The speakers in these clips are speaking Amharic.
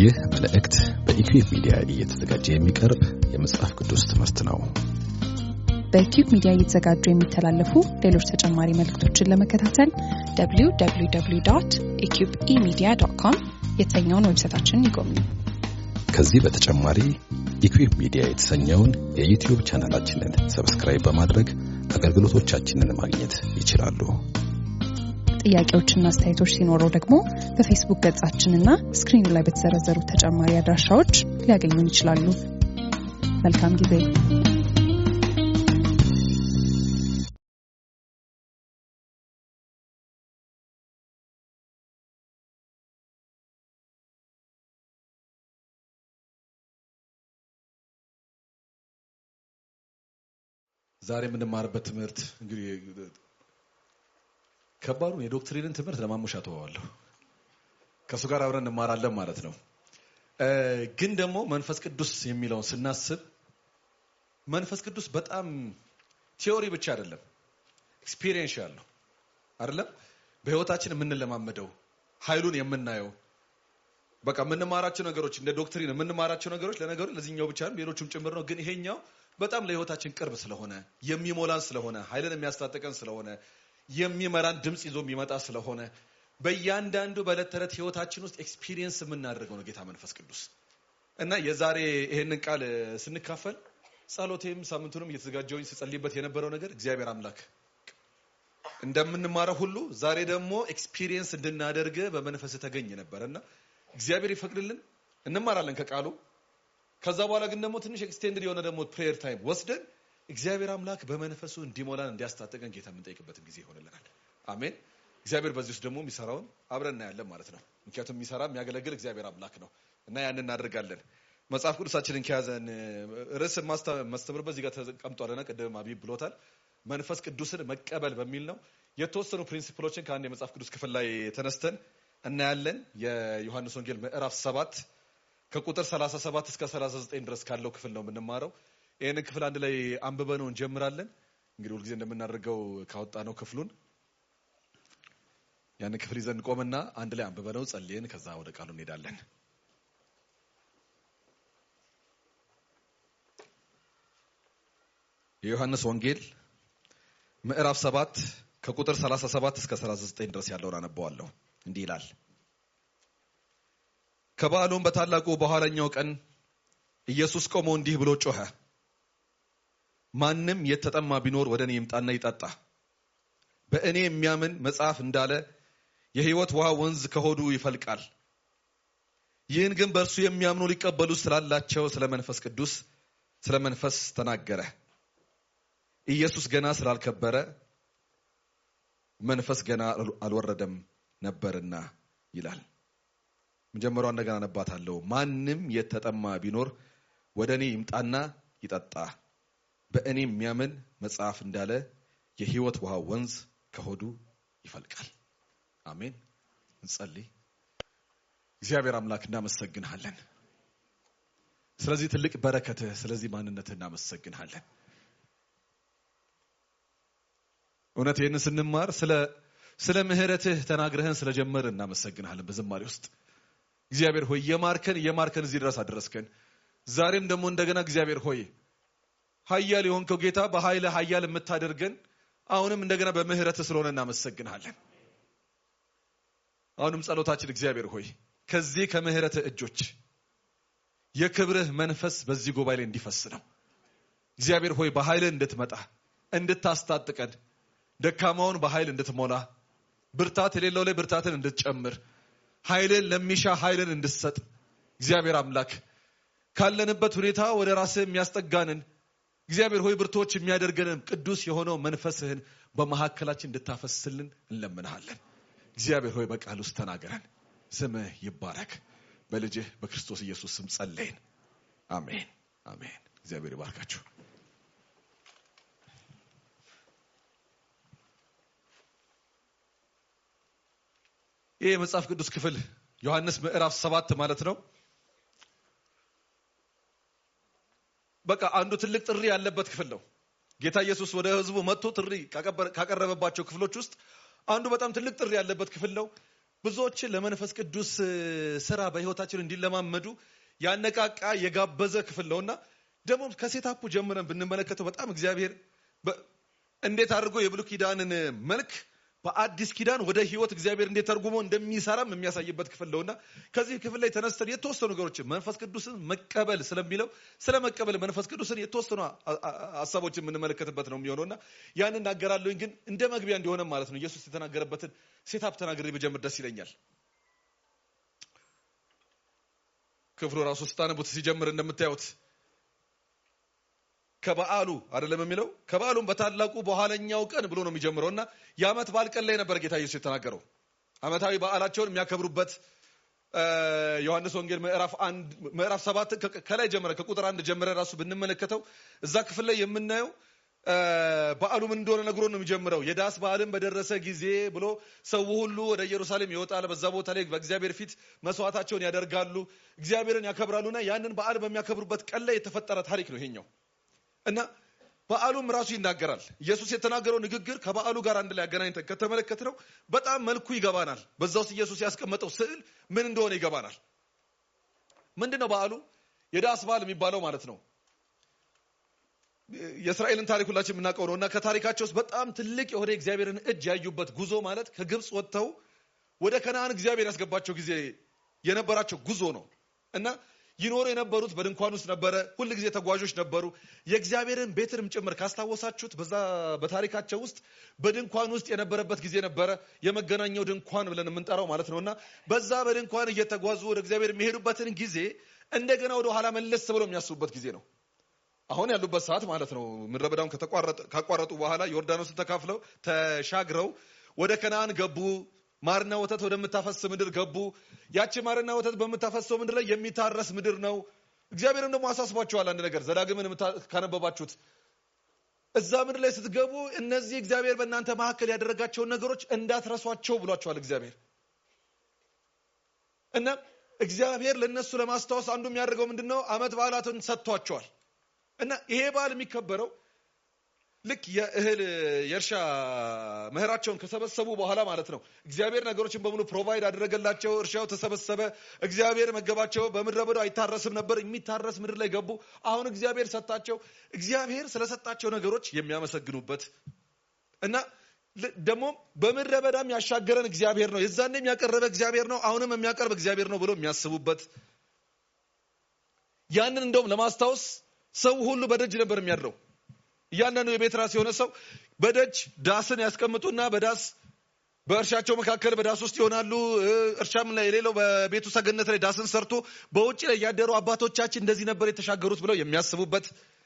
ይህ መልእክት በኢኩዌብ ሚዲያ እየተዘጋጀ የሚቀርብ የመጽሐፍ ቅዱስ ትምህርት ነው። በኪዩብ ሚዲያ እየተዘጋጁ የሚተላለፉ ሌሎች ተጨማሪ መልእክቶችን ለመከታተል www ኢኪዩብ ኢሚዲያ ዶት ኮም የተሰኘውን ዌብሳይታችንን ይጎብኙ። ከዚህ በተጨማሪ ኢኩዌብ ሚዲያ የተሰኘውን የዩቲዩብ ቻናላችንን ሰብስክራይብ በማድረግ አገልግሎቶቻችንን ማግኘት ይችላሉ። ጥያቄዎችና አስተያየቶች ሲኖረው ደግሞ በፌስቡክ ገጻችንና ስክሪኑ ላይ በተዘረዘሩ ተጨማሪ አድራሻዎች ሊያገኙን ይችላሉ። መልካም ጊዜ። ዛሬ የምንማርበት ትምህርት እንግዲህ ከባዱን የዶክትሪንን ትምህርት ለማሙሻ ተዋዋለሁ። ከእሱ ጋር አብረን እንማራለን ማለት ነው። ግን ደግሞ መንፈስ ቅዱስ የሚለውን ስናስብ መንፈስ ቅዱስ በጣም ቲዮሪ ብቻ አይደለም፣ ኤክስፒሪየንስ ያለው አይደለም። በህይወታችን የምንለማመደው ኃይሉን የምናየው በቃ የምንማራቸው ነገሮች እንደ ዶክትሪን የምንማራቸው ነገሮች ለነገሩ ለዚህኛው ብቻ ሌሎቹም ጭምር ነው። ግን ይሄኛው በጣም ለህይወታችን ቅርብ ስለሆነ የሚሞላን ስለሆነ ኃይልን የሚያስታጥቀን ስለሆነ የሚመራን ድምፅ ይዞ የሚመጣ ስለሆነ በእያንዳንዱ በዕለት ተዕለት ህይወታችን ውስጥ ኤክስፒሪየንስ የምናደርገው ነው ጌታ መንፈስ ቅዱስ እና የዛሬ ይሄንን ቃል ስንካፈል ጸሎቴም ሳምንቱንም እየተዘጋጀውኝ ስጸልይበት የነበረው ነገር እግዚአብሔር አምላክ እንደምንማረው ሁሉ ዛሬ ደግሞ ኤክስፒሪየንስ እንድናደርግ በመንፈስ ተገኝ ነበር እና እግዚአብሔር ይፈቅድልን እንማራለን ከቃሉ ከዛ በኋላ ግን ደግሞ ትንሽ ኤክስቴንድድ የሆነ ደግሞ ፕሬየር ታይም ወስደን እግዚአብሔር አምላክ በመንፈሱ እንዲሞላን እንዲያስታጥቀን ጌታ የምንጠይቅበትን ጊዜ ይሆንልናል። አሜን። እግዚአብሔር በዚህ ውስጥ ደግሞ የሚሰራውን አብረን እናያለን ማለት ነው። ምክንያቱም የሚሰራ የሚያገለግል እግዚአብሔር አምላክ ነው እና ያንን እናደርጋለን። መጽሐፍ ቅዱሳችንን ከያዘን ርዕስ ማስተምርበት እዚህ ጋር ተቀምጧልና ቅድም አቢብ ብሎታል። መንፈስ ቅዱስን መቀበል በሚል ነው። የተወሰኑ ፕሪንሲፕሎችን ከአንድ የመጽሐፍ ቅዱስ ክፍል ላይ ተነስተን እናያለን። የዮሐንስ ወንጌል ምዕራፍ ሰባት ከቁጥር 37 እስከ 39 ድረስ ካለው ክፍል ነው የምንማረው። ይህንን ክፍል አንድ ላይ አንብበነው እንጀምራለን። እንግዲህ ሁልጊዜ እንደምናደርገው ካወጣ ነው ክፍሉን ያንን ክፍል ይዘን እንቆምና አንድ ላይ አንብበነው ጸልየን ከዛ ወደ ቃሉ እንሄዳለን። የዮሐንስ ወንጌል ምዕራፍ 7 ከቁጥር 37 እስከ 39 ድረስ ያለውን አነበዋለሁ። እንዲህ ይላል። ከበዓሉም በታላቁ በኋለኛው ቀን ኢየሱስ ቆሞ እንዲህ ብሎ ጮኸ። ማንም የተጠማ ቢኖር ወደ እኔ ይምጣና ይጠጣ። በእኔ የሚያምን መጽሐፍ እንዳለ የሕይወት ውሃ ወንዝ ከሆዱ ይፈልቃል። ይህን ግን በእርሱ የሚያምኑ ሊቀበሉ ስላላቸው ስለ መንፈስ ቅዱስ ስለ መንፈስ ተናገረ። ኢየሱስ ገና ስላልከበረ መንፈስ ገና አልወረደም ነበርና ይላል። መጀመሪያው እንደገና አነባታለሁ። ማንም የተጠማ ቢኖር ወደ እኔ ይምጣና ይጠጣ። በእኔ የሚያምን መጽሐፍ እንዳለ የሕይወት ውሃ ወንዝ ከሆዱ ይፈልቃል። አሜን። እንጸልይ። እግዚአብሔር አምላክ እናመሰግንሃለን። ስለዚህ ትልቅ በረከትህ፣ ስለዚህ ማንነትህ እናመሰግንሃለን። እውነት ይህንን ስንማር ስለ ስለ ምሕረትህ ተናግረህን ስለጀመር እናመሰግንሃለን በዝማሬ ውስጥ እግዚአብሔር ሆይ የማርከን የማርከን እዚህ ድረስ አደረስከን። ዛሬም ደግሞ እንደገና እግዚአብሔር ሆይ ኃያል የሆንከው ጌታ በኃይለ ኃያል የምታደርገን አሁንም እንደገና በምህረትህ ስለሆነ እናመሰግንሃለን። አሁንም ጸሎታችን እግዚአብሔር ሆይ ከዚህ ከምህረትህ እጆች የክብርህ መንፈስ በዚህ ጉባኤ ላይ እንዲፈስ ነው። እግዚአብሔር ሆይ በኃይልህ እንድትመጣ እንድታስታጥቀን፣ ደካማውን በኃይል እንድትሞላ፣ ብርታት የሌለው ላይ ብርታትን እንድትጨምር ኃይልን ለሚሻ ኃይልን እንድሰጥ እግዚአብሔር አምላክ ካለንበት ሁኔታ ወደ ራስህ የሚያስጠጋንን እግዚአብሔር ሆይ ብርቶች የሚያደርገንን ቅዱስ የሆነው መንፈስህን በመካከላችን እንድታፈስልን እንለምንሃለን። እግዚአብሔር ሆይ በቃል ውስጥ ተናገረን። ስምህ ይባረክ። በልጅህ በክርስቶስ ኢየሱስ ስም ጸለይን። አሜን አሜን። እግዚአብሔር ይባርካችሁ። ይህ የመጽሐፍ ቅዱስ ክፍል ዮሐንስ ምዕራፍ ሰባት ማለት ነው። በቃ አንዱ ትልቅ ጥሪ ያለበት ክፍል ነው። ጌታ ኢየሱስ ወደ ሕዝቡ መጥቶ ጥሪ ካቀረበባቸው ክፍሎች ውስጥ አንዱ በጣም ትልቅ ጥሪ ያለበት ክፍል ነው። ብዙዎችን ለመንፈስ ቅዱስ ስራ በህይወታችን እንዲለማመዱ ያነቃቃ የጋበዘ ክፍል ነውና ደግሞ ከሴታፑ ጀምረን ብንመለከተው በጣም እግዚአብሔር እንዴት አድርጎ የብሉይ ኪዳንን መልክ በአዲስ ኪዳን ወደ ህይወት እግዚአብሔር እንዴት ተርጉሞ እንደሚሰራም የሚያሳይበት ክፍል ነውና ከዚህ ክፍል ላይ ተነስተን የተወሰኑ ነገሮችን መንፈስ ቅዱስን መቀበል ስለሚለው ስለ መቀበል መንፈስ ቅዱስን የተወሰኑ ሀሳቦችን የምንመለከትበት ነው የሚሆነውና ያን እናገራለሁኝ። ግን እንደ መግቢያ እንዲሆነ ማለት ነው ኢየሱስ የተናገረበትን ሴታፕ ተናግሬ በጀምር ደስ ይለኛል። ክፍሉ ራሱ ስታነቡት ሲጀምር እንደምታዩት ከበዓሉ አይደለም የሚለው ከበዓሉም በታላቁ በኋለኛው ቀን ብሎ ነው የሚጀምረው እና የዓመት በዓል ቀን ላይ ነበር ጌታ ኢየሱስ የተናገረው። ዓመታዊ በዓላቸውን የሚያከብሩበት ዮሐንስ ወንጌል ምዕራፍ አንድ ምዕራፍ ሰባት ከላይ ጀምረ ከቁጥር አንድ ጀምረ ራሱ ብንመለከተው እዛ ክፍል ላይ የምናየው በዓሉ ምን እንደሆነ ነግሮ ነው የሚጀምረው። የዳስ በዓልን በደረሰ ጊዜ ብሎ ሰው ሁሉ ወደ ኢየሩሳሌም ይወጣል። በዛ ቦታ ላይ በእግዚአብሔር ፊት መስዋዕታቸውን ያደርጋሉ፣ እግዚአብሔርን ያከብራሉና ያንን በዓል በሚያከብሩበት ቀን ላይ የተፈጠረ ታሪክ ነው ይሄኛው እና በዓሉም ራሱ ይናገራል። ኢየሱስ የተናገረው ንግግር ከበዓሉ ጋር አንድ ላይ አገናኝተን ከተመለከትነው በጣም መልኩ ይገባናል። በዛ ውስጥ ኢየሱስ ያስቀመጠው ስዕል ምን እንደሆነ ይገባናል። ምንድን ነው በዓሉ? የዳስ በዓል የሚባለው ማለት ነው። የእስራኤልን ታሪክ ሁላችን የምናውቀው ነው እና ከታሪካቸው ውስጥ በጣም ትልቅ የሆነ እግዚአብሔርን እጅ ያዩበት ጉዞ ማለት ከግብፅ ወጥተው ወደ ከነአን እግዚአብሔር ያስገባቸው ጊዜ የነበራቸው ጉዞ ነው እና ይኖሩ የነበሩት በድንኳን ውስጥ ነበረ። ሁል ጊዜ ተጓዦች ነበሩ። የእግዚአብሔርን ቤትንም ጭምር ካስታወሳችሁት በዛ በታሪካቸው ውስጥ በድንኳን ውስጥ የነበረበት ጊዜ ነበረ። የመገናኛው ድንኳን ብለን የምንጠራው ማለት ነው እና በዛ በድንኳን እየተጓዙ ወደ እግዚአብሔር የሚሄዱበትን ጊዜ እንደገና ወደ ኋላ መለስ ብለው የሚያስቡበት ጊዜ ነው። አሁን ያሉበት ሰዓት ማለት ነው። ምድረ በዳውን ካቋረጡ በኋላ ዮርዳኖስን ተካፍለው ተሻግረው ወደ ከነአን ገቡ። ማርና ወተት ወደምታፈስ ምድር ገቡ። ያቺ ማርና ወተት በምታፈሰው ምድር ላይ የሚታረስ ምድር ነው። እግዚአብሔርም ደግሞ አሳስቧቸዋል አንድ ነገር ዘዳግምን ካነበባችሁት እዛ ምድር ላይ ስትገቡ እነዚህ እግዚአብሔር በእናንተ መካከል ያደረጋቸውን ነገሮች እንዳትረሷቸው ብሏቸዋል እግዚአብሔር እና እግዚአብሔር ለእነሱ ለማስታወስ አንዱ የሚያደርገው ምንድን ነው? ዓመት በዓላትን ሰጥቷቸዋል እና ይሄ በዓል የሚከበረው ልክ የእህል የእርሻ ምህራቸውን ከሰበሰቡ በኋላ ማለት ነው። እግዚአብሔር ነገሮችን በሙሉ ፕሮቫይድ አደረገላቸው። እርሻው ተሰበሰበ። እግዚአብሔር መገባቸው። በምድረ በዳው አይታረስም ነበር። የሚታረስ ምድር ላይ ገቡ። አሁን እግዚአብሔር ሰጣቸው። እግዚአብሔር ስለሰጣቸው ነገሮች የሚያመሰግኑበት እና ደግሞ በምድረ በዳም ያሻገረን እግዚአብሔር ነው፣ የዛኔም ያቀረበ እግዚአብሔር ነው፣ አሁንም የሚያቀርብ እግዚአብሔር ነው ብሎ የሚያስቡበት ያንን እንደውም ለማስታወስ ሰው ሁሉ በደጅ ነበር የሚያድረው። እያንዳንዱ የቤት ራስ የሆነ ሰው በደጅ ዳስን ያስቀምጡና በዳስ በእርሻቸው መካከል በዳስ ውስጥ ይሆናሉ። እርሻም ላይ የሌለው በቤቱ ሰገነት ላይ ዳስን ሰርቶ በውጭ ላይ ያደሩ አባቶቻችን እንደዚህ ነበር የተሻገሩት ብለው የሚያስቡበት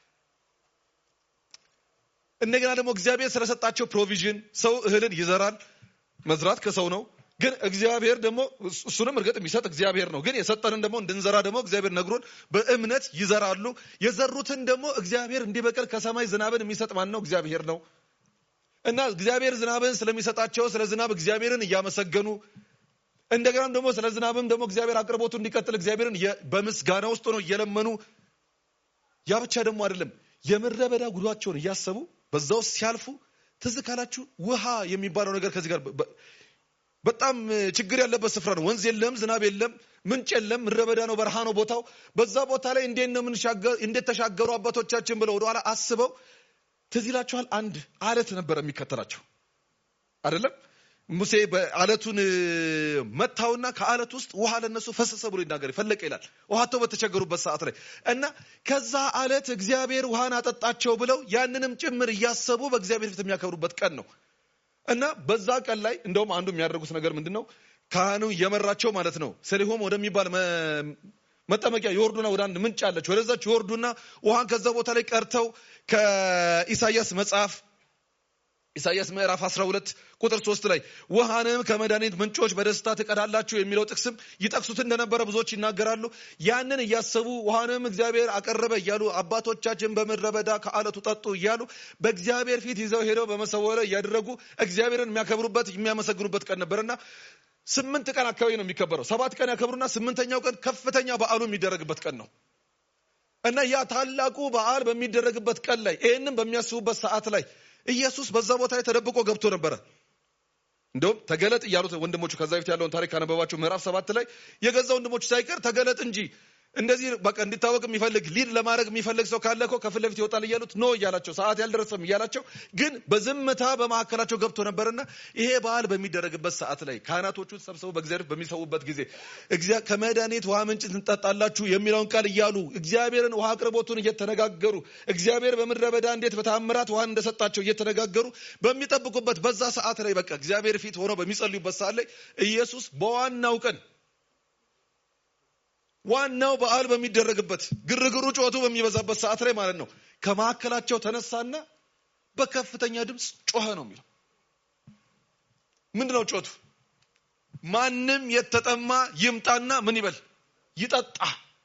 እንደገና ደግሞ እግዚአብሔር ስለሰጣቸው ፕሮቪዥን ሰው እህልን ይዘራል። መዝራት ከሰው ነው። ግን እግዚአብሔር ደግሞ እሱንም እርግጥ የሚሰጥ እግዚአብሔር ነው። ግን የሰጠንን ደግሞ እንድንዘራ ደግሞ እግዚአብሔር ነግሮን በእምነት ይዘራሉ። የዘሩትን ደግሞ እግዚአብሔር እንዲበቅል ከሰማይ ዝናብን የሚሰጥ ማን ነው? እግዚአብሔር ነው። እና እግዚአብሔር ዝናብን ስለሚሰጣቸው ስለ ዝናብ እግዚአብሔርን እያመሰገኑ እንደገናም ደግሞ ስለ ዝናብም ደግሞ እግዚአብሔር አቅርቦቱ እንዲቀጥል እግዚአብሔርን በምስጋና ውስጥ ነው እየለመኑ ያ ብቻ ደግሞ አይደለም የምድረ በዳ ጉዷቸውን እያሰቡ በዛ ውስጥ ሲያልፉ ትዝ ካላችሁ ውሃ የሚባለው ነገር ከዚህ ጋር በጣም ችግር ያለበት ስፍራ ነው። ወንዝ የለም፣ ዝናብ የለም፣ ምንጭ የለም፣ ምድረ በዳ ነው፣ በረሃ ነው ቦታው። በዛ ቦታ ላይ እንዴት ነው እንዴት ተሻገሩ አባቶቻችን ብለው ወደኋላ አስበው ትዝ ይላችኋል። አንድ አለት ነበር የሚከተላቸው አይደለም። ሙሴ በአለቱን መታውና ከአለት ውስጥ ውሃ ለነሱ ፈሰሰ ብሎ ይናገር ፈለቀ ይላል። ውሃተው በተቸገሩበት ሰዓት ላይ እና ከዛ አለት እግዚአብሔር ውሃን አጠጣቸው ብለው ያንንም ጭምር እያሰቡ በእግዚአብሔር ፊት የሚያከብሩበት ቀን ነው። እና በዛ ቀን ላይ እንደውም አንዱ የሚያደርጉት ነገር ምንድን ነው? ካህኑ እየመራቸው ማለት ነው ሰሊሆም ወደሚባል መጠመቂያ ይወርዱና ወደ አንድ ምንጭ አለች። ወደዛች ይወርዱና ውሃን ከዛ ቦታ ላይ ቀርተው ከኢሳያስ መጽሐፍ ኢሳያስ ምዕራፍ 12 ቁጥር 3 ላይ ውሃንም ከመድኃኒት ምንጮች በደስታ ትቀዳላችሁ የሚለው ጥቅስም ይጠቅሱት እንደነበረ ብዙዎች ይናገራሉ። ያንን እያሰቡ ውሃንም እግዚአብሔር አቀረበ እያሉ አባቶቻችን በምድረ በዳ ከአለቱ ጠጡ እያሉ በእግዚአብሔር ፊት ይዘው ሄደው በመሰዊያው ላይ እያደረጉ እግዚአብሔርን የሚያከብሩበት የሚያመሰግኑበት ቀን ነበርና ስምንት ቀን አካባቢ ነው የሚከበረው። ሰባት ቀን ያከብሩና ስምንተኛው ቀን ከፍተኛ በዓሉ የሚደረግበት ቀን ነው እና ያ ታላቁ በዓል በሚደረግበት ቀን ላይ ይህንም በሚያስቡበት ሰዓት ላይ ኢየሱስ በዛ ቦታ ላይ ተደብቆ ገብቶ ነበረ። እንደውም ተገለጥ እያሉት ወንድሞቹ ከዛ በፊት ያለውን ታሪክ ካነበባቸው ምዕራፍ ሰባት ላይ የገዛ ወንድሞቹ ሳይቀር ተገለጥ እንጂ እንደዚህ በቃ እንዲታወቅ የሚፈልግ ሊድ ለማድረግ የሚፈልግ ሰው ካለ እኮ ከፊት ለፊት ይወጣል እያሉት ኖ እያላቸው ሰዓት ያልደረሰም እያላቸው ግን በዝምታ በመካከላቸው ገብቶ ነበርና ይሄ በዓል በሚደረግበት ሰዓት ላይ ካህናቶቹ ተሰብስበው በእግዚአብሔር በሚሰዉበት ጊዜ ከመድኃኒት ውሃ ምንጭ ትንጠጣላችሁ የሚለውን ቃል እያሉ እግዚአብሔርን ውሃ አቅርቦቱን እየተነጋገሩ እግዚአብሔር በምድረ በዳ እንዴት በታምራት ውሃን እንደሰጣቸው እየተነጋገሩ በሚጠብቁበት በዛ ሰዓት ላይ በቃ እግዚአብሔር ፊት ሆነው በሚጸልዩበት ሰዓት ላይ ኢየሱስ በዋናው ቀን ዋናው በዓል በሚደረግበት ግርግሩ ጩኸቱ በሚበዛበት ሰዓት ላይ ማለት ነው ከመካከላቸው ተነሳና በከፍተኛ ድምፅ ጮኸ ነው የሚለው ምንድነው ጮቱ ማንም የተጠማ ይምጣና ምን ይበል ይጠጣ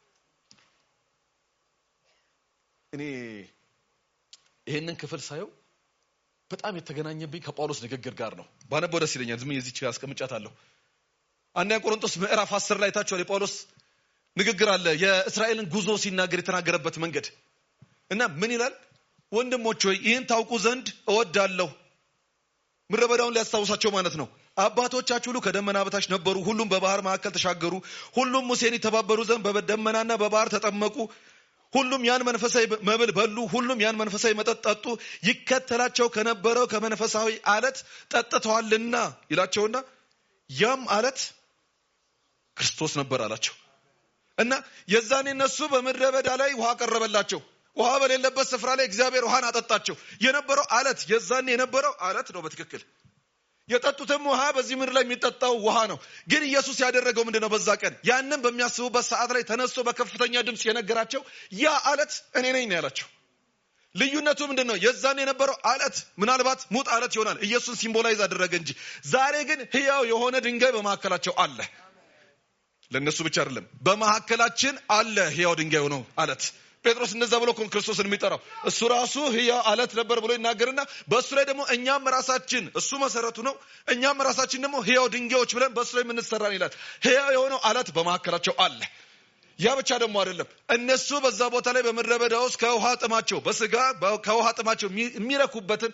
እኔ ይሄንን ክፍል ሳየው በጣም የተገናኘብኝ ከጳውሎስ ንግግር ጋር ነው ባነበው ደስ ይለኛል ዝም የዚች አስቀምጫታለሁ አንደኛ ቆሮንቶስ ምዕራፍ አስር ላይ ታችኋል የጳውሎስ ንግግር አለ የእስራኤልን ጉዞ ሲናገር የተናገረበት መንገድ እና ምን ይላል ወንድሞች ሆይ ይህን ታውቁ ዘንድ እወዳለሁ ምድረ በዳውን ሊያስታውሳቸው ማለት ነው አባቶቻችሁ ሁሉ ከደመና በታች ነበሩ ሁሉም በባህር መካከል ተሻገሩ ሁሉም ሙሴን የተባበሩ ዘንድ በደመናና በባህር ተጠመቁ ሁሉም ያን መንፈሳዊ መብል በሉ ሁሉም ያን መንፈሳዊ መጠጥ ጠጡ ይከተላቸው ከነበረው ከመንፈሳዊ አለት ጠጥተዋልና ይላቸውና ያም አለት ክርስቶስ ነበር አላቸው እና የዛኔ እነሱ በምድረ በዳ ላይ ውሃ ቀረበላቸው ውሃ በሌለበት ስፍራ ላይ እግዚአብሔር ውሃን አጠጣቸው የነበረው አለት የዛኔ የነበረው አለት ነው በትክክል የጠጡትም ውሃ በዚህ ምድር ላይ የሚጠጣው ውሃ ነው ግን ኢየሱስ ያደረገው ምንድን ነው በዛ ቀን ያንን በሚያስቡበት ሰዓት ላይ ተነስቶ በከፍተኛ ድምፅ የነገራቸው ያ አለት እኔ ነኝ ነው ያላቸው ልዩነቱ ምንድን ነው የዛን የነበረው አለት ምናልባት ሙጥ አለት ይሆናል ኢየሱስን ሲምቦላይዝ አደረገ እንጂ ዛሬ ግን ህያው የሆነ ድንጋይ በመካከላቸው አለ ለእነሱ ብቻ አይደለም በመካከላችን አለ ህያው ድንጋይ ነው አለት ጴጥሮስ እንደዛ ብሎ እኮ ክርስቶስን የሚጠራው እሱ ራሱ ህያው አለት ነበር ብሎ ይናገርና በእሱ ላይ ደግሞ እኛም ራሳችን እሱ መሰረቱ ነው እኛም ራሳችን ደግሞ ህያው ድንጋዮች ብለን በእሱ ላይ የምንሰራን ይላል ህያው የሆነው አለት በመካከላቸው አለ ያ ብቻ ደግሞ አይደለም እነሱ በዛ ቦታ ላይ በምድረ በዳ ውስጥ ከውሃ ጥማቸው በስጋ ከውሃ ጥማቸው የሚረኩበትን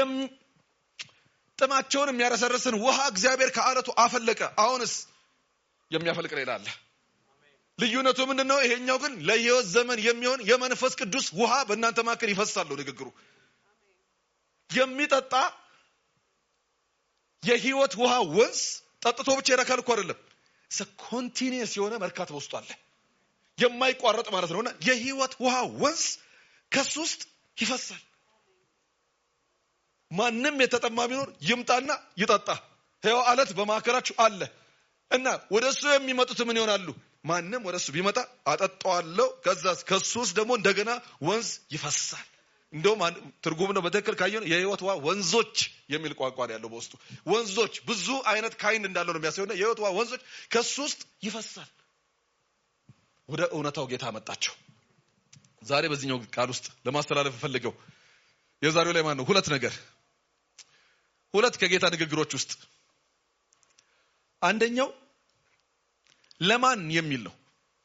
ጥማቸውን የሚያረሰርስን ውሃ እግዚአብሔር ከአለቱ አፈለቀ አሁንስ የሚያፈልቅ ሌላ አለ ልዩነቱ ምንድን ነው ይሄኛው ግን ለህይወት ዘመን የሚሆን የመንፈስ ቅዱስ ውሃ በእናንተ መካከል ይፈሳሉ ንግግሩ የሚጠጣ የህይወት ውሃ ወንዝ ጠጥቶ ብቻ ይረካል እኮ አይደለም ኮንቲኒየስ የሆነ መርካት በውስጡ አለ የማይቋረጥ ማለት ነው እና የህይወት ውሃ ወንዝ ከሱ ውስጥ ይፈሳል ማንም የተጠማ ቢኖር ይምጣና ይጠጣ ህያው አለት በማዕከላችሁ አለ እና ወደ እሱ የሚመጡት ምን ይሆናሉ ማንም ወደ እሱ ቢመጣ አጠጣዋለሁ ከዛ ከሱ ውስጥ ደግሞ እንደገና ወንዝ ይፈሳል እንደውም ትርጉም ነው በትክክል ካየ የህይወት ውሃ ወንዞች የሚል ቋንቋ ያለው በውስጡ ወንዞች ብዙ አይነት ካይንድ እንዳለው ነው የሚያሳየው የህይወት ውሃ ወንዞች ከሱ ውስጥ ይፈሳል ወደ እውነታው ጌታ መጣቸው ዛሬ በዚህኛው ቃል ውስጥ ለማስተላለፍ ፈልገው የዛሬው ላይ ማን ነው ሁለት ነገር ሁለት ከጌታ ንግግሮች ውስጥ አንደኛው ለማን የሚል ነው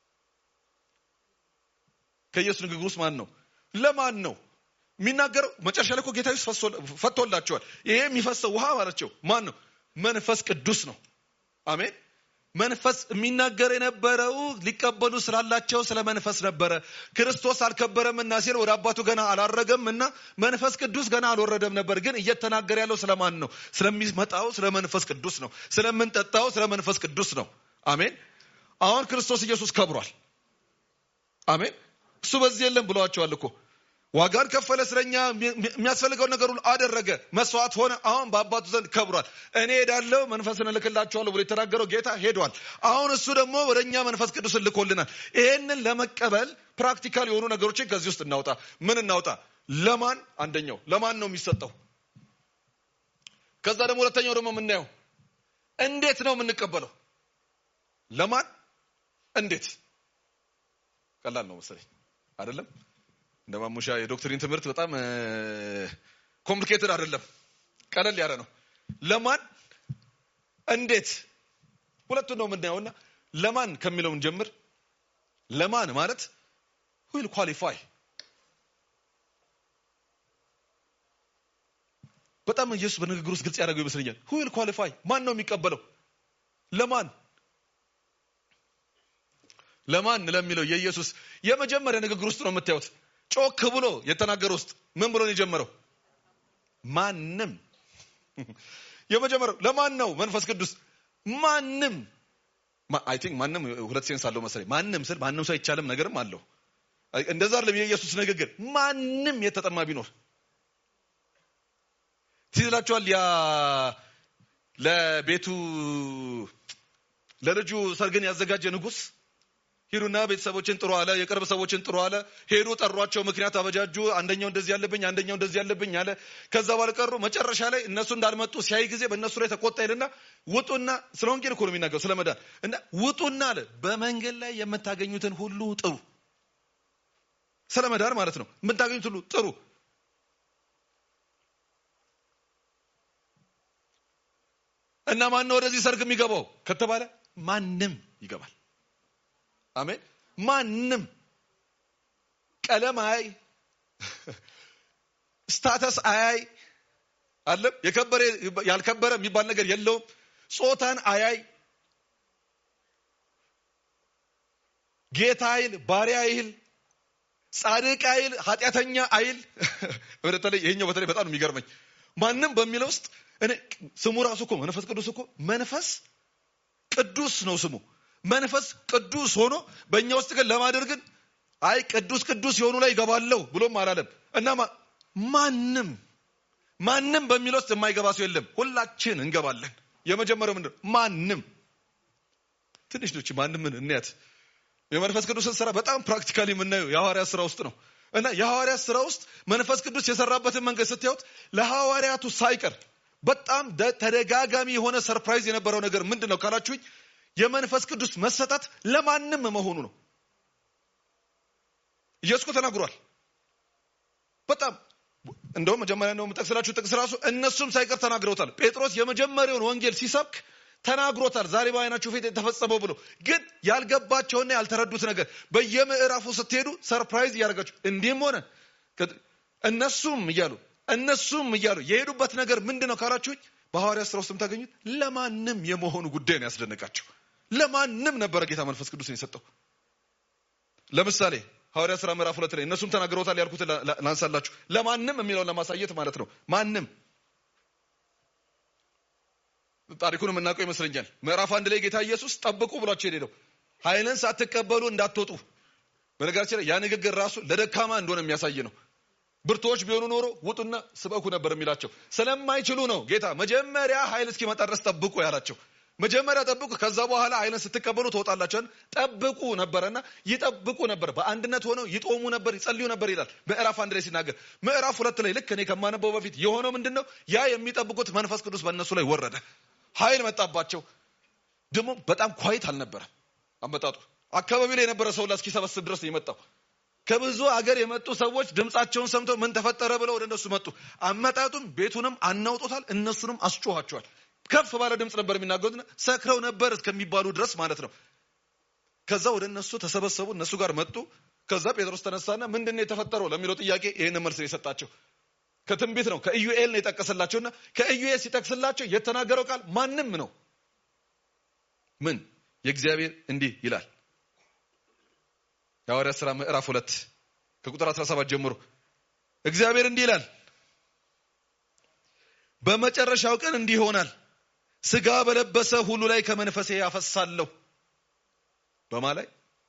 ከኢየሱስ ንግግር ውስጥ ማን ነው ለማን ነው የሚናገረው መጨረሻ ላይ እኮ ጌታ ፈቶላቸዋል ይሄ የሚፈሰው ውሃ ማለቸው ማን ነው መንፈስ ቅዱስ ነው አሜን መንፈስ የሚናገር የነበረው ሊቀበሉ ስላላቸው ስለ መንፈስ ነበረ ክርስቶስ አልከበረምና ሲል ወደ አባቱ ገና አላረገም እና መንፈስ ቅዱስ ገና አልወረደም ነበር ግን እየተናገረ ያለው ስለማን ነው ስለሚመጣው ስለ መንፈስ ቅዱስ ነው ስለምንጠጣው ስለ መንፈስ ቅዱስ ነው አሜን አሁን ክርስቶስ ኢየሱስ ከብሯል አሜን እሱ በዚህ የለም ብለዋቸዋል እኮ ዋጋን ከፈለ ስለኛ የሚያስፈልገውን ነገር ሁሉ አደረገ መስዋዕት ሆነ አሁን በአባቱ ዘንድ ከብሯል እኔ ሄዳለው መንፈስን እልክላቸዋለሁ ብሎ የተናገረው ጌታ ሄዷል አሁን እሱ ደግሞ ወደ እኛ መንፈስ ቅዱስን ልኮልናል ይህንን ለመቀበል ፕራክቲካል የሆኑ ነገሮችን ከዚህ ውስጥ እናውጣ ምን እናውጣ ለማን አንደኛው ለማን ነው የሚሰጠው ከዛ ደግሞ ሁለተኛው ደግሞ የምናየው እንዴት ነው የምንቀበለው ለማን እንዴት ቀላል ነው መሰለኝ አይደለም እንደ ማሙሻ የዶክትሪን ትምህርት በጣም ኮምፕሊኬትድ አይደለም ቀለል ያለ ነው ለማን እንዴት ሁለቱን ነው የምናየውና ለማን ከሚለውን ጀምር ለማን ማለት ዊል ኳሊፋይ በጣም ኢየሱስ በንግግር ውስጥ ግልጽ ያደረገው ይመስለኛል ሁ ዊል ኳሊፋይ ማን ነው የሚቀበለው ለማን ለማን ለሚለው የኢየሱስ የመጀመሪያ ንግግር ውስጥ ነው የምታዩት ጮክ ብሎ የተናገረ ውስጥ ምን ብሎ ነው የጀመረው ማንም የመጀመሪያው ለማን ነው መንፈስ ቅዱስ ማንም አይ ቲንክ ማንም ሁለት ሴንስ አለው መሰለኝ ማንም ስል ማንም ሰው አይቻልም ነገርም አለው እንደዛ አይደለም የኢየሱስ ንግግር ማንም የተጠማ ቢኖር ትይላችኋል ያ ለቤቱ ለልጁ ሰርግን ያዘጋጀ ንጉስ ሂዱና ቤተሰቦችን ጥሩ አለ የቅርብ ሰዎችን ጥሩ አለ ሄዱ ጠሯቸው ምክንያት አበጃጁ አንደኛው እንደዚህ ያለብኝ አንደኛው እንደዚህ ያለብኝ አለ ከዛ በኋላ ቀሩ መጨረሻ ላይ እነሱ እንዳልመጡ ሲያይ ጊዜ በእነሱ ላይ ተቆጣ ይልና ውጡና ስለ ወንጌል እኮ ነው የሚናገሩ ስለ መዳን እና ውጡና አለ በመንገድ ላይ የምታገኙትን ሁሉ ጥሩ ስለ መዳን ማለት ነው የምታገኙት ሁሉ ጥሩ እና ማን ነው ወደዚህ ሰርግ የሚገባው ከተባለ ማንም ይገባል አሜን ማንም ቀለም አያይ ስታተስ አያይ አለም የከበረ ያልከበረ የሚባል ነገር የለውም ጾታን አያይ ጌታ አይል ባሪያ አይል ጻድቅ አይል ኃጢአተኛ አይል በተለይ ይሄኛው በተለይ በጣም ነው የሚገርመኝ ማንም በሚለው ውስጥ እኔ ስሙ ራሱ እኮ መንፈስ ቅዱስ እኮ መንፈስ ቅዱስ ነው ስሙ መንፈስ ቅዱስ ሆኖ በእኛ ውስጥ ግን ለማደር ግን አይ ቅዱስ ቅዱስ የሆኑ ላይ ይገባለሁ ብሎም አላለም እና ማንም ማንም በሚለው ውስጥ የማይገባ ሰው የለም ሁላችን እንገባለን የመጀመሪያው ምንድን ማንም ትንሽ ነች ማንምን እንያት የመንፈስ ቅዱስን ስራ በጣም ፕራክቲካሊ የምናየው የሐዋርያት ስራ ውስጥ ነው እና የሐዋርያት ስራ ውስጥ መንፈስ ቅዱስ የሰራበትን መንገድ ስታዩት ለሐዋርያቱ ሳይቀር በጣም ተደጋጋሚ የሆነ ሰርፕራይዝ የነበረው ነገር ምንድን ነው ካላችሁኝ የመንፈስ ቅዱስ መሰጠት ለማንም መሆኑ ነው ኢየሱስ እኮ ተናግሯል በጣም እንደውም መጀመሪያ ነው የምጠቅስላችሁ ጥቅስ ራሱ እነሱም ሳይቀር ተናግረውታል ጴጥሮስ የመጀመሪያውን ወንጌል ሲሰብክ ተናግሮታል ዛሬ በአይናችሁ ፊት የተፈጸመው ብሎ ግን ያልገባቸውና ያልተረዱት ነገር በየምዕራፉ ስትሄዱ ሰርፕራይዝ እያደረጋችሁ እንዲህም ሆነ እነሱም እያሉ እነሱም እያሉ የሄዱበት ነገር ምንድን ነው ካላችሁኝ በሐዋርያ ስራ ውስጥ የምታገኙት ለማንም የመሆኑ ጉዳይ ነው ያስደነቃቸው ለማንም ነበረ ጌታ መንፈስ ቅዱስን የሰጠው ለምሳሌ ሐዋርያ ስራ ምዕራፍ ሁለት ላይ እነሱም ተናግረውታል ያልኩት ላንሳላችሁ ለማንም የሚለውን ለማሳየት ማለት ነው ማንም ታሪኩን የምናውቀው ይመስለኛል ምዕራፍ አንድ ላይ ጌታ ኢየሱስ ጠብቁ ብሏቸው ሄደው ኃይልን ሳትቀበሉ እንዳትወጡ በነገራችን ላይ ያ ንግግር ራሱ ለደካማ እንደሆነ የሚያሳይ ነው ብርቶች ቢሆኑ ኖሮ ውጡና ስበኩ ነበር የሚላቸው ስለማይችሉ ነው ጌታ መጀመሪያ ኃይል እስኪመጣ ድረስ ጠብቁ ያላቸው መጀመሪያ ጠብቁ ከዛ በኋላ ኃይልን ስትቀበሉ ትወጣላቸውን ጠብቁ ነበረና ይጠብቁ ነበር በአንድነት ሆነው ይጦሙ ነበር ይጸልዩ ነበር ይላል ምዕራፍ አንድ ላይ ሲናገር ምዕራፍ ሁለት ላይ ልክ እኔ ከማነበው በፊት የሆነው ምንድን ነው ያ የሚጠብቁት መንፈስ ቅዱስ በእነሱ ላይ ወረደ ኃይል መጣባቸው ደግሞ በጣም ኳይት አልነበረም አመጣጡ አካባቢ ላይ የነበረ ሰው እስኪሰበስብ ድረስ ነው የመጣው ከብዙ አገር የመጡ ሰዎች ድምፃቸውን ሰምተው ምን ተፈጠረ ብለው ወደ እነሱ መጡ አመጣጡም ቤቱንም አናውጦታል እነሱንም አስጮኋቸዋል ከፍ ባለ ድምፅ ነበር የሚናገሩት ሰክረው ነበር እስከሚባሉ ድረስ ማለት ነው ከዛ ወደ እነሱ ተሰበሰቡ እነሱ ጋር መጡ ከዛ ጴጥሮስ ተነሳና ምንድን ነው የተፈጠረው ለሚለው ጥያቄ ይህን መልስ ነው የሰጣቸው ከትንቢት ነው ከኢዩኤል ነው የጠቀስላቸውና ከኢዩኤል ሲጠቅስላቸው የተናገረው ቃል ማንም ነው ምን የእግዚአብሔር እንዲህ ይላል የሐዋርያት ሥራ ምዕራፍ ሁለት ከቁጥር 17 ጀምሮ እግዚአብሔር እንዲህ ይላል በመጨረሻው ቀን እንዲህ ይሆናል ስጋ በለበሰ ሁሉ ላይ ከመንፈሴ ያፈሳለሁ በማ ላይ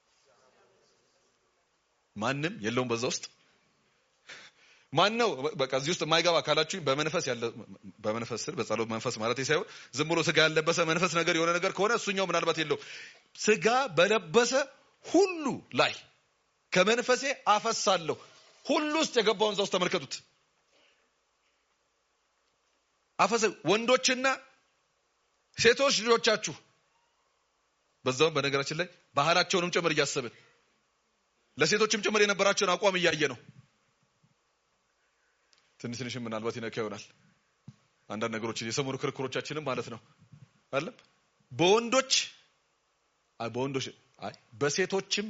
ማንም የለውም በዛ ውስጥ ማን ነው በቃ እዚህ ውስጥ የማይገባ ካላችሁ በመንፈስ ያለ በመንፈስ ስር በጸሎት መንፈስ ማለት ሳይሆን ዝም ብሎ ስጋ ያለበሰ መንፈስ ነገር የሆነ ነገር ከሆነ እሱኛው ምናልባት የለው ስጋ በለበሰ ሁሉ ላይ ከመንፈሴ አፈሳለሁ ሁሉ ውስጥ የገባውን እዛ ውስጥ ተመልከቱት አፈሰ ወንዶችና ሴቶች ልጆቻችሁ በዛውም በነገራችን ላይ ባህላቸውንም ጭምር እያሰብን ለሴቶችም ጭምር የነበራቸውን አቋም እያየ ነው ትንሽ ትንሽም ምናልባት ይነካ ይሆናል አንዳንድ ነገሮችን የሰሞኑ ክርክሮቻችንም ማለት ነው አለም በወንዶች አይ በወንዶች አይ በሴቶችም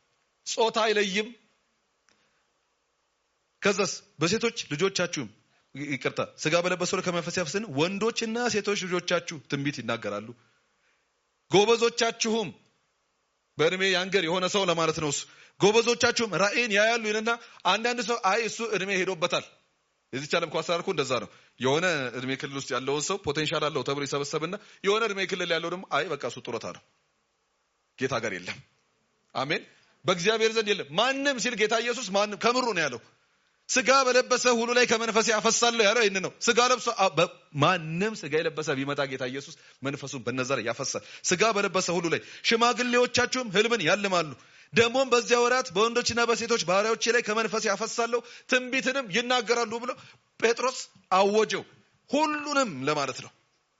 ጾታ አይለይም ከዛስ በሴቶች ልጆቻችሁም ይቅርታ ስጋ በለበሰው ላይ ከመንፈስ ያፈስን ወንዶችና ሴቶች ልጆቻችሁ ትንቢት ይናገራሉ ጎበዞቻችሁም በእድሜ ያንገር የሆነ ሰው ለማለት ነው እሱ ጎበዞቻችሁም ራእይን ያያሉ ይልና አንዳንድ ሰው አይ እሱ እድሜ ሄዶበታል የዚች ዓለም ኳስ አርኩ እንደዛ ነው የሆነ እድሜ ክልል ውስጥ ያለውን ሰው ፖቴንሻል አለው ተብሎ ይሰበሰብና የሆነ እድሜ ክልል ያለው ደግሞ አይ በቃ እሱ ጡረታ ነው ጌታ ጋር የለም አሜን በእግዚአብሔር ዘንድ የለም ማንም ሲል ጌታ ኢየሱስ ማንም ከምሩ ነው ያለው ስጋ በለበሰ ሁሉ ላይ ከመንፈስ ያፈሳለሁ ያለው ይህን ነው ስጋ ለብሶ ማንም ስጋ የለበሰ ቢመጣ ጌታ ኢየሱስ መንፈሱን በነዛ ላይ ያፈሳል ስጋ በለበሰ ሁሉ ላይ ሽማግሌዎቻችሁም ህልምን ያልማሉ ደግሞም በዚያ ወራት በወንዶችና በሴቶች ባህሪያዎች ላይ ከመንፈስ ያፈሳለሁ ትንቢትንም ይናገራሉ ብሎ ጴጥሮስ አወጀው ሁሉንም ለማለት ነው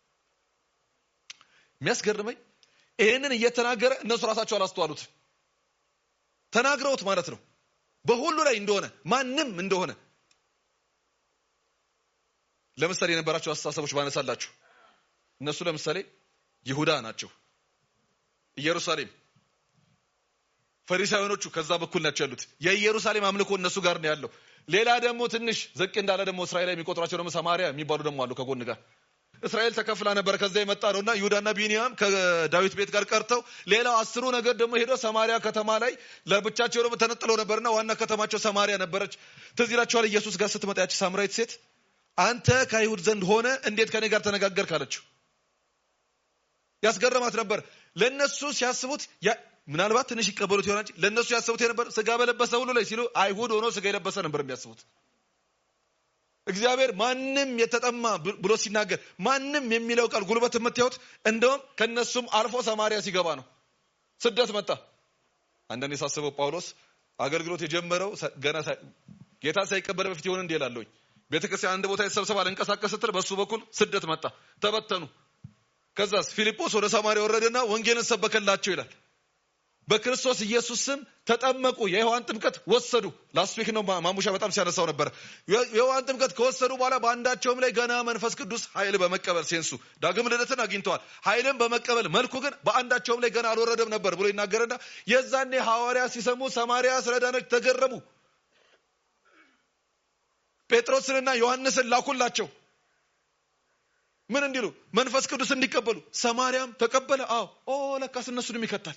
የሚያስገርመኝ ይህንን እየተናገረ እነሱ ራሳቸው አላስተዋሉት ተናግረውት ማለት ነው በሁሉ ላይ እንደሆነ ማንም እንደሆነ ለምሳሌ የነበራቸው አስተሳሰቦች ባነሳላችሁ እነሱ ለምሳሌ ይሁዳ ናቸው ኢየሩሳሌም ፈሪሳውያኖቹ ከዛ በኩል ናቸው ያሉት የኢየሩሳሌም አምልኮ እነሱ ጋር ነው ያለው ሌላ ደግሞ ትንሽ ዘቅ እንዳለ ደግሞ እስራኤል የሚቆጥሯቸው ደግሞ ሰማሪያ የሚባሉ ደግሞ አሉ ከጎን ጋር እስራኤል ተከፍላ ነበር ከዛ የመጣ ነውና ይሁዳና ቢንያም ከዳዊት ቤት ጋር ቀርተው ሌላው አስሩ ነገር ደግሞ ሄዶ ሰማሪያ ከተማ ላይ ለብቻቸው ደግሞ ተነጥለው ነበርና ዋና ከተማቸው ሰማሪያ ነበረች ትዝ ይላችኋል ኢየሱስ ጋር ስትመጣ ያቺ ሳምራዊት ሴት አንተ ከአይሁድ ዘንድ ሆነ እንዴት ከኔ ጋር ተነጋገር ካለችው ያስገረማት ነበር ለነሱ ሲያስቡት ምናልባት ትንሽ ይቀበሉት ይሆናል ለእነሱ ያስቡት የነበር ስጋ በለበሰ ሁሉ ላይ ሲሉ አይሁድ ሆኖ ስጋ የለበሰ ነበር የሚያስቡት እግዚአብሔር ማንም የተጠማ ብሎ ሲናገር ማንም የሚለው ቃል ጉልበት የምታዩት እንደውም ከነሱም አልፎ ሰማሪያ ሲገባ ነው ስደት መጣ አንዳንድ የሳስበው ጳውሎስ አገልግሎት የጀመረው ገና ጌታ ሳይቀበል በፊት ይሆን እንዲ ላለኝ ቤተክርስቲያን አንድ ቦታ የተሰብሰባ ልንቀሳቀስ ስትል በሱ በኩል ስደት መጣ ተበተኑ ከዛስ ፊልጶስ ወደ ሰማሪያ ወረደና ወንጌልን ሰበከላቸው ይላል በክርስቶስ ኢየሱስ ስም ተጠመቁ የዮሐን ጥምቀት ወሰዱ ላስት ዊክ ነው ማሙሻ በጣም ሲያነሳው ነበር የዮሐን ጥምቀት ከወሰዱ በኋላ በአንዳቸውም ላይ ገና መንፈስ ቅዱስ ኃይል በመቀበል ሴንሱ ዳግም ልደትን አግኝተዋል ኃይልን በመቀበል መልኩ ግን በአንዳቸውም ላይ ገና አልወረደም ነበር ብሎ ይናገርና የዛኔ ሐዋርያ ሲሰሙ ሰማሪያ ስለዳነች ተገረሙ ጴጥሮስንና ዮሐንስን ላኩላቸው ምን እንዲሉ መንፈስ ቅዱስ እንዲቀበሉ ሰማርያም ተቀበለ አዎ ኦ ለካስ እነሱንም ይከታል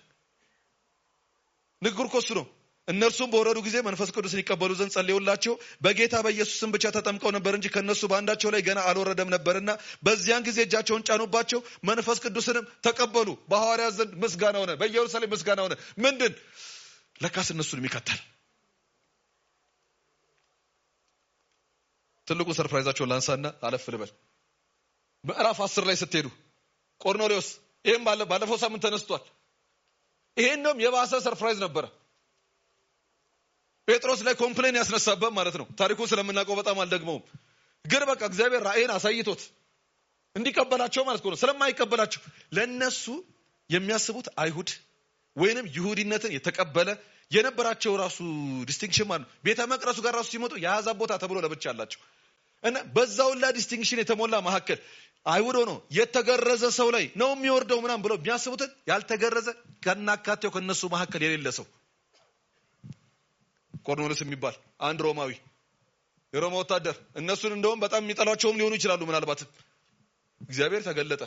ንግግር ኮሱ ነው እነርሱም በወረዱ ጊዜ መንፈስ ቅዱስን ይቀበሉ ዘንድ ጸልዩላቸው በጌታ በኢየሱስ ስም ብቻ ተጠምቀው ነበር እንጂ ከነሱ በአንዳቸው ላይ ገና አልወረደም ነበርና በዚያን ጊዜ እጃቸውን ጫኑባቸው መንፈስ ቅዱስንም ተቀበሉ በሐዋርያ ዘንድ ምስጋና ሆነ በኢየሩሳሌም ምስጋና ሆነ ምንድን ለካስ እነሱንም ይከታል ትልቁ ሰርፕራይዛቸውን ላንሳና አለፍ ልበል ምዕራፍ አስር ላይ ስትሄዱ ቆርኔሌዎስ ይህም ባለፈው ሳምንት ተነስቷል ይሄን እንደውም የባሰ ሰርፕራይዝ ነበረ ጴጥሮስ ላይ ኮምፕሌን ያስነሳበት ማለት ነው ታሪኩን ስለምናውቀው በጣም አልደግመውም ግን በቃ እግዚአብሔር ራእይን አሳይቶት እንዲቀበላቸው ማለት ነው ስለማይቀበላቸው ለነሱ የሚያስቡት አይሁድ ወይንም ይሁዲነትን የተቀበለ የነበራቸው ራሱ ዲስቲንክሽን ማለት ነው ቤተ መቅረሱ ጋር ራሱ ሲመጡ የአሕዛብ ቦታ ተብሎ ለብቻ አላቸው እና በዛውላ ዲስቲንክሽን የተሞላ መካከል አይሁድ ሆኖ የተገረዘ ሰው ላይ ነው የሚወርደው ምናም ብለው የሚያስቡትን ያልተገረዘ ከናካቴው ከነሱ መካከል የሌለ ሰው ቆርኔሎስ የሚባል አንድ ሮማዊ የሮማ ወታደር እነሱን እንደውም በጣም የሚጠሏቸውም ሊሆኑ ይችላሉ ምናልባትም እግዚአብሔር ተገለጠ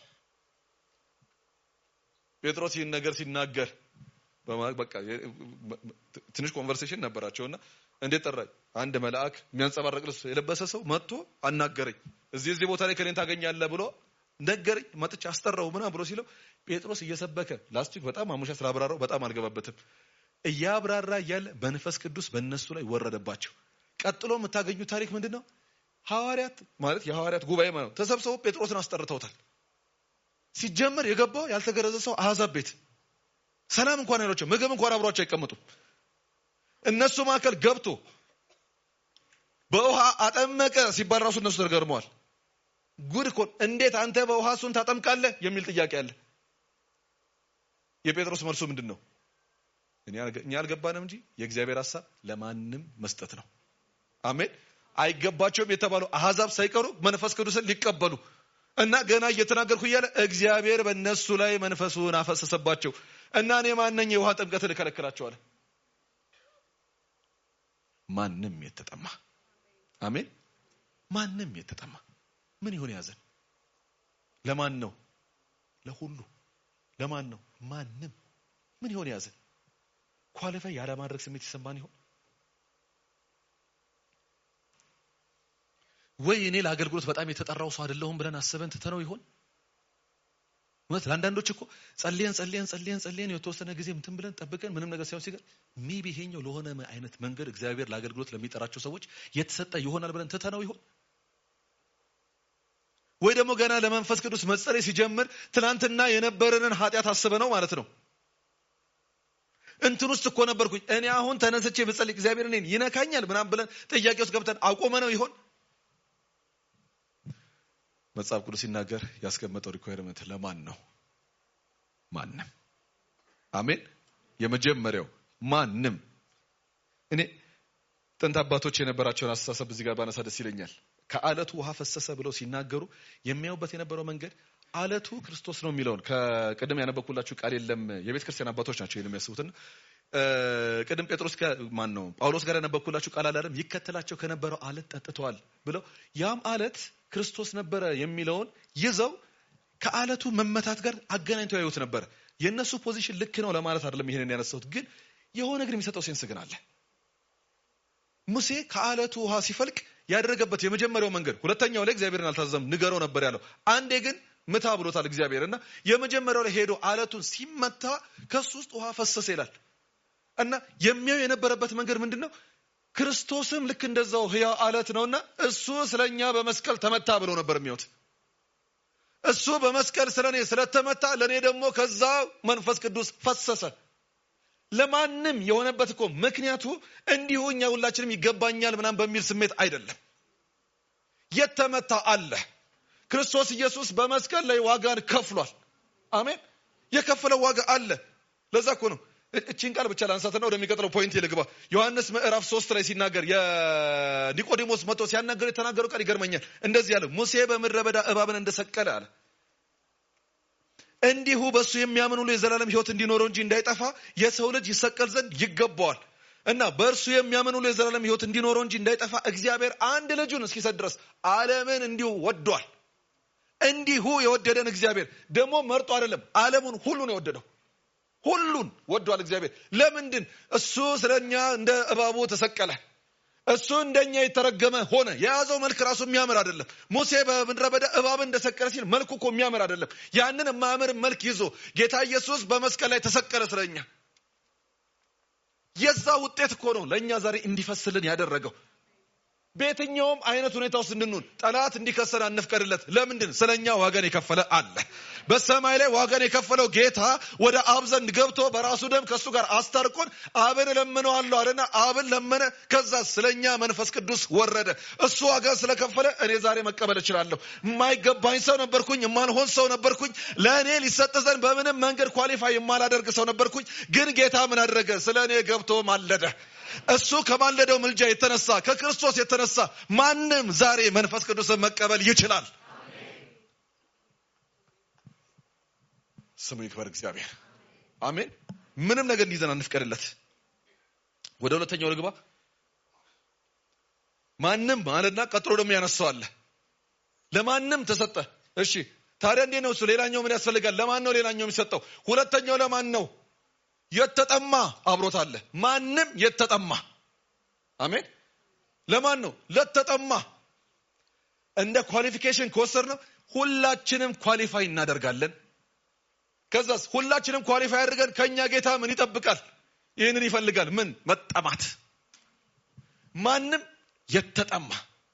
ጴጥሮስ ይህን ነገር ሲናገር በቃ ትንሽ ኮንቨርሴሽን ነበራቸውና እንዴት ጠራኝ አንድ መልአክ የሚያንጸባረቅ ልብስ የለበሰ ሰው መጥቶ አናገረኝ እዚህ እዚህ ቦታ ላይ ከኔን ታገኛለህ ብሎ ነገረኝ መጥቼ አስጠራው ምናምን ብሎ ሲለው ጴጥሮስ እየሰበከ ላስቲክ በጣም አሙሻ ስላብራራው በጣም አልገባበትም እያብራራ እያለ በንፈስ ቅዱስ በእነሱ ላይ ወረደባቸው ቀጥሎ የምታገኙ ታሪክ ምንድን ነው ሐዋርያት ማለት የሐዋርያት ጉባኤ ማለት ተሰብስበው ጴጥሮስን አስጠርተውታል ሲጀመር የገባው ያልተገረዘ ሰው አሕዛብ ቤት ሰላም እንኳን አይሏቸው ምግብ እንኳን አብሯቸው አይቀመጡም እነሱ መካከል ገብቶ በውሃ አጠመቀ ሲባል ራሱ እነሱ ተገርመዋል ጉድ እኮ እንዴት አንተ በውሃ እሱን ታጠምቃለህ የሚል ጥያቄ አለ የጴጥሮስ መልሱ ምንድን ነው እኛ አልገባንም እንጂ የእግዚአብሔር ሀሳብ ለማንም መስጠት ነው አሜን አይገባቸውም የተባሉ አሕዛብ ሳይቀሩ መንፈስ ቅዱስን ሊቀበሉ እና ገና እየተናገርኩ እያለ እግዚአብሔር በእነሱ ላይ መንፈሱን አፈሰሰባቸው እና እኔ ማነኝ የውሃ ጥምቀትን እከለክላቸዋለ ማንም የተጠማ አሜን ማንም የተጠማ ምን ይሆን ያዘን? ለማን ነው? ለሁሉ ለማን ነው? ማንም ምን ይሆን ያዘን? ኳሊፋይ ያለማድረግ ስሜት ይሰማን ይሆን ወይ? እኔ ለአገልግሎት በጣም የተጠራው ሰው አይደለሁም ብለን አስበን ትተነው ይሆን? እውነት ለአንዳንዶች እኮ ጸልየን ጸልየን ጸልየን ጸልየን የተወሰነ ጊዜ እንትን ብለን ጠብቀን ምንም ነገር ሳይሆን ሲገር ሜቢ ይሄኛው ለሆነ አይነት መንገድ እግዚአብሔር ለአገልግሎት ለሚጠራቸው ሰዎች የተሰጠ ይሆናል ብለን ትተነው ይሆን? ወይ ደግሞ ገና ለመንፈስ ቅዱስ መጸለይ ሲጀምር ትናንትና የነበረንን ኃጢአት አስበ ነው ማለት ነው። እንትን ውስጥ እኮ ነበርኩኝ እኔ አሁን ተነስቼ ብጸልይ እግዚአብሔር እኔን ይነካኛል ምናምን ብለን ጥያቄ ውስጥ ገብተን አቆመ ነው ይሆን? መጽሐፍ ቅዱስ ሲናገር ያስቀመጠው ሪኳየርመንት ለማን ነው? ማንም። አሜን። የመጀመሪያው ማንም። እኔ ጥንት አባቶች የነበራቸውን አስተሳሰብ እዚህ ጋር ባነሳ ደስ ይለኛል። ከአለቱ ውሃ ፈሰሰ ብለው ሲናገሩ የሚያዩበት የነበረው መንገድ አለቱ ክርስቶስ ነው የሚለውን ከቅድም ያነበብኩላችሁ ቃል የለም የቤተ ክርስቲያን አባቶች ናቸው ይህን የሚያስቡትና ቅድም ጴጥሮስ ማን ነው ጳውሎስ ጋር ያነበብኩላችሁ ቃል አላለም ይከተላቸው ከነበረው አለት ጠጥተዋል ብለው ያም አለት ክርስቶስ ነበረ የሚለውን ይዘው ከአለቱ መመታት ጋር አገናኝተው ያዩት ነበረ። የእነሱ ፖዚሽን ልክ ነው ለማለት አይደለም ይሄንን ያነሳሁት፣ ግን የሆነ ግን የሚሰጠው ሴንስ ግን አለ። ሙሴ ከአለቱ ውሃ ሲፈልቅ ያደረገበት የመጀመሪያው መንገድ፣ ሁለተኛው ላይ እግዚአብሔርን አልታዘዘም ንገረው ነበር ያለው። አንዴ ግን ምታ ብሎታል እግዚአብሔር እና የመጀመሪያው ላይ ሄዶ አለቱን ሲመታ ከሱ ውስጥ ውሃ ፈሰሰ ይላል እና የሚያዩ የነበረበት መንገድ ምንድን ነው? ክርስቶስም ልክ እንደዛው ህያው አለት ነውና እሱ ስለኛ በመስቀል ተመታ ብሎ ነበር የሚወት እሱ በመስቀል ስለ እኔ ስለተመታ ለእኔ ደግሞ ከዛ መንፈስ ቅዱስ ፈሰሰ። ለማንም የሆነበት እኮ ምክንያቱ እንዲሁ እኛ ሁላችንም ይገባኛል ምናምን በሚል ስሜት አይደለም። የተመታ አለ። ክርስቶስ ኢየሱስ በመስቀል ላይ ዋጋን ከፍሏል። አሜን። የከፈለው ዋጋ አለ። ለዛ እኮ ነው እቺን ቃል ብቻ ላንሳትና ወደሚቀጥለው ፖይንት ልግባ። ዮሐንስ ምዕራፍ ሶስት ላይ ሲናገር የኒቆዲሞስ መጥቶ ሲያናገር የተናገረው ቃል ይገርመኛል። እንደዚህ አለ፣ ሙሴ በምድረ በዳ እባብን እንደሰቀለ አለ እንዲሁ በእሱ የሚያምን ሁሉ የዘላለም ሕይወት እንዲኖረው እንጂ እንዳይጠፋ የሰው ልጅ ይሰቀል ዘንድ ይገባዋል። እና በእርሱ የሚያምን ሁሉ የዘላለም ሕይወት እንዲኖረው እንጂ እንዳይጠፋ እግዚአብሔር አንድ ልጁን እስኪሰጥ ድረስ ዓለምን እንዲሁ ወዷል። እንዲሁ የወደደን እግዚአብሔር ደግሞ መርጦ አይደለም፣ ዓለሙን ሁሉ ነው የወደደው። ሁሉን ወዷል እግዚአብሔር። ለምንድን እሱ ስለኛ እንደ እባቡ ተሰቀለ። እሱ እንደኛ የተረገመ ሆነ። የያዘው መልክ ራሱ የሚያምር አይደለም። ሙሴ በምድረ በዳ እባብን እንደሰቀለ ሲል መልኩ እኮ የሚያምር አይደለም። ያንን የማያምር መልክ ይዞ ጌታ ኢየሱስ በመስቀል ላይ ተሰቀለ ስለኛ። የዛ ውጤት እኮ ነው ለእኛ ዛሬ እንዲፈስልን ያደረገው። በየትኛውም አይነት ሁኔታ ውስጥ እንድንሆን ጠላት እንዲከሰን አንፍቀድለት። ለምንድን ስለኛ ዋጋን የከፈለ አለ። በሰማይ ላይ ዋጋን የከፈለው ጌታ ወደ አብ ዘንድ ገብቶ በራሱ ደም ከእሱ ጋር አስታርቆን አብን እለምነዋለሁ አለና አብን ለመነ። ከዛ ስለኛ መንፈስ ቅዱስ ወረደ። እሱ ዋጋ ስለከፈለ እኔ ዛሬ መቀበል እችላለሁ። የማይገባኝ ሰው ነበርኩኝ፣ የማልሆን ሰው ነበርኩኝ። ለእኔ ሊሰጥ ዘንድ በምንም መንገድ ኳሊፋይ የማላደርግ ሰው ነበርኩኝ። ግን ጌታ ምን አደረገ? ስለ እኔ ገብቶ ማለደ። እሱ ከማለደው ምልጃ የተነሳ ከክርስቶስ የተነሳ ማንም ዛሬ መንፈስ ቅዱስን መቀበል ይችላል። ስሙ ይክበር እግዚአብሔር። አሜን። ምንም ነገር እንዲይዘን አንፍቀድለት። ወደ ሁለተኛው ልግባ። ማንም ማለትና ቀጥሎ ደግሞ ያነሳዋለ ለማንም ተሰጠ። እሺ ታዲያ እንዴት ነው እሱ? ሌላኛው ምን ያስፈልጋል? ለማን ነው ሌላኛው የሚሰጠው? ሁለተኛው ለማን ነው? የተጠማ አብሮት አለ። ማንም የተጠማ አሜን። ለማን ነው? ለተጠማ። እንደ ኳሊፊኬሽን ከወሰድ ነው ሁላችንም ኳሊፋይ እናደርጋለን። ከዛስ ሁላችንም ኳሊፋይ አድርገን ከኛ ጌታ ምን ይጠብቃል? ይህንን ይፈልጋል። ምን መጠማት። ማንም የተጠማ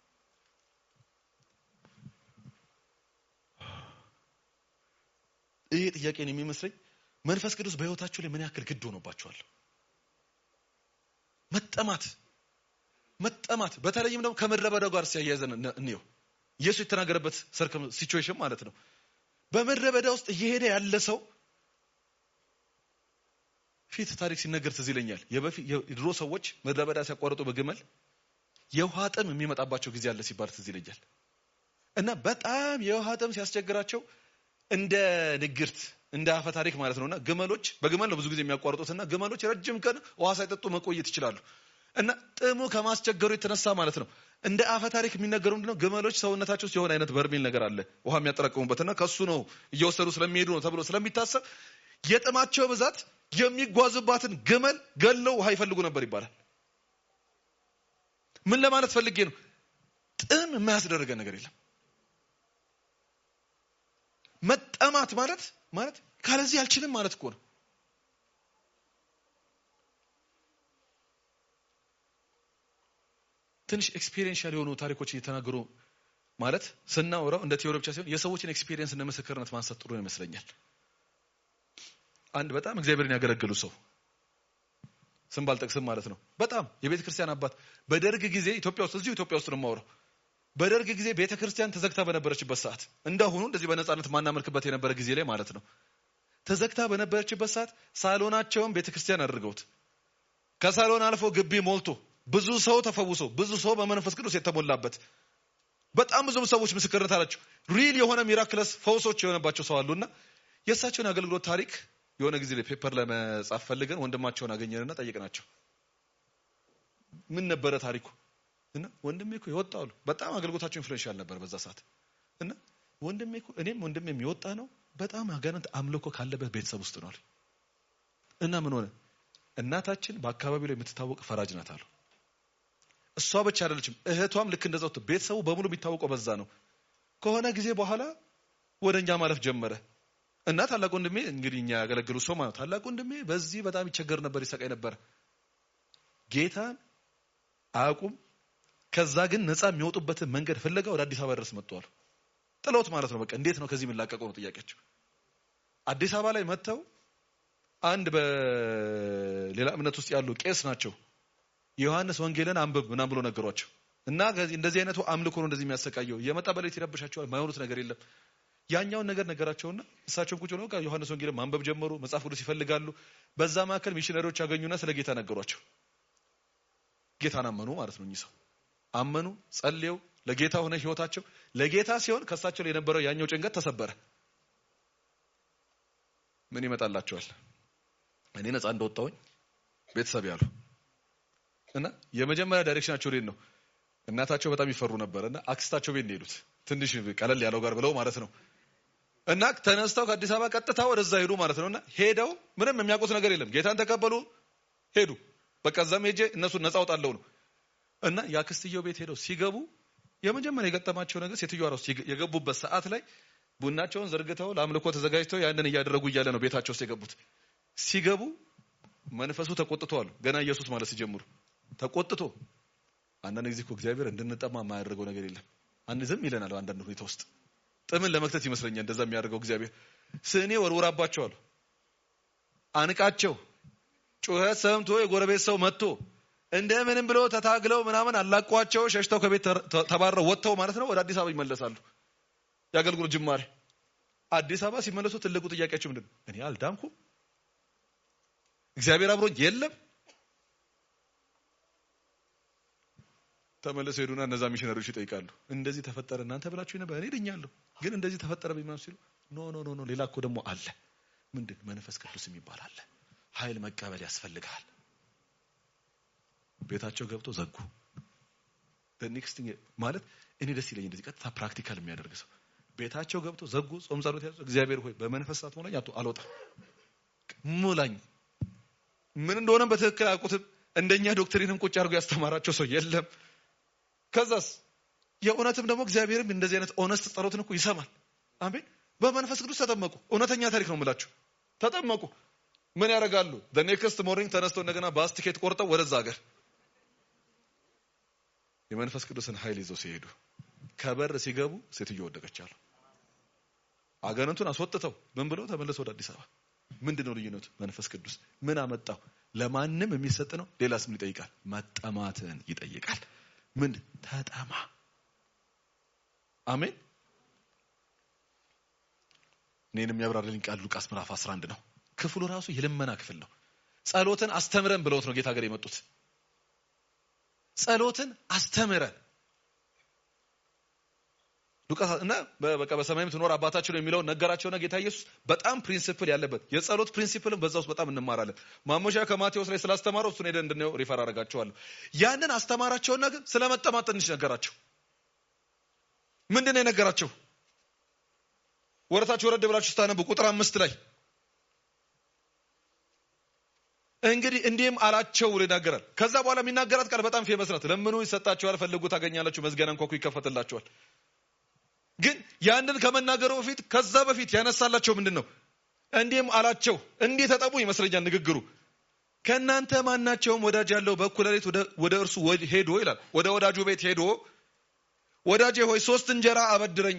ይሄ ጥያቄን የሚመስለኝ መንፈስ ቅዱስ በሕይወታችሁ ላይ ምን ያክል ግድ ሆኖባችኋል? መጠማት መጠማት፣ በተለይም ደግሞ ከምድረ በዳው ጋር ሲያያዘን እንየው። ኢየሱስ የተናገረበት ሰርከም ሲቹዌሽን ማለት ነው። በምድረ በዳ ውስጥ እየሄደ ያለ ሰው ፊት ታሪክ ሲነገር ትዝ ይለኛል። የድሮ ሰዎች ምድረ በዳ ሲያቋርጡ በግመል የውሃ ጥም የሚመጣባቸው ጊዜ አለ ሲባል ትዝ ይለኛል። እና በጣም የውሃ ጥም ሲያስቸግራቸው እንደ ንግርት እንደ አፈ ታሪክ ማለት ነውና ግመሎች በግመል ነው ብዙ ጊዜ የሚያቋርጡትና ግመሎች ረጅም ቀን ውሃ ሳይጠጡ መቆየት ይችላሉ። እና ጥሙ ከማስቸገሩ የተነሳ ማለት ነው እንደ አፈ ታሪክ የሚነገረው ምንድነው? ግመሎች ሰውነታቸው ውስጥ የሆነ አይነት በርሜል ነገር አለ ውሃ የሚያጠራቅሙበትና ከሱ ነው እየወሰዱ ስለሚሄዱ ነው ተብሎ ስለሚታሰብ የጥማቸው ብዛት የሚጓዙባትን ግመል ገለው ውሃ ይፈልጉ ነበር ይባላል። ምን ለማለት ፈልጌ ነው? ጥም የማያስደርገን ነገር የለም። መጠማት ማለት ማለት ካለዚህ አልችልም ማለት እኮ ነው። ትንሽ ኤክስፒሪየንሻል የሆኑ ታሪኮች እየተናገሩ ማለት ስናወራው እንደ ቴዎሪ ብቻ ሲሆን የሰዎችን ኤክስፒሪየንስ እንደ ምስክርነት ማንሳት ጥሩ ይመስለኛል። አንድ በጣም እግዚአብሔርን ያገለገሉ ሰው ስም ባልጠቅስም ማለት ነው። በጣም የቤተ ክርስቲያን አባት በደርግ ጊዜ ኢትዮጵያ ውስጥ እዚሁ ኢትዮጵያ ውስጥ ነው የማወራው። በደርግ ጊዜ ቤተ ክርስቲያን ተዘግታ በነበረችበት ሰዓት እንዳሁኑ እንደዚህ በነጻነት ማናመልክበት የነበረ ጊዜ ላይ ማለት ነው። ተዘግታ በነበረችበት ሰዓት ሳሎናቸውን ቤተ ክርስቲያን አድርገውት ከሳሎን አልፎ ግቢ ሞልቶ ብዙ ሰው ተፈውሶ ብዙ ሰው በመንፈስ ቅዱስ የተሞላበት በጣም ብዙ ሰዎች ምስክርነት አላቸው። ሪል የሆነ ሚራክለስ ፈውሶች የሆነባቸው ሰው አሉና የእሳቸውን አገልግሎት ታሪክ የሆነ ጊዜ ላይ ፔፐር ለመጻፍ ፈልገን ወንድማቸውን አገኘንና ጠየቅናቸው። ምን ነበረ ታሪኩ? እና ወንድሜ እኮ የወጣ አሉ። በጣም አገልግሎታቸው ኢንፍሉዌንሻል ነበር በዛ ሰዓት እና ወንድሜ እኮ እኔም ወንድሜም የወጣ ነው በጣም አጋንንት አምልኮ ካለበት ቤተሰብ ውስጥ ነው አሉ። እና ምን ሆነ? እናታችን በአካባቢው ላይ የምትታወቅ ፈራጅ ናት አሉ። እሷ ብቻ አይደለችም፣ እህቷም ልክ እንደዛው ቤተሰቡ በሙሉ የሚታወቀው በዛ ነው። ከሆነ ጊዜ በኋላ ወደ እኛ ማለፍ ጀመረ እና ታላቅ ወንድሜ እንግዲህ እኛ ያገለግሉ ሰው ማለት ታላቅ ወንድሜ በዚህ በጣም ይቸገር ነበር፣ ይሰቃይ ነበር። ጌታን አያውቁም። ከዛ ግን ነፃ የሚወጡበትን መንገድ ፍለጋ ወደ አዲስ አበባ ድረስ መጥተዋል። ጥለውት ማለት ነው። በቃ እንዴት ነው ከዚህ የምላቀቀው ነው ጥያቄያቸው። አዲስ አበባ ላይ መጥተው አንድ በሌላ እምነት ውስጥ ያሉ ቄስ ናቸው ዮሐንስ ወንጌልን አንብብ ምናምን ብሎ ነገሯቸው እና እንደዚህ አይነቱ አምልኮ ነው እንደዚህ የሚያሰቃየው የመጣ በሌሊት ይረብሻቸዋል ማይሆኑት ነገር የለም ያኛውን ነገር ነገራቸውና እሳቸውን ቁጭ ብለው ዮሐንስ ወንጌልን ማንበብ ጀመሩ መጽሐፍ ቅዱስ ይፈልጋሉ በዛ መካከል ሚሽነሪዎች ያገኙና ስለ ጌታ ነገሯቸው ጌታን አመኑ ማለት ነው እኚህ ሰው አመኑ ጸልየው ለጌታ ሆነ ህይወታቸው ለጌታ ሲሆን ከእሳቸው ላይ የነበረው ያኛው ጭንቀት ተሰበረ ምን ይመጣላቸዋል እኔ ነፃ እንደወጣሁኝ ቤተሰብ ያሉ እና የመጀመሪያ ዳይሬክሽናቸው ወዴት ነው? እናታቸው በጣም ይፈሩ ነበር እና አክስታቸው ቤት ነው የሄዱት። ትንሽ ቀለል ያለው ጋር ብለው ማለት ነው። እና ተነስተው ከአዲስ አበባ ቀጥታ ወደዛ ሄዱ ማለት ነው። እና ሄደው ምንም የሚያውቁት ነገር የለም። ጌታን ተቀበሉ፣ ሄዱ። በቃ እዛም ሄጄ እነሱን ነፃ አውጣለሁ ነው። እና የአክስትየው ቤት ሄደው ሲገቡ የመጀመሪያ የገጠማቸው ነገር ሴትዮዋ ራሱ የገቡበት ሰዓት ላይ ቡናቸውን ዘርግተው ለአምልኮ ተዘጋጅተው ያንን እያደረጉ እያለ ነው ቤታቸው ውስጥ የገቡት። ሲገቡ መንፈሱ ተቆጥቶ አሉ። ገና ኢየሱስ ማለት ሲጀምሩ ተቆጥቶ አንዳንድ ጊዜ እኮ እግዚአብሔር እንድንጠማ የማያደርገው ነገር የለም። አንድ ዝም ይለናል። አንዳንድ ሁኔታ ውስጥ ጥምን ለመክተት ይመስለኛል እንደዛ የሚያደርገው እግዚአብሔር። ስኔ ወርውራባቸው አሉ። አንቃቸው ጩኸት ሰምቶ የጎረቤት ሰው መጥቶ እንደምንም ብሎ ተታግለው ምናምን አላቋቸው ሸሽተው ከቤት ተባረው ወጥተው ማለት ነው ወደ አዲስ አበባ ይመለሳሉ። የአገልግሎት ጅማሬ አዲስ አበባ ሲመለሱ ትልቁ ጥያቄያቸው ምንድን ነው? እኔ አልዳንኩም፣ እግዚአብሔር አብሮኝ የለም ተመለሰው ሄዱና እነዛ ሚሽነሪዎች ይጠይቃሉ። እንደዚህ ተፈጠረ እናንተ ብላችሁ ነበር፣ እኔ ድኛለሁ፣ ግን እንደዚህ ተፈጠረ ቢማም ሲሉ ኖ ኖ ኖ ኖ ሌላ እኮ ደግሞ አለ። ምንድን መንፈስ ቅዱስ የሚባል አለ። ኃይል መቀበል ያስፈልጋል። ቤታቸው ገብተው ዘጉ። ኔክስት ማለት እኔ ደስ ይለኝ እንደዚህ ቀጥታ ፕራክቲካል የሚያደርግ ሰው ቤታቸው ገብተው ዘጉ። ጾም ጸሎት ያዙ። እግዚአብሔር ሆይ በመንፈስ ሰዓት ሞላኝ፣ አልወጣም፣ ሙላኝ። ምን እንደሆነም በትክክል አያውቁትም። እንደኛ ዶክትሪንም ቁጭ አድርጎ ያስተማራቸው ሰው የለም። ከዛስ የእውነትም ደግሞ እግዚአብሔርም እንደዚህ አይነት ኦነስት ጸሎትን እኮ ይሰማል። አሜን። በመንፈስ ቅዱስ ተጠመቁ። እውነተኛ ታሪክ ነው የምላችሁ። ተጠመቁ። ምን ያደርጋሉ? ኔክስት ሞርኒንግ ተነስተው እንደገና ባስ ቲኬት ቆርጠው ወደዛ ሀገር የመንፈስ ቅዱስን ኃይል ይዘው ሲሄዱ ከበር ሲገቡ ሴትዮ ወደቀች አሉ። አጋንንቱን አስወጥተው ምን ብለው ተመለሱ ወደ አዲስ አበባ። ምንድን ነው ልዩነቱ? መንፈስ ቅዱስ ምን አመጣው? ለማንም የሚሰጥ ነው። ሌላስ ምን ይጠይቃል? መጠማትን ይጠይቃል። ምን ተጠማ። አሜን። እኔንም ያብራራልኝ ቃል ሉቃስ ምዕራፍ 11 ነው። ክፍሉ ራሱ የልመና ክፍል ነው። ጸሎትን አስተምረን ብለውት ነው ጌታ ሀገር የመጡት። ጸሎትን አስተምረን ሉቃስ እና በቃ በሰማይም ትኖር አባታችሁ ነው የሚለውን ነገራቸውና ጌታ ኢየሱስ በጣም ፕሪንሲፕል ያለበት የጸሎት ፕሪንሲፕልም በዛ ውስጥ በጣም እንማራለን። ማሞሻ ከማቴዎስ ላይ ስላስተማረው እሱን ሄደን እንድናየው ሪፈር አደርጋቸዋለሁ። ያንን አስተማራቸውና ግን ስለ መጠማት ትንሽ ነገራቸው። ምንድን ነው የነገራቸው? ወረታችሁ ወረድ ብላችሁ ስታነቡ ቁጥር አምስት ላይ እንግዲህ እንዲህም አላቸው ብሎ ይናገራል። ከዛ በኋላ የሚናገራት ቃል በጣም ፌመስ ናት። ለምኑ ይሰጣችኋል፣ ፈልጉ ታገኛላችሁ፣ መዝጊያን አንኳኩ ይከፈትላችኋል። ግን ያንን ከመናገሩ በፊት ከዛ በፊት ያነሳላቸው ምንድን ነው? እንዲህም አላቸው እንዲህ ተጠቡ ይመስለኛል ንግግሩ። ከእናንተ ማናቸውም ወዳጅ ያለው በእኩለ ሌሊት ወደ እርሱ ሄዶ ይላል ወደ ወዳጁ ቤት ሄዶ ወዳጄ ሆይ ሶስት እንጀራ አበድረኝ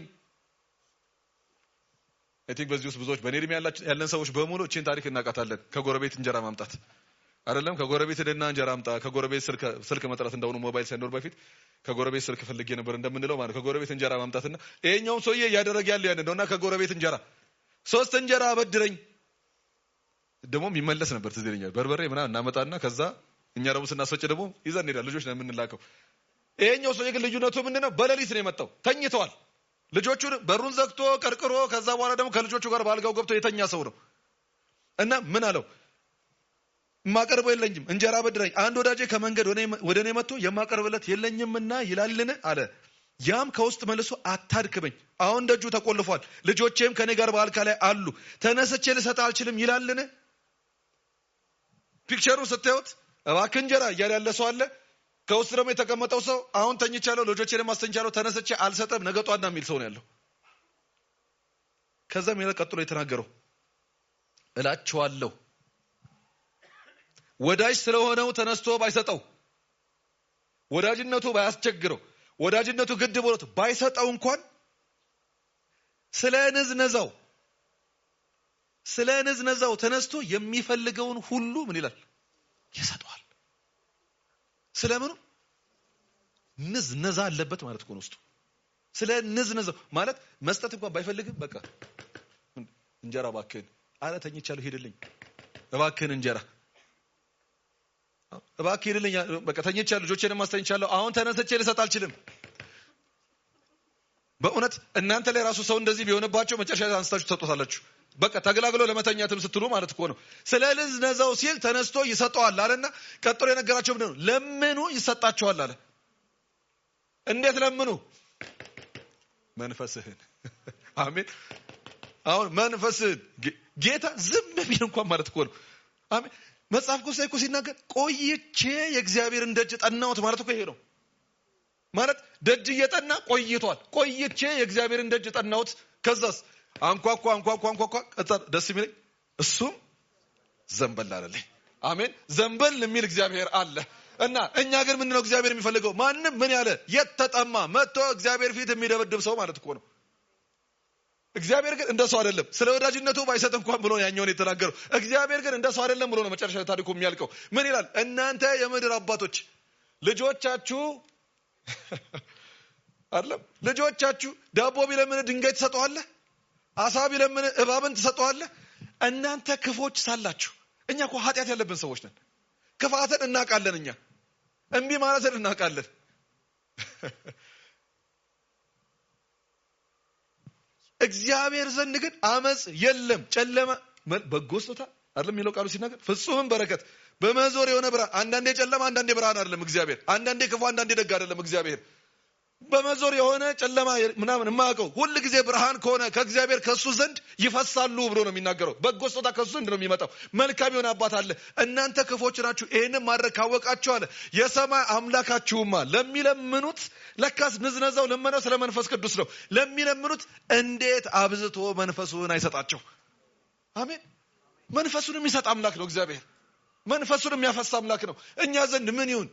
አይ ቲንክ በዚህ ውስጥ ብዙዎች በእኔ እድሜ ያለን ሰዎች በሙሉ እቺን ታሪክ እናውቃታለን። ከጎረቤት እንጀራ ማምጣት አይደለም ከጎረቤት ሄደና እንጀራ አምጣ፣ ከጎረቤት ስልክ ስልክ መጥራት እንደሆኑ ሞባይል ሳይኖር በፊት ከጎረቤት ስልክ ፈልጌ ነበር እንደምንለው ማለት ከጎረቤት እንጀራ ማምጣትና ይሄኛውም ሰውዬ እያደረገ ያለው ያንን ነውና ከጎረቤት እንጀራ ሶስት እንጀራ አበድረኝ። ደግሞ የሚመለስ ነበር ትዝ ይለኛል። በርበሬ ምናምን እናመጣና ከዛ እኛ ደግሞ ስናስወጭ ደግሞ ይዘን እንሄዳለን። ልጆች ነው የምንላከው። ይሄኛው ሰውዬ ግን ልዩነቱ ምንድነው? በሌሊት ነው የመጣው። ተኝተዋል። ልጆቹን በሩን ዘግቶ ቀርቅሮ ከዛ በኋላ ደግሞ ከልጆቹ ጋር በአልጋው ገብቶ የተኛ ሰው ነው እና ምን አለው የማቀርበው የለኝም እንጀራ በድረኝ አንድ ወዳጄ ከመንገድ ወደ እኔ መጥቶ የማቀርብለት የለኝምና ይላልን አለ ያም ከውስጥ መልሶ አታድክመኝ አሁን ደጁ ተቆልፏል ልጆቼም ከኔ ጋር በአልጋ ላይ አሉ ተነስቼ ልሰጥ አልችልም ይላልን ፒክቸሩን ስታዩት እባክህ እንጀራ እያለ ያለ ሰው አለ ከውስጥ ደግሞ የተቀመጠው ሰው አሁን ተኝቻለሁ፣ ልጆቼንም አስተኝቻለሁ፣ ተነስቼ አልሰጠም፣ ነገ ጧና የሚል ሰው ነው ያለው። ከዛም ይላል ቀጥሎ የተናገረው እላችኋለሁ ወዳጅ ስለሆነው ተነስቶ ባይሰጠው፣ ወዳጅነቱ ባያስቸግረው፣ ወዳጅነቱ ግድ ብሎት ባይሰጠው እንኳን ስለ ንዝነዛው ስለ ንዝነዛው ተነስቶ የሚፈልገውን ሁሉ ምን ይላል ይሰጠዋል። ስለምኑ ንዝነዛ አለበት ማለት እኮ ነው ውስጡ። ስለ ንዝነዛው ማለት መስጠት እንኳን ባይፈልግም በቃ እንጀራ እባክህን፣ አረ ተኝቻለሁ፣ ሂድልኝ፣ እባክህን እንጀራ እባክህ ሂድልኝ፣ በቃ ተኝቻለሁ፣ ልጆቼንም አስተኝቻለሁ፣ አሁን ተነስቼ ልሰጥ አልችልም። በእውነት እናንተ ላይ ራሱ ሰው እንደዚህ ቢሆንባቸው መጨረሻ አንስታችሁ ትሰጡታላችሁ። በቃ ተገላግሎ ለመተኛትም ስትሉ ማለት እኮ ነው። ስለ ንዝነዛው ሲል ተነስቶ ይሰጠዋል አለና ቀጥሎ የነገራቸው ምንድን ነው? ለምኑ ይሰጣቸዋል አለ። እንዴት ለምኑ? መንፈስህን። አሜን። አሁን መንፈስህን ጌታ ዝም ቢል እንኳን ማለት እኮ ነው። አሜን። መጽሐፍ ቅዱስ ላይ እኮ ሲናገር ቆይቼ የእግዚአብሔርን ደጅ ጠናሁት ማለት እኮ ይሄ ነው። ማለት ደጅ እየጠና ቆይቷል። ቆይቼ የእግዚአብሔርን ደጅ ጠናሁት። ከዛስ አንኳኳ አንኳኳ አንኳኳ ቀጣ ደስ የሚለኝ እሱም ዘንበል አለልኝ። አሜን። ዘንበል የሚል እግዚአብሔር አለ እና እኛ ግን ምንድነው እግዚአብሔር የሚፈልገው? ማንም ምን ያለ የተጠማ መጥቶ እግዚአብሔር ፊት የሚደበድብ ሰው ማለት እኮ ነው። እግዚአብሔር ግን እንደ ሰው አይደለም። ስለ ወዳጅነቱ ባይሰጥ እንኳን ብሎ ያኛውን የተናገረው እግዚአብሔር ግን እንደ ሰው አይደለም ብሎ ነው መጨረሻ ታሪኩ የሚያልቀው። ምን ይላል? እናንተ የምድር አባቶች ልጆቻችሁ አይደለም ልጆቻችሁ ዳቦ ቢለምን ድንጋይ ትሰጠዋለህ? አሳ ቢለምን እባብን ትሰጠዋለህ? እናንተ ክፎች ሳላችሁ። እኛ እኮ ኃጢአት ያለብን ሰዎች ነን። ክፋትን እናውቃለን። እኛ እምቢ ማለትን እናውቃለን። እግዚአብሔር ዘንድ ግን አመፅ የለም። ጨለማ በጎ ስጦታ አይደለም የሚለው ቃሉ ሲናገር ፍጹምም በረከት በመዞር የሆነ ብርሃን። አንዳንዴ ጨለማ፣ አንዳንዴ ብርሃን አይደለም እግዚአብሔር። አንዳንዴ ክፉ፣ አንዳንዴ ደግ አይደለም እግዚአብሔር። በመዞር የሆነ ጨለማ ምናምን የማያውቀው ሁል ጊዜ ብርሃን ከሆነ ከእግዚአብሔር ከእሱ ዘንድ ይፈሳሉ ብሎ ነው የሚናገረው። በጎ ስጦታ ከእሱ ዘንድ ነው የሚመጣው። መልካም የሆነ አባት አለ። እናንተ ክፎች ናችሁ፣ ይህንን ማድረግ ካወቃችሁ አለ የሰማይ አምላካችሁማ ለሚለምኑት፣ ለካስ ንዝነዛው ልመናው ስለ መንፈስ ቅዱስ ነው። ለሚለምኑት እንዴት አብዝቶ መንፈሱን አይሰጣቸው? አሜን። መንፈሱን የሚሰጥ አምላክ ነው እግዚአብሔር። መንፈሱን የሚያፈሳ አምላክ ነው። እኛ ዘንድ ምን ይሁን?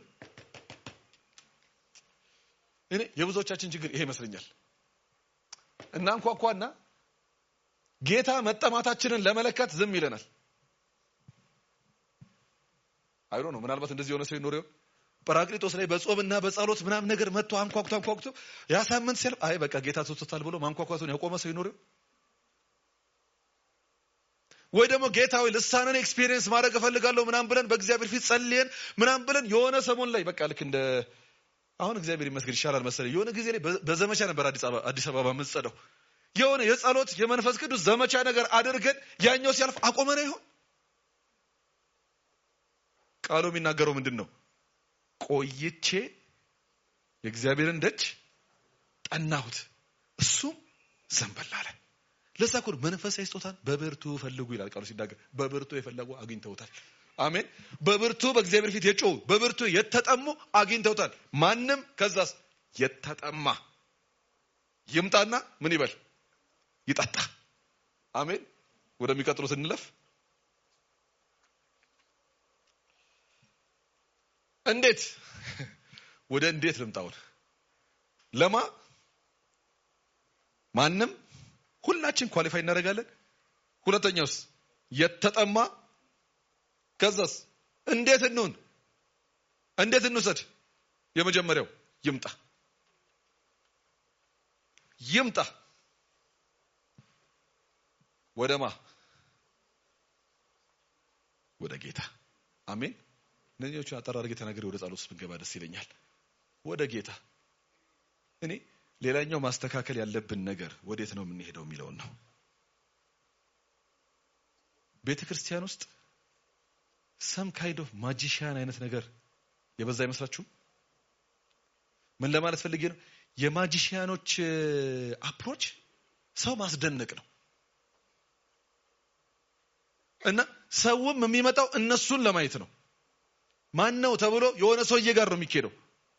እኔ የብዙዎቻችን ችግር ይሄ ይመስለኛል። እናንኳኳና ጌታ መጠማታችንን ለመለካት ዝም ይለናል። አይሮ ነው። ምናልባት እንደዚህ የሆነ ሰው ይኖር ይሆን? ጰራቅሊጦስ ላይ በጾምና በጸሎት ምናምን ነገር መጥቶ አንኳኩቶ አንኳኩቶ ያሳምን ሲያልፍ አይ በቃ ጌታ ትቶታል ብሎ ማንኳኳቱን ያቆመ ሰው ይኖር ይሆን? ወይ ደግሞ ጌታዊ ልሳንን ኤክስፒሪየንስ ማድረግ እፈልጋለሁ ምናምን ብለን በእግዚአብሔር ፊት ጸልየን ምናምን ብለን የሆነ ሰሞን ላይ በቃ ልክ እንደ አሁን እግዚአብሔር ይመስገን ይሻላል መሰለኝ። የሆነ ጊዜ ላይ በዘመቻ ነበር አዲስ አበባ አዲስ አበባ የምንጸደው የሆነ የጸሎት የመንፈስ ቅዱስ ዘመቻ ነገር አድርገን ያኛው ሲያልፍ አቆመነ ይሆን? ቃሉ የሚናገረው ምንድን ነው? ቆይቼ የእግዚአብሔርን ደጅ ጠናሁት፣ እሱም ዘንበል አለ። ለዛ እኮ መንፈሳዊ ስጦታን በብርቱ ፈልጉ ይላል ቃሉ ሲናገር። በብርቱ የፈለጉ አግኝተውታል። አሜን። በብርቱ በእግዚአብሔር ፊት የጮሁ በብርቱ የተጠሙ አግኝተውታል። ማንም ከዛስ የተጠማ ይምጣና ምን ይበል ይጠጣ። አሜን። ወደሚቀጥሉት እንለፍ። እንዴት ወደ እንዴት ልምጣውን ለማ ማንም ሁላችን ኳሊፋይ እናደርጋለን። ሁለተኛውስ የተጠማ ከዛስ እንዴት እንሁን? እንዴት እንውሰድ? የመጀመሪያው ይምጣ ይምጣ ወደማ ወደ ጌታ አሜን። እነዚህዎቹን አጠር አድርጌ ተናግሬ ወደ ጸሎት ውስጥ ብንገባ ደስ ይለኛል። ወደ ጌታ እኔ ሌላኛው ማስተካከል ያለብን ነገር ወዴት ነው የምንሄደው የሚለውን ነው። ቤተ ክርስቲያን ውስጥ ሰም ካይንድ ኦፍ ማጂሽያን አይነት ነገር የበዛ አይመስላችሁም? ምን ለማለት ፈልጌ ነው? የማጂሽያኖች አፕሮች ሰው ማስደነቅ ነው እና ሰውም የሚመጣው እነሱን ለማየት ነው። ማን ነው ተብሎ የሆነ ሰውዬ ጋር ነው የሚኬደው።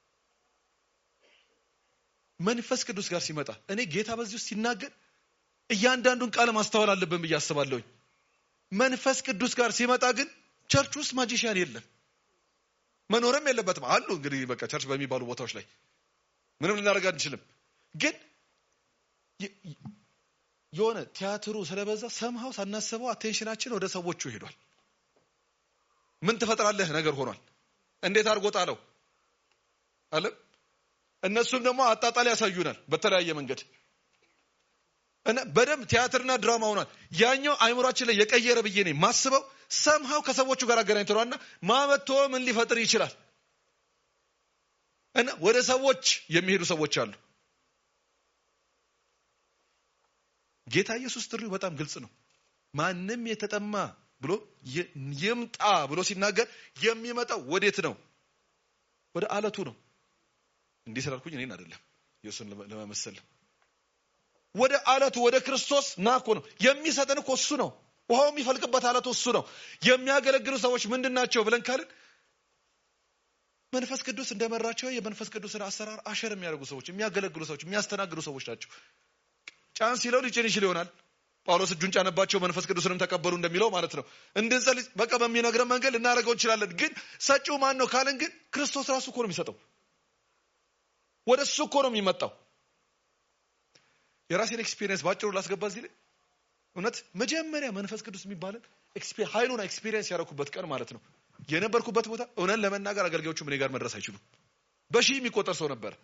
መንፈስ ቅዱስ ጋር ሲመጣ እኔ ጌታ በዚህ ውስጥ ሲናገር እያንዳንዱን ቃል ማስተዋል አለብን ብዬ አስባለሁኝ። መንፈስ ቅዱስ ጋር ሲመጣ ግን ቸርች ውስጥ ማጂሽያን የለም፣ መኖርም የለበትም። አሉ እንግዲህ በቃ ቸርች በሚባሉ ቦታዎች ላይ ምንም ልናደርግ አንችልም። ግን የሆነ ቲያትሩ ስለበዛ ሰምሃው ሳናስበው አቴንሽናችን ወደ ሰዎቹ ሄዷል። ምን ትፈጥራለህ ነገር ሆኗል። እንዴት አድርጎ ጣለው አለም እነሱም ደግሞ አጣጣል ያሳዩናል በተለያየ መንገድ እና በደንብ ቲያትርና ድራማ ሆኗል። ያኛው አይምሯችን ላይ የቀየረ ብዬ ነው ማስበው ሰምሃው ከሰዎቹ ጋር አገናኝተዋልና ማመቶ ምን ሊፈጥር ይችላል እና ወደ ሰዎች የሚሄዱ ሰዎች አሉ። ጌታ ኢየሱስ ጥሪው በጣም ግልጽ ነው። ማንም የተጠማ ብሎ ይምጣ ብሎ ሲናገር የሚመጣው ወዴት ነው? ወደ አለቱ ነው። እንዲህ ስላልኩኝ እኔን አይደለም ኢየሱስን ለመመሰል ወደ አለቱ ወደ ክርስቶስ ና እኮ ነው የሚሰጠን እኮ እሱ ነው። ውሃው የሚፈልቅበት አለቱ እሱ ነው። የሚያገለግሉ ሰዎች ምንድን ናቸው ብለን ካልን መንፈስ ቅዱስ እንደመራቸው የመንፈስ ቅዱስን አሰራር አሸር የሚያደርጉ ሰዎች፣ የሚያገለግሉ ሰዎች፣ የሚያስተናግዱ ሰዎች ናቸው። ጫን ሲለው ሊጭን ይችል ይሆናል። ጳውሎስ እጁን ጫነባቸው መንፈስ ቅዱስንም ተቀበሉ እንደሚለው ማለት ነው። እንድንጸልይ በቃ በሚነግረን መንገድ ልናደርገው እንችላለን። ግን ሰጪው ማን ነው ካልን ግን ክርስቶስ ራሱ እኮ ነው የሚሰጠው። ወደ እሱ እኮ ነው የሚመጣው። የራሴን ኤክስፒሪየንስ ባጭሩ ላስገባ እዚህ ላይ እውነት መጀመሪያ መንፈስ ቅዱስ የሚባለን ኃይሉን ኤክስፒሪየንስ ያደረኩበት ቀን ማለት ነው የነበርኩበት ቦታ እውነት ለመናገር አገልጋዮቹ እኔ ጋር መድረስ አይችሉም። በሺህ የሚቆጠር ሰው ነበር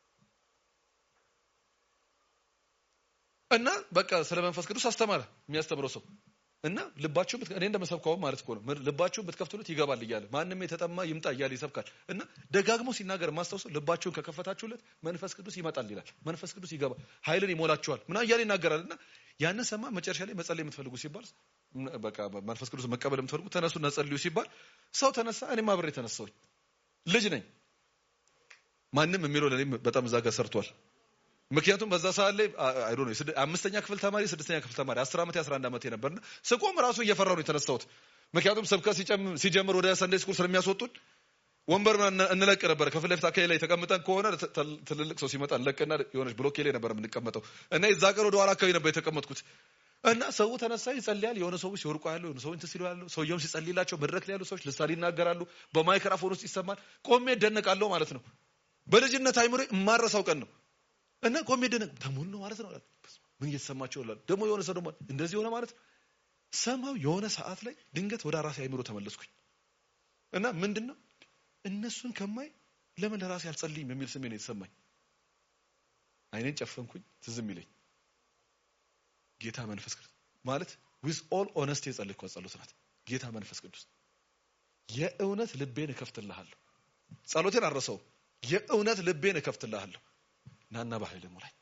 እና በቃ ስለ መንፈስ ቅዱስ አስተማረ የሚያስተምረው ሰው እና ልባችሁን እኔ እንደመሰብከው ማለት እኮ ነው ልባችሁን ብትከፍቱለት ይገባል እያለ ማንም የተጠማ ይምጣ እያለ ይሰብካል። እና ደጋግሞ ሲናገር የማስታውሰው ልባችሁን ከከፈታችሁለት መንፈስ ቅዱስ ይመጣል ይላል። መንፈስ ቅዱስ ይገባል፣ ኃይልን ይሞላችኋል ምና እያለ ይናገራል። እና ያንን ሰማ። መጨረሻ ላይ መጸለይ የምትፈልጉ ሲባል በቃ መንፈስ ቅዱስ መቀበል የምትፈልጉ ተነሱና ጸልዩ ሲባል ሰው ተነሳ። እኔም አብሬ ተነሳሁኝ። ልጅ ነኝ። ማንም የሚለው ለእኔም በጣም እዛ ጋር ሰርቷል። ምክንያቱም በዛ ሰዓት ላይ አይዶ ነው አምስተኛ ክፍል ተማሪ ስድስተኛ ክፍል ተማሪ አስር ዓመት የአስራ አንድ ዓመት ነበርና ስቆም ራሱ እየፈራሁ ነው የተነሳሁት። ምክንያቱም ስብከት ሲጀምር ወደ ሰንዴ ስኩል ስለሚያስወጡን ወንበር እንለቅ ነበር። ከፊት ለፊት አካባቢ ላይ ተቀምጠን ከሆነ ትልልቅ ሰው ሲመጣ እንለቅና የሆነች ብሎኬ ላይ ነበር የምንቀመጠው እና የዛ ቀን ወደ ኋላ አካባቢ ነበር የተቀመጥኩት እና ሰው ተነሳ ይጸልያል። የሆነ ሰዎች ሲወርቁ ያለው የሆነ ሰው እንትን ሲሉ ያለው ሰውየውም ሲጸልይላቸው መድረክ ላይ ያሉ ሰዎች ልሳን ይናገራሉ። በማይክራፎን ውስጥ ይሰማል። ቆሜ እደነቃለሁ ማለት ነው። በልጅነት አይምሮ የማረሳው ቀን ነው እና ቆሜ ደነቅ ተሙን ነው ማለት ነው። ምን እየተሰማቸው ይላል። ደግሞ የሆነ ሰው ደግሞ እንደዚህ ሆነ ማለት ሰማው። የሆነ ሰዓት ላይ ድንገት ወደ ራሴ አይምሮ ተመለስኩኝ እና ምንድን ነው እነሱን ከማይ ለምን ለራሴ አልጸልይም የሚል ስሜ ነው የተሰማኝ። አይኔን ጨፈንኩኝ። ትዝም ይለኝ ጌታ መንፈስ ቅዱስ ማለት ዊዝ ኦል ኦነስቲ የጸለይኳት ጸሎት ናት። ጌታ መንፈስ ቅዱስ የእውነት ልቤን እከፍትልሃለሁ። ጸሎቴን አልረሳውም። የእውነት ልቤን እከፍትልሃለሁ ናና በኃይል ሙላኝ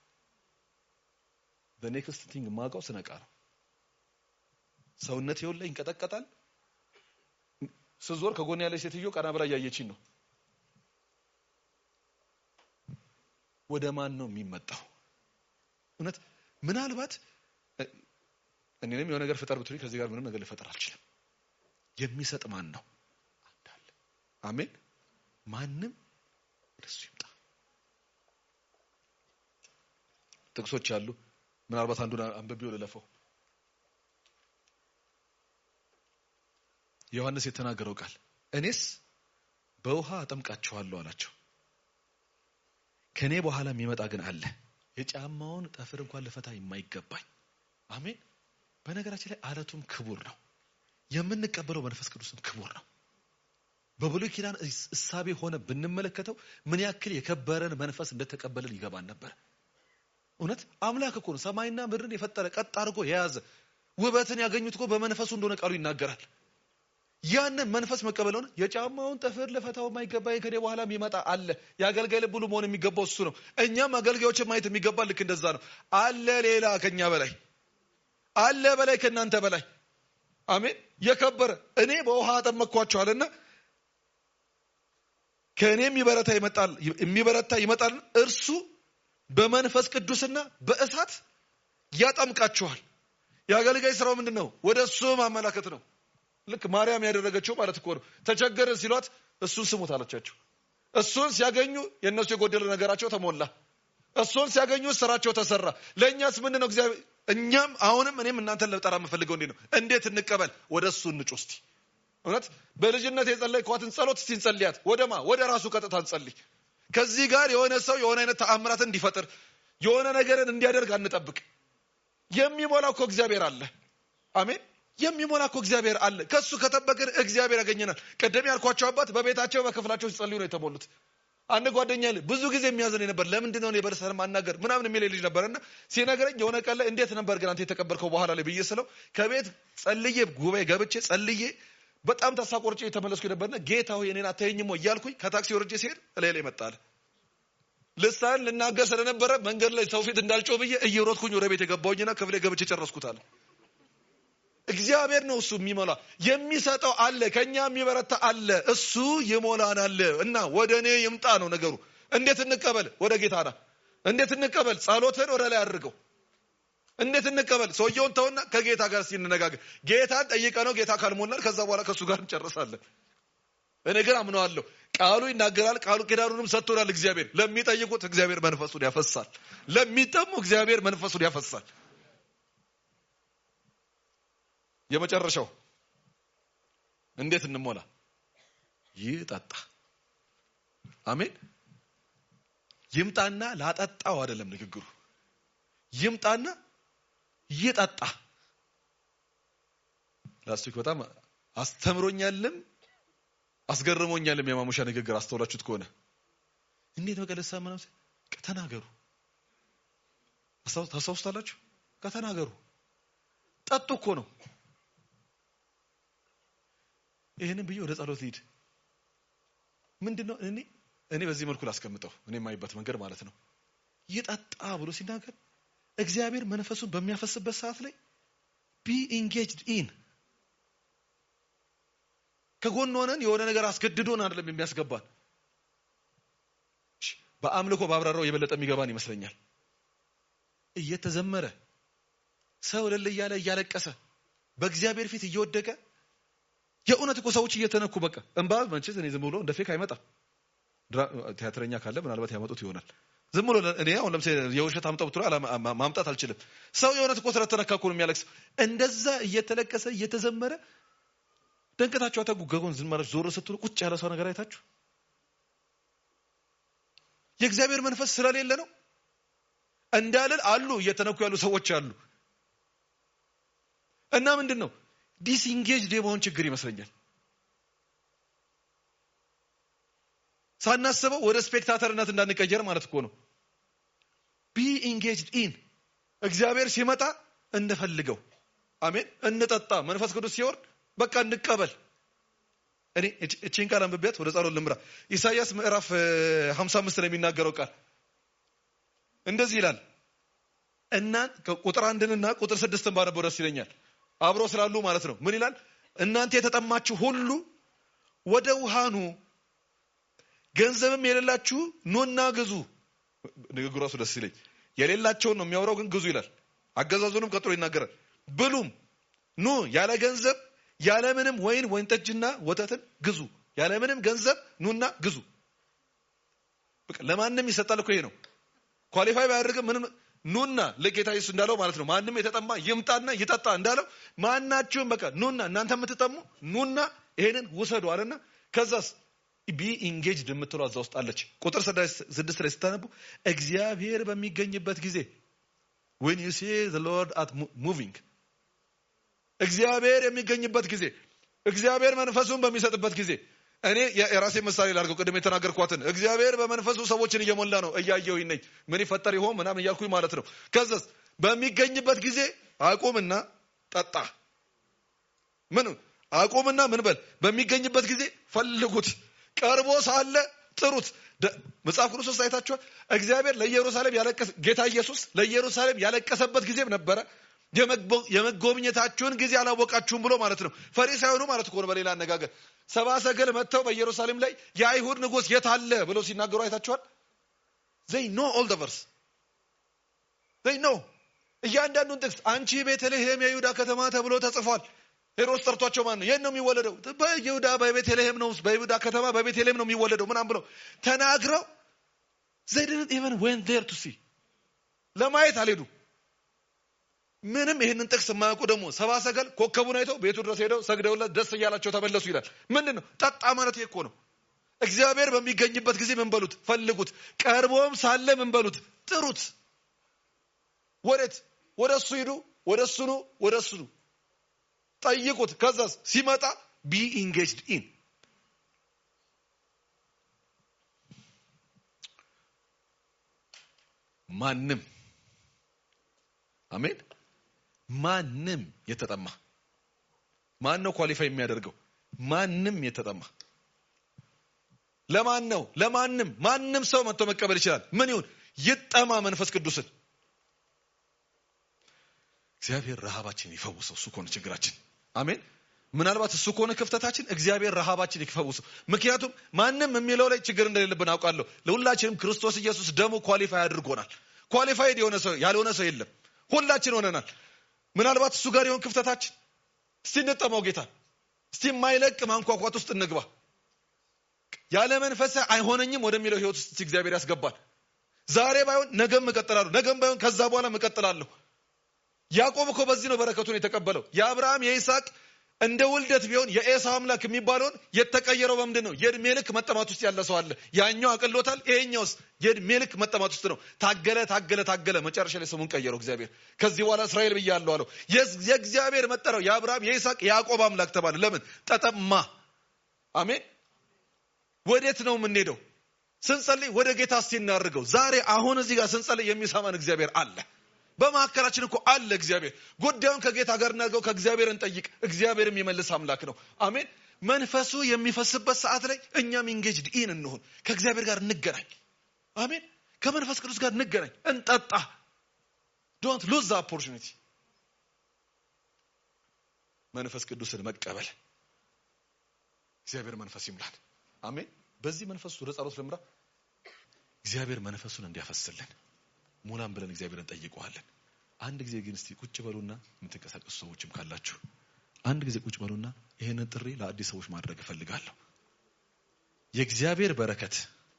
በኔክስት ቲንግ ማውቀው ስነቃ ነው ሰውነት ይኸውልህ ይንቀጠቀጣል ስዞር ከጎን ያለች ሴትዮ ቀና ብላ እያየችኝ ነው ወደ ማን ነው የሚመጣው እውነት ምናልባት እኔንም የሆነ ነገር ፍጠር ብትሉኝ ከዚህ ጋር ምንም ነገር ልፈጠር አልችልም የሚሰጥ ማን ነው አንዳለ አሜን ማንም ወደሱ ይምጣ ጥቅሶች አሉ ምናልባት አንዱን አንብቤው ልለፈው ዮሐንስ የተናገረው ቃል እኔስ በውሃ አጠምቃችኋለሁ አላቸው ከኔ በኋላ የሚመጣ ግን አለ የጫማውን ጠፍር እንኳን ልፈታ የማይገባኝ አሜን በነገራችን ላይ አለቱም ክቡር ነው የምንቀበለው መንፈስ ቅዱስም ክቡር ነው በብሉይ ኪዳን እሳቤ ሆነ ብንመለከተው ምን ያክል የከበረን መንፈስ እንደተቀበልን ይገባን ነበር እውነት አምላክ እኮ ነው ሰማይና ምድርን የፈጠረ ቀጥ አድርጎ የያዘ ውበትን ያገኙት እኮ በመንፈሱ እንደሆነ ቃሉ ይናገራል ያንን መንፈስ መቀበል ሆነ የጫማውን ጠፍር ለፈታው የማይገባኝ ከኔ በኋላ የሚመጣ አለ የአገልጋይ ልብ ሁሉ መሆን የሚገባው እሱ ነው እኛም አገልጋዮችን ማየት የሚገባ ልክ እንደዛ ነው አለ ሌላ ከኛ በላይ አለ በላይ ከእናንተ በላይ አሜን የከበረ እኔ በውሃ አጠመቅኳቸዋልና ከእኔ የሚበረታ ይመጣል የሚበረታ ይመጣል እርሱ በመንፈስ ቅዱስና በእሳት ያጠምቃችኋል የአገልጋይ ስራው ምንድን ነው ወደ እሱ ማመላከት ነው ልክ ማርያም ያደረገችው ማለት እኮ ነው ተቸገርን ሲሏት እሱን ስሙት አለቻቸው እሱን ሲያገኙ የእነሱ የጎደለ ነገራቸው ተሞላ እሱን ሲያገኙ ስራቸው ተሰራ ለእኛስ ምንድን ነው እግዚአብሔር እኛም አሁንም እኔም እናንተን ለጠራ የምፈልገው እንዴት ነው እንዴት እንቀበል ወደ እሱ እንጩ እስቲ እውነት በልጅነት የጸለይኳትን ጸሎት እስቲ እንጸልያት ወደማ ወደ ራሱ ቀጥታ እንጸልይ ከዚህ ጋር የሆነ ሰው የሆነ አይነት ተአምራትን እንዲፈጥር የሆነ ነገርን እንዲያደርግ አንጠብቅ የሚሞላ እኮ እግዚአብሔር አለ አሜን የሚሞላ እኮ እግዚአብሔር አለ ከሱ ከጠበቅን እግዚአብሔር ያገኘናል ቀደም ያልኳቸው አባት በቤታቸው በክፍላቸው ሲጸልዩ ነው የተሞሉት አንድ ጓደኛ ብዙ ጊዜ የሚያዘን ነበር ለምንድን ነው በርሰን ማናገር ምናምን የሚል ልጅ ነበርና ሲነግረኝ የሆነ ቀን ላይ እንዴት ነበር ግን አንተ የተቀበልከው በኋላ ላይ ብዬ ስለው ከቤት ጸልዬ ጉባኤ ገብቼ ጸልዬ በጣም ተስፋ ቆርጬ የተመለስኩ ነበርና ጌታ ሆይ እኔን አታየኝም ወይ እያልኩኝ ከታክሲ ወርጄ ሲሄድ እላይ ላይ መጣለ ልሳን ልናገር ስለነበረ መንገድ ላይ ሰው ፊት እንዳልጮህ ብዬ እየሮጥኩኝ ወደ ቤት የገባሁኝና ክፍሌ ገብቼ ጨረስኩታል እግዚአብሔር ነው እሱ የሚሞላ የሚሰጠው አለ ከኛ የሚበረታ አለ እሱ ይሞላናል እና ወደ እኔ ይምጣ ነው ነገሩ እንዴት እንቀበል ወደ ጌታ ና እንዴት እንቀበል ጸሎትን ወደ ላይ አድርገው እንዴት እንቀበል ሰውየውን ተውና ከጌታ ጋር ሲንነጋገር ጌታን ጠይቀ ነው ጌታ ካልሞላል ከዛ በኋላ ከእሱ ጋር እንጨርሳለን እኔ ግን አምነዋለሁ ቃሉ ይናገራል ቃሉ ኪዳኑንም ሰጥቶናል እግዚአብሔር ለሚጠይቁት እግዚአብሔር መንፈሱን ያፈሳል ለሚጠሙ እግዚአብሔር መንፈሱን ያፈሳል የመጨረሻው እንዴት እንሞላ ይጠጣ አሜን ይምጣና ላጠጣው አይደለም ንግግሩ ይምጣና ይጠጣ ላስቲክ በጣም አስተምሮኛልም አስገርሞኛልም የማሙሻ ንግግር አስተውላችሁት ከሆነ እንዴት መቀለሳ ምናምን ከተናገሩ ታስታውስታላችሁ ከተናገሩ ጠጡ እኮ ነው ይህንን ብዬ ወደ ጸሎት ሊድ ምንድን ነው እኔ እኔ በዚህ መልኩ ላስቀምጠው እኔ የማይበት መንገድ ማለት ነው ይጠጣ ብሎ ሲናገር እግዚአብሔር መንፈሱን በሚያፈስበት ሰዓት ላይ ቢ ኢንጌጅድ ኢን ከጎን ሆነን የሆነ ነገር አስገድዶን አይደለም የሚያስገባን በአምልኮ ባብራራው የበለጠ የሚገባን ይመስለኛል እየተዘመረ ሰው እልል እያለ እያለቀሰ በእግዚአብሔር ፊት እየወደቀ የእውነት እኮ ሰዎች እየተነኩ በቃ እንባ መቼስ እኔ ዝም ብሎ እንደ ፌክ አይመጣም ቲያትረኛ ካለ ምናልባት ያመጡት ይሆናል ዝም ብሎ እኔ አሁን ለምሳሌ የውሸት አምጣው ብትሎ ማምጣት አልችልም ሰው የእውነት እኮ ስለተነካ እኮ ነው የሚያለቅስ እንደዛ እየተለቀሰ እየተዘመረ ደንገታችሁ አተጉ ገጎን ዝም ማለት ዞር ስትሉ ቁጭ ያለ ሰው ነገር አይታችሁ የእግዚአብሔር መንፈስ ስለሌለ ነው እንዳልል አሉ እየተነኩ ያሉ ሰዎች አሉ እና ምንድን ነው ዲስኢንጌጅድ የመሆን ችግር ይመስለኛል ሳናስበው ወደ ስፔክታተርነት እንዳንቀየር ማለት እኮ ነው ቢ ኢንጌጅድ ኢን እግዚአብሔር ሲመጣ እንፈልገው አሜን እንጠጣ መንፈስ ቅዱስ ሲወርድ በቃ እንቀበል እኔ እቺን ቃል አንብቤያት ወደ ጸሎት ልምራ። ኢሳይያስ ምዕራፍ 55 ላይ የሚናገረው ቃል እንደዚህ ይላል እና ቁጥር አንድንና ቁጥር ስድስትን ባነበው ደስ ይለኛል። አብሮ ስላሉ ማለት ነው። ምን ይላል? እናንተ የተጠማችሁ ሁሉ ወደ ውሃ ኑ፣ ገንዘብም የሌላችሁ ኑና ግዙ። ንግግሩ ራሱ ደስ ይለኝ። የሌላቸውን ነው የሚያወራው፣ ግን ግዙ ይላል። አገዛዙንም ቀጥሎ ይናገራል። ብሉም ኑ ያለ ገንዘብ ያለምንም ወይን ወይን ጠጅና ወተትን ግዙ። ያለምንም ገንዘብ ኑና ግዙ። በቃ ለማንም ይሰጣል እኮ ይሄ ነው። ኳሊፋይ ባያደርግም ምንም ኑና ለጌታ ኢየሱስ እንዳለው ማለት ነው። ማንም የተጠማ ይምጣና ይጠጣ እንዳለው ማናችሁም በቃ ኑና እናንተ የምትጠሙ ኑና ይሄንን ውሰዱ አለና ከዛስ ቢ ኢንጌጅድ የምትለው እዛ ውስጥ አለች። ቁጥር ስድስት ላይ ስታነቡ እግዚአብሔር በሚገኝበት ጊዜ when you see the Lord at moving እግዚአብሔር የሚገኝበት ጊዜ እግዚአብሔር መንፈሱን በሚሰጥበት ጊዜ እኔ የራሴ ምሳሌ ላድርገው። ቅድም የተናገርኳትን እግዚአብሔር በመንፈሱ ሰዎችን እየሞላ ነው እያየሁኝ ነኝ። ምን ይፈጠር ይሆን ምናምን እያልኩኝ ማለት ነው። ከዛስ በሚገኝበት ጊዜ አቁምና ጠጣ። ምን አቁምና ምን በል በሚገኝበት ጊዜ ፈልጉት፣ ቀርቦ ሳለ ጥሩት። መጽሐፍ ቅዱስ ውስጥ አይታችኋል። እግዚአብሔር ለኢየሩሳሌም ያለቀሰ ጌታ ኢየሱስ ለኢየሩሳሌም ያለቀሰበት ጊዜም ነበረ። የመጎብኘታችሁን ጊዜ አላወቃችሁም ብሎ ማለት ነው። ፈሪሳውያኑ ማለት እኮ ነው። በሌላ አነጋገር ሰባ ሰገል መጥተው በኢየሩሳሌም ላይ የአይሁድ ንጉሥ የት አለ ብለው ሲናገሩ አይታችኋል። ዘይ ኖ ኦል ደ ቨርስ ዘይ ኖ እያንዳንዱን ጥቅስ አንቺ ቤተልሔም የይሁዳ ከተማ ተብሎ ተጽፏል። ሄሮድስ ጠርቷቸው ማን ነው የት ነው የሚወለደው? በይሁዳ በቤተልሔም ነው በይሁዳ ከተማ በቤተልሔም ነው የሚወለደው ምናም ብለው ተናግረው ዘይ ዲድንት ኢቨን ዌንት ዜር ቱ ሲ ለማየት አልሄዱ። ምንም ይህንን ጥቅስ የማያውቁ ደግሞ ሰባ ሰገል ኮከቡን አይተው ቤቱ ድረስ ሄደው ሰግደውለት ደስ እያላቸው ተመለሱ ይላል። ምንድን ነው ጠጣ ማለት ይሄ እኮ ነው። እግዚአብሔር በሚገኝበት ጊዜ ምን በሉት? ፈልጉት። ቀርቦም ሳለ ምን በሉት? ጥሩት። ወዴት? ወደ እሱ ሂዱ፣ ወደ እሱ ኑ፣ ወደ እሱ ኑ፣ ጠይቁት። ከዛስ ሲመጣ ቢ ኢንጌጅድ ኢን ማንም አሜን ማንም የተጠማ ማን ነው ኳሊፋይ የሚያደርገው? ማንም የተጠማ ለማን ነው? ለማንም ማንም ሰው መጥቶ መቀበል ይችላል። ምን ይሁን ይጠማ መንፈስ ቅዱስን እግዚአብሔር ረሃባችን ይፈውሰው። እሱ ከሆነ ችግራችን አሜን። ምናልባት እሱ ከሆነ ክፍተታችን እግዚአብሔር ረሃባችን ይፈውሰው። ምክንያቱም ማንም የሚለው ላይ ችግር እንደሌለብን አውቃለሁ። ለሁላችንም ክርስቶስ ኢየሱስ ደሙ ኳሊፋይ አድርጎናል። ኳሊፋይድ የሆነ ሰው ያልሆነ ሰው የለም። ሁላችን ሆነናል። ምናልባት እሱ ጋር የሆን ክፍተታችን እስቲ እንጠማው ጌታ እስቲ የማይለቅ ማንኳኳት ውስጥ እንግባ። ያለ መንፈስ አይሆነኝም ወደሚለው ህይወት ውስጥ እግዚአብሔር ያስገባል። ዛሬ ባይሆን ነገም እቀጥላለሁ፣ ነገም ባይሆን ከዛ በኋላ እቀጥላለሁ። ያዕቆብ እኮ በዚህ ነው በረከቱን የተቀበለው። የአብርሃም የይስሐቅ እንደ ውልደት ቢሆን የኤሳው አምላክ የሚባለውን የተቀየረው በምንድን ነው? የእድሜ ልክ መጠማት ውስጥ ያለ ሰው አለ። ያኛው አቅሎታል፣ ይሄኛውስ የእድሜ ልክ መጠማት ውስጥ ነው። ታገለ ታገለ ታገለ፣ መጨረሻ ላይ ስሙን ቀየረው እግዚአብሔር። ከዚህ በኋላ እስራኤል ብያለሁ አለው። የእግዚአብሔር መጠሪያው የአብርሃም የይስሐቅ የያዕቆብ አምላክ ተባለ። ለምን ተጠማ? አሜን። ወዴት ነው የምንሄደው? ስንጸልይ ወደ ጌታ እስቲ እናድርገው። ዛሬ አሁን እዚህ ጋር ስንጸልይ የሚሰማን እግዚአብሔር አለ። በመካከላችን እኮ አለ እግዚአብሔር። ጉዳዩን ከጌታ ጋር እናድርገው፣ ከእግዚአብሔር እንጠይቅ። እግዚአብሔር የሚመልስ አምላክ ነው። አሜን። መንፈሱ የሚፈስበት ሰዓት ላይ እኛም ኢንጌጅድ ኢን እንሆን፣ ከእግዚአብሔር ጋር እንገናኝ። አሜን። ከመንፈስ ቅዱስ ጋር እንገናኝ፣ እንጠጣ። ዶንት ሉዝ ዘ ኦፖርቹኒቲ። መንፈስ ቅዱስን መቀበል እግዚአብሔር መንፈስ ይምላል። አሜን። በዚህ መንፈስ ወደ ጸሎት ልምራ። እግዚአብሔር መንፈሱን እንዲያፈስልን ሙላም ብለን እግዚአብሔርን ጠይቀዋለን። አንድ ጊዜ ግን እስቲ ቁጭ በሉና የምትንቀሳቀሱ ሰዎችም ካላችሁ አንድ ጊዜ ቁጭ በሉና ይሄንን ጥሪ ለአዲስ ሰዎች ማድረግ እፈልጋለሁ። የእግዚአብሔር በረከት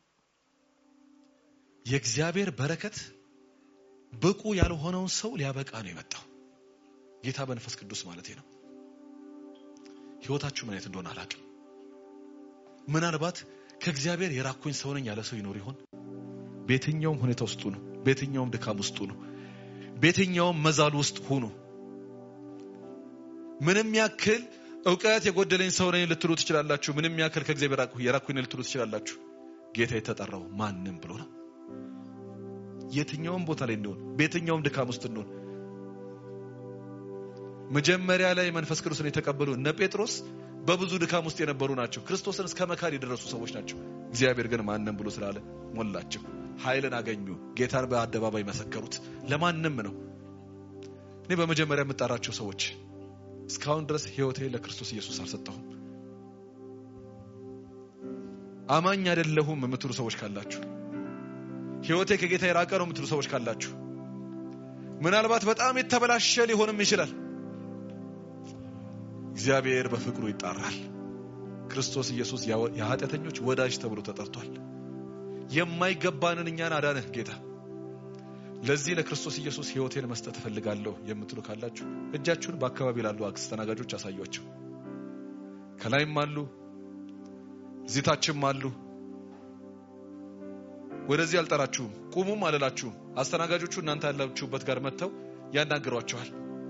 የእግዚአብሔር በረከት ብቁ ያልሆነውን ሰው ሊያበቃ ነው የመጣው። ጌታ በመንፈስ ቅዱስ ማለት ነው። ህይወታችሁ ምን አይነት እንደሆነ አላውቅም። ምናልባት ከእግዚአብሔር የራኩኝ ሰው ነኝ ያለ ሰው ይኖር ይሆን? በየትኛውም ሁኔታ ውስጥ ነው በየትኛውም ድካም ውስጥ ሁኑ፣ በየትኛውም መዛል ውስጥ ሁኑ። ምንም ያክል እውቀት የጎደለኝ ሰው ነኝ ልትሉ ትችላላችሁ። ምንም ያክል ከእግዚአብሔር የራኩኝ ልትሉ ትችላላችሁ። ጌታ የተጠራው ማንም ብሎ ነው። የትኛውም ቦታ ላይ እንደሆን፣ በየትኛውም ድካም ውስጥ እንደሆን መጀመሪያ ላይ መንፈስ ቅዱስን የተቀበሉ እነ ጴጥሮስ በብዙ ድካም ውስጥ የነበሩ ናቸው። ክርስቶስን እስከ መካድ የደረሱ ሰዎች ናቸው። እግዚአብሔር ግን ማንም ብሎ ስላለ ሞላቸው። ኃይልን አገኙ። ጌታን በአደባባይ መሰከሩት። ለማንም ነው። እኔ በመጀመሪያ የምጠራቸው ሰዎች እስካሁን ድረስ ሕይወቴ ለክርስቶስ ኢየሱስ አልሰጠሁም። አማኝ አይደለሁም የምትሉ ሰዎች ካላችሁ፣ ሕይወቴ ከጌታ የራቀ ነው የምትሉ ሰዎች ካላችሁ፣ ምናልባት በጣም የተበላሸ ሊሆንም ይችላል። እግዚአብሔር በፍቅሩ ይጣራል። ክርስቶስ ኢየሱስ የኃጢአተኞች ወዳጅ ተብሎ ተጠርቷል። የማይገባንን እኛን አዳነህ ጌታ። ለዚህ ለክርስቶስ ኢየሱስ ሕይወቴን መስጠት እፈልጋለሁ የምትሉ ካላችሁ እጃችሁን በአካባቢ ላሉ አስተናጋጆች አሳዩአቸው። ከላይም አሉ፣ እዚህ ታችም አሉ። ወደዚህ አልጠራችሁም፣ ቁሙም አልላችሁም። አስተናጋጆቹ እናንተ ያላችሁበት ጋር መጥተው ያናግሯቸዋል።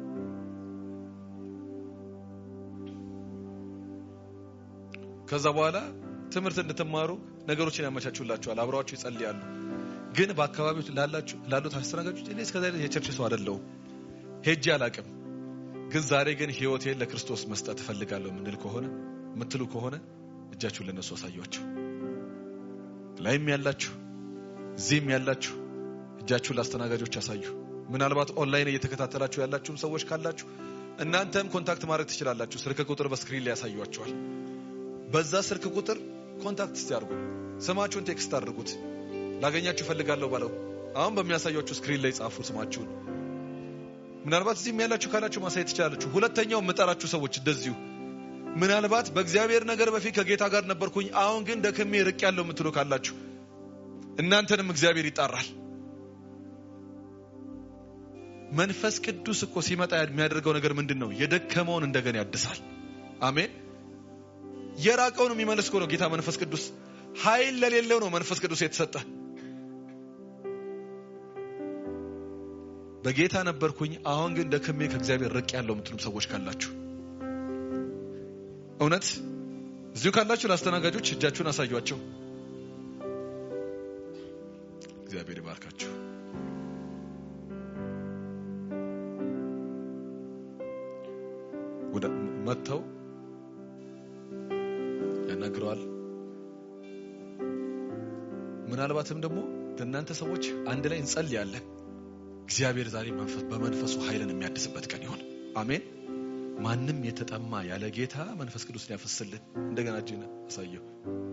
ከዛ በኋላ ትምህርት እንድትማሩ ነገሮችን ያመቻቹላችኋል። አብረዋችሁ ይጸልያሉ። ግን በአካባቢው ላሉት አስተናጋጆች እኔ እስከዛ የቸርች ሰው አይደለሁም፣ ሄጄ አላቅም። ግን ዛሬ ግን ሕይወቴን ለክርስቶስ መስጠት እፈልጋለሁ ምንል ከሆነ ምትሉ ከሆነ እጃችሁን ለነሱ አሳዩአቸው። ላይም ያላችሁ እዚህም ያላችሁ እጃችሁን ለአስተናጋጆች አሳዩ። ምናልባት ኦንላይን እየተከታተላችሁ ያላችሁም ሰዎች ካላችሁ እናንተም ኮንታክት ማድረግ ትችላላችሁ። ስልክ ቁጥር በስክሪን ላይ ያሳዩአቸዋል። በዛ ስልክ ቁጥር ኮንታክት እስቲ አድርጉ። ስማችሁን ቴክስት አድርጉት። ላገኛችሁ ፈልጋለሁ ባለው አሁን በሚያሳያችሁ ስክሪን ላይ ጻፉ ስማችሁን። ምናልባት እዚህም ያላችሁ ካላችሁ ማሳየት ትችላላችሁ። ሁለተኛው የምጠራችሁ ሰዎች እንደዚሁ ምናልባት በእግዚአብሔር ነገር በፊት ከጌታ ጋር ነበርኩኝ፣ አሁን ግን ደክሜ ርቅ ያለው የምትሉ ካላችሁ እናንተንም እግዚአብሔር ይጣራል። መንፈስ ቅዱስ እኮ ሲመጣ የሚያደርገው ነገር ምንድን ነው? የደከመውን እንደገና ያድሳል። አሜን። የራቀውን የሚመልስ እኮ ነው ጌታ መንፈስ ቅዱስ። ኃይል ለሌለው ነው መንፈስ ቅዱስ የተሰጠ። በጌታ ነበርኩኝ አሁን ግን ደክሜ ከእግዚአብሔር ርቅ ያለው የምትሉም ሰዎች ካላችሁ እውነት እዚሁ ካላችሁ ለአስተናጋጆች እጃችሁን አሳዩአቸው። እግዚአብሔር ይባርካችሁ። ወደ መጥተው ያናግረዋል። ምናልባትም ደግሞ ለእናንተ ሰዎች አንድ ላይ እንጸልያለን። እግዚአብሔር ዛሬ በመንፈሱ ኃይልን የሚያድስበት ቀን ይሆን። አሜን። ማንም የተጠማ ያለ ጌታ መንፈስ ቅዱስን ያፈስልን። እንደገና እጅን አሳየው።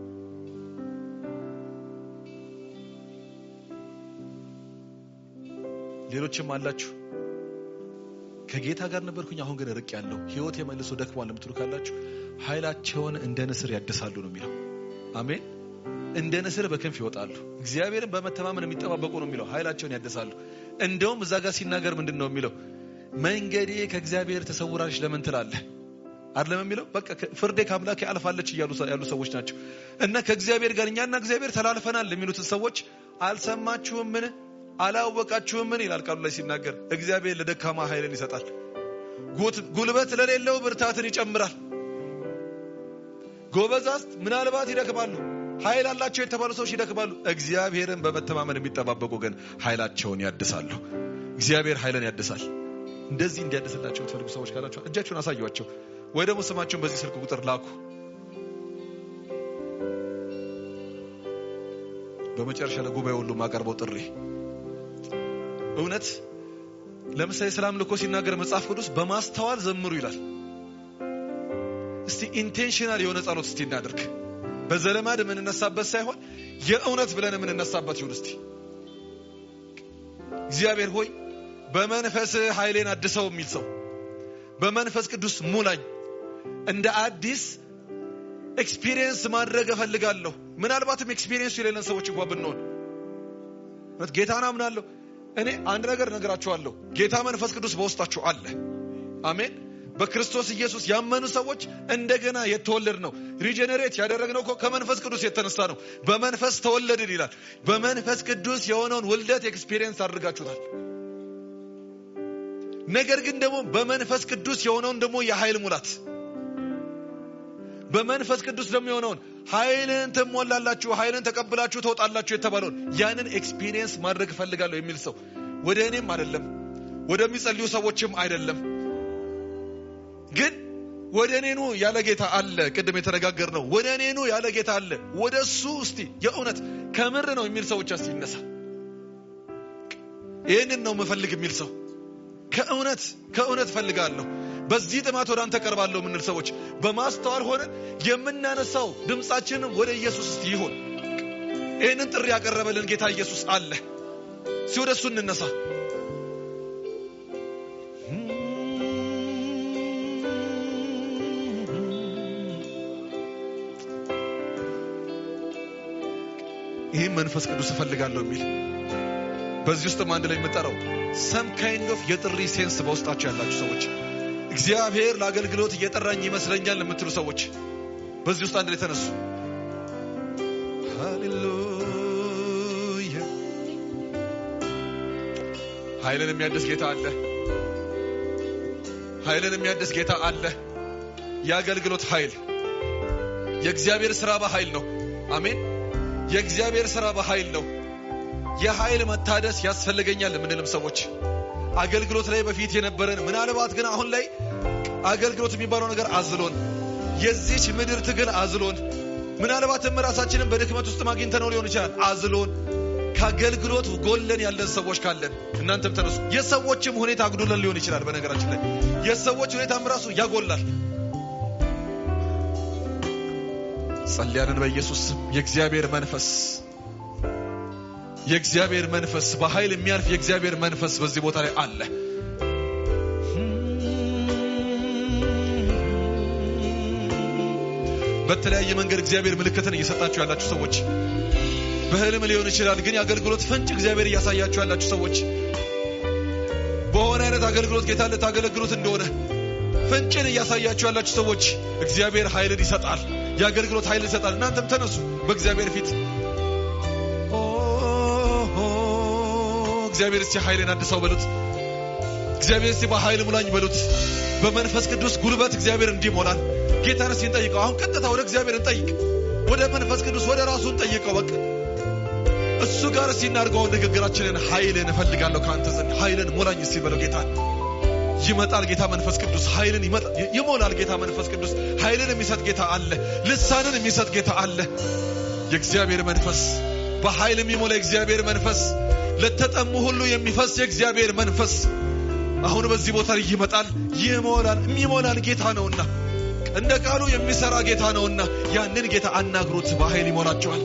ሌሎችም አላችሁ ከጌታ ጋር ነበርኩኝ አሁን ግን ርቅ ያለው ሕይወት የመልሶ ደክሟል የምትሉ ካላችሁ ኃይላቸውን እንደ ንስር ያድሳሉ ነው የሚለው። አሜን። እንደ ንስር በክንፍ ይወጣሉ። እግዚአብሔርን በመተማመን የሚጠባበቁ ነው የሚለው። ኃይላቸውን ያድሳሉ። እንደውም እዛ ጋር ሲናገር ምንድን ነው የሚለው? መንገዴ ከእግዚአብሔር ተሰውራለች ለምን ትላለህ? አይደለም የሚለው በቃ ፍርዴ ከአምላኬ አልፋለች እያሉ ያሉ ሰዎች ናቸው። እና ከእግዚአብሔር ጋር እኛና እግዚአብሔር ተላልፈናል የሚሉትን ሰዎች አልሰማችሁምን? አላወቃችሁምን? ይላል ቃሉ ላይ ሲናገር እግዚአብሔር ለደካማ ኃይልን ይሰጣል፣ ጉልበት ለሌለው ብርታትን ይጨምራል። ጎበዛዝት ምናልባት ይደክማሉ፣ ኃይል አላቸው የተባሉ ሰዎች ይደክማሉ። እግዚአብሔርን በመተማመን የሚጠባበቁ ግን ኃይላቸውን ያድሳሉ። እግዚአብሔር ኃይልን ያድሳል። እንደዚህ እንዲያድስላቸው የምትፈልጉ ሰዎች ካላቸው እጃችሁን አሳዩአቸው፣ ወይ ደግሞ ስማቸውን በዚህ ስልክ ቁጥር ላኩ። በመጨረሻ ለጉባኤ ሁሉ ማቀርበው ጥሪ እውነት ለምሳሌ ስለ አምልኮ ሲናገር መጽሐፍ ቅዱስ በማስተዋል ዘምሩ ይላል። እስቲ ኢንቴንሽናል የሆነ ጸሎት እስቲ እናድርግ። በዘለማድ የምንነሳበት ሳይሆን የእውነት ብለን የምንነሳበት ይሁን። እስቲ እግዚአብሔር ሆይ በመንፈስ ኃይሌን አድሰው የሚል ሰው በመንፈስ ቅዱስ ሙላኝ፣ እንደ አዲስ ኤክስፒሪየንስ ማድረግ እፈልጋለሁ። ምናልባትም ኤክስፒሪየንሱ የሌለን ሰዎች እንኳ ብንሆን ጌታን አምናለሁ። እኔ አንድ ነገር ነገራችኋለሁ። ጌታ መንፈስ ቅዱስ በውስጣችሁ አለ። አሜን። በክርስቶስ ኢየሱስ ያመኑ ሰዎች እንደገና የተወለድ ነው። ሪጀነሬት ያደረግነው እኮ ከመንፈስ ቅዱስ የተነሳ ነው። በመንፈስ ተወለድን ይላል። በመንፈስ ቅዱስ የሆነውን ውልደት ኤክስፒሪየንስ አድርጋችሁታል። ነገር ግን ደግሞ በመንፈስ ቅዱስ የሆነውን ደግሞ የኃይል ሙላት በመንፈስ ቅዱስ ደግሞ የሆነውን ኃይልን ትሞላላችሁ፣ ኃይልን ተቀብላችሁ ተወጣላችሁ የተባለውን ያንን ኤክስፒሪየንስ ማድረግ እፈልጋለሁ የሚል ሰው ወደ እኔም አይደለም ወደሚጸልዩ ሰዎችም አይደለም፣ ግን ወደ እኔ ኑ ያለ ጌታ አለ። ቅድም የተነጋገር ነው። ወደ እኔ ኑ ያለ ጌታ አለ። ወደ እሱ እስቲ የእውነት ከምር ነው የሚል ሰው ብቻ እስቲ ይነሳ። ይህንን ነው የምፈልግ የሚል ሰው ከእውነት ከእውነት ፈልጋለሁ በዚህ ጥማት ወደ አንተ ቀርባለሁ የምንል ሰዎች በማስተዋል ሆነን የምናነሳው ድምፃችንም ወደ ኢየሱስ እስቲ ይሁን። ይህንን ጥሪ ያቀረበልን ጌታ ኢየሱስ አለ። እስቲ ወደ እሱ እንነሳ። ይህም መንፈስ ቅዱስ እፈልጋለሁ የሚል በዚህ ውስጥም አንድ ላይ የምጠራው ሰም ካይንድ ኦፍ የጥሪ ሴንስ በውስጣቸው ያላችሁ ሰዎች እግዚአብሔር ለአገልግሎት እየጠራኝ ይመስለኛል የምትሉ ሰዎች በዚህ ውስጥ አንድ ላይ ተነሱ። ሃሌሉያ! ኃይልን የሚያድስ ጌታ አለ። ኃይልን የሚያድስ ጌታ አለ። የአገልግሎት ኃይል የእግዚአብሔር ስራ በኃይል ነው። አሜን። የእግዚአብሔር ስራ በኃይል ነው። የኃይል መታደስ ያስፈልገኛል የምንልም ሰዎች አገልግሎት ላይ በፊት የነበረን ምናልባት ግን አሁን ላይ አገልግሎት የሚባለው ነገር አዝሎን የዚች ምድር ትግል አዝሎን ምናልባትም ራሳችንን በድክመት ውስጥ አግኝተነው ሊሆን ይችላል። አዝሎን ከአገልግሎት ጎለን ያለን ሰዎች ካለን እናንተም ተነሱ። የሰዎችም ሁኔታ አግዶለን ሊሆን ይችላል። በነገራችን ላይ የሰዎች ሁኔታም ራሱ ያጎላል። ጸልያንን በኢየሱስ ስም የእግዚአብሔር መንፈስ የእግዚአብሔር መንፈስ በኃይል የሚያልፍ የእግዚአብሔር መንፈስ በዚህ ቦታ ላይ አለ። በተለያየ መንገድ እግዚአብሔር ምልክትን እየሰጣችሁ ያላችሁ ሰዎች በህልም ሊሆን ይችላል፣ ግን የአገልግሎት ፍንጭ እግዚአብሔር እያሳያችሁ ያላችሁ ሰዎች በሆነ አይነት አገልግሎት ጌታ ልታገለግሉት እንደሆነ ፍንጭን እያሳያችሁ ያላችሁ ሰዎች እግዚአብሔር ኃይልን ይሰጣል። የአገልግሎት ኃይል ይሰጣል። እናንተም ተነሱ በእግዚአብሔር ፊት እግዚአብሔር እስቲ ኃይልን አድሰው በሉት። እግዚአብሔር እስቲ በኃይል ሙላኝ በሉት። በመንፈስ ቅዱስ ጉልበት እግዚአብሔር እንዲሞላል ጌታን እስቲ እንጠይቀው። አሁን ቀጥታ ወደ እግዚአብሔር እንጠይቅ። ወደ መንፈስ ቅዱስ ወደ ራሱ እንጠይቀው። በቃ እሱ ጋር እስቲ እናድርገው ንግግራችንን። ኃይልን እፈልጋለሁ ከአንተ ዘንድ ኃይልን ሙላኝ እስቲ በለው ጌታ ይመጣል ጌታ መንፈስ ቅዱስ ኃይልን ይሞላል ጌታ መንፈስ ቅዱስ ኃይልን የሚሰጥ ጌታ አለ። ልሳንን የሚሰጥ ጌታ አለ። የእግዚአብሔር መንፈስ በኃይል የሚሞላ የእግዚአብሔር መንፈስ ለተጠሙ ሁሉ የሚፈስ የእግዚአብሔር መንፈስ አሁን በዚህ ቦታ ላይ ይመጣል። ይሞላል። የሚሞላን ጌታ ነውና እንደ ቃሉ የሚሰራ ጌታ ነውና ያንን ጌታ አናግሩት። በኃይል ይሞላቸዋል።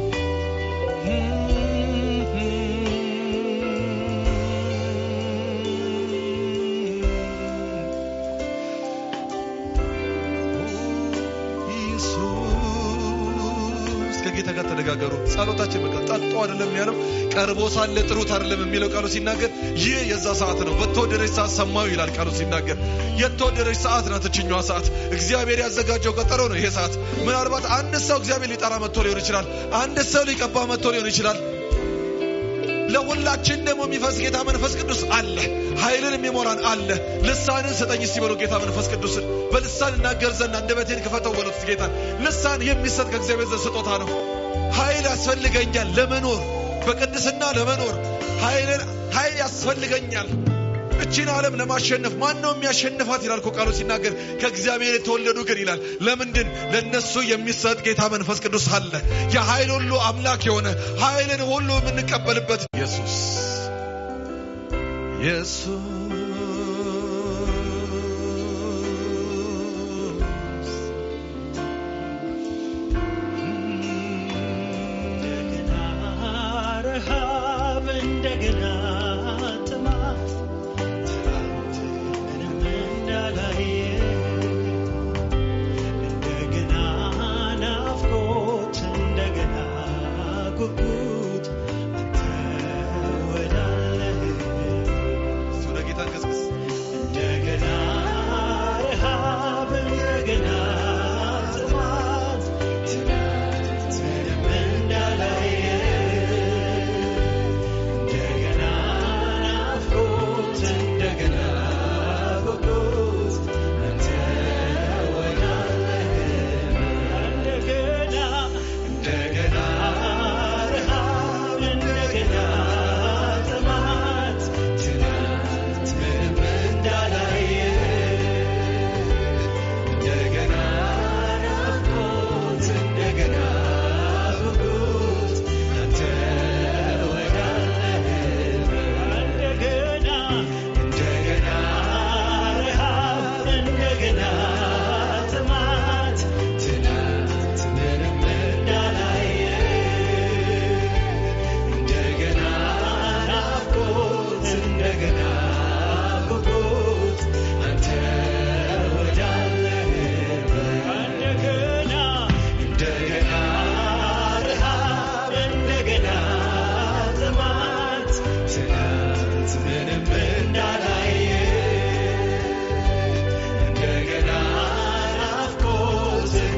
ከጌታ ጋር ተነጋገሩ። ጸሎታችን በቃ ጠጡ አይደለም ያለው ቀርቦ ሳለ ጥሩት አይደለም የሚለው ቃሉ ሲናገር ይህ የዛ ሰዓት ነው። በተወደደች ሰዓት ሰማዩ ይላል ቃሉ ሲናገር። የተወደደች ሰዓት ናት እችኛዋ ሰዓት። እግዚአብሔር ያዘጋጀው ቀጠሮ ነው ይሄ ሰዓት። ምናልባት አንድ ሰው እግዚአብሔር ሊጠራ መጥቶ ሊሆን ይችላል። አንድ ሰው ሊቀባ መጥቶ ሊሆን ይችላል። ለሁላችን ደግሞ የሚፈስ ጌታ መንፈስ ቅዱስ አለ። ኃይልን የሚሞላን አለ። ልሳንን ስጠኝ እስቲ በሉ ጌታ መንፈስ ቅዱስን በልሳን እናገር ዘንድ አንደበቴን ክፈተው በሉት ጌታ። ልሳን የሚሰጥ ከእግዚአብሔር ዘንድ ስጦታ ነው። ኃይል ያስፈልገኛል ለመኖር በቅድስና ለመኖር ኃይልን ኃይል ያስፈልገኛል። እቺን ዓለም ለማሸነፍ ማን ነው የሚያሸንፋት ይላል እኮ ቃሉ ሲናገር ከእግዚአብሔር የተወለዱ ግን ይላል። ለምንድን ለነሱ የሚሰጥ ጌታ መንፈስ ቅዱስ አለ። የኃይል ሁሉ አምላክ የሆነ ኃይልን ሁሉ የምንቀበልበት ኢየሱስ ኢየሱስ እንደገና ረሃብ እንደገና ጥማት ትናንትንም እንዳላየ እንደገና ናፍቆት እንደገና ጉጉት አንተ ወዳለህ እሱ ለጌታ ትናንት ምንም እንዳላየ እንደገና ናፍቆት እንደገና ጉጉት አንተ ወዳለህበት እንደገና እንደገና ረሃብ እንደገና ጥማት ትናንት ምንም እንዳላየ እንደገና ናፍቆት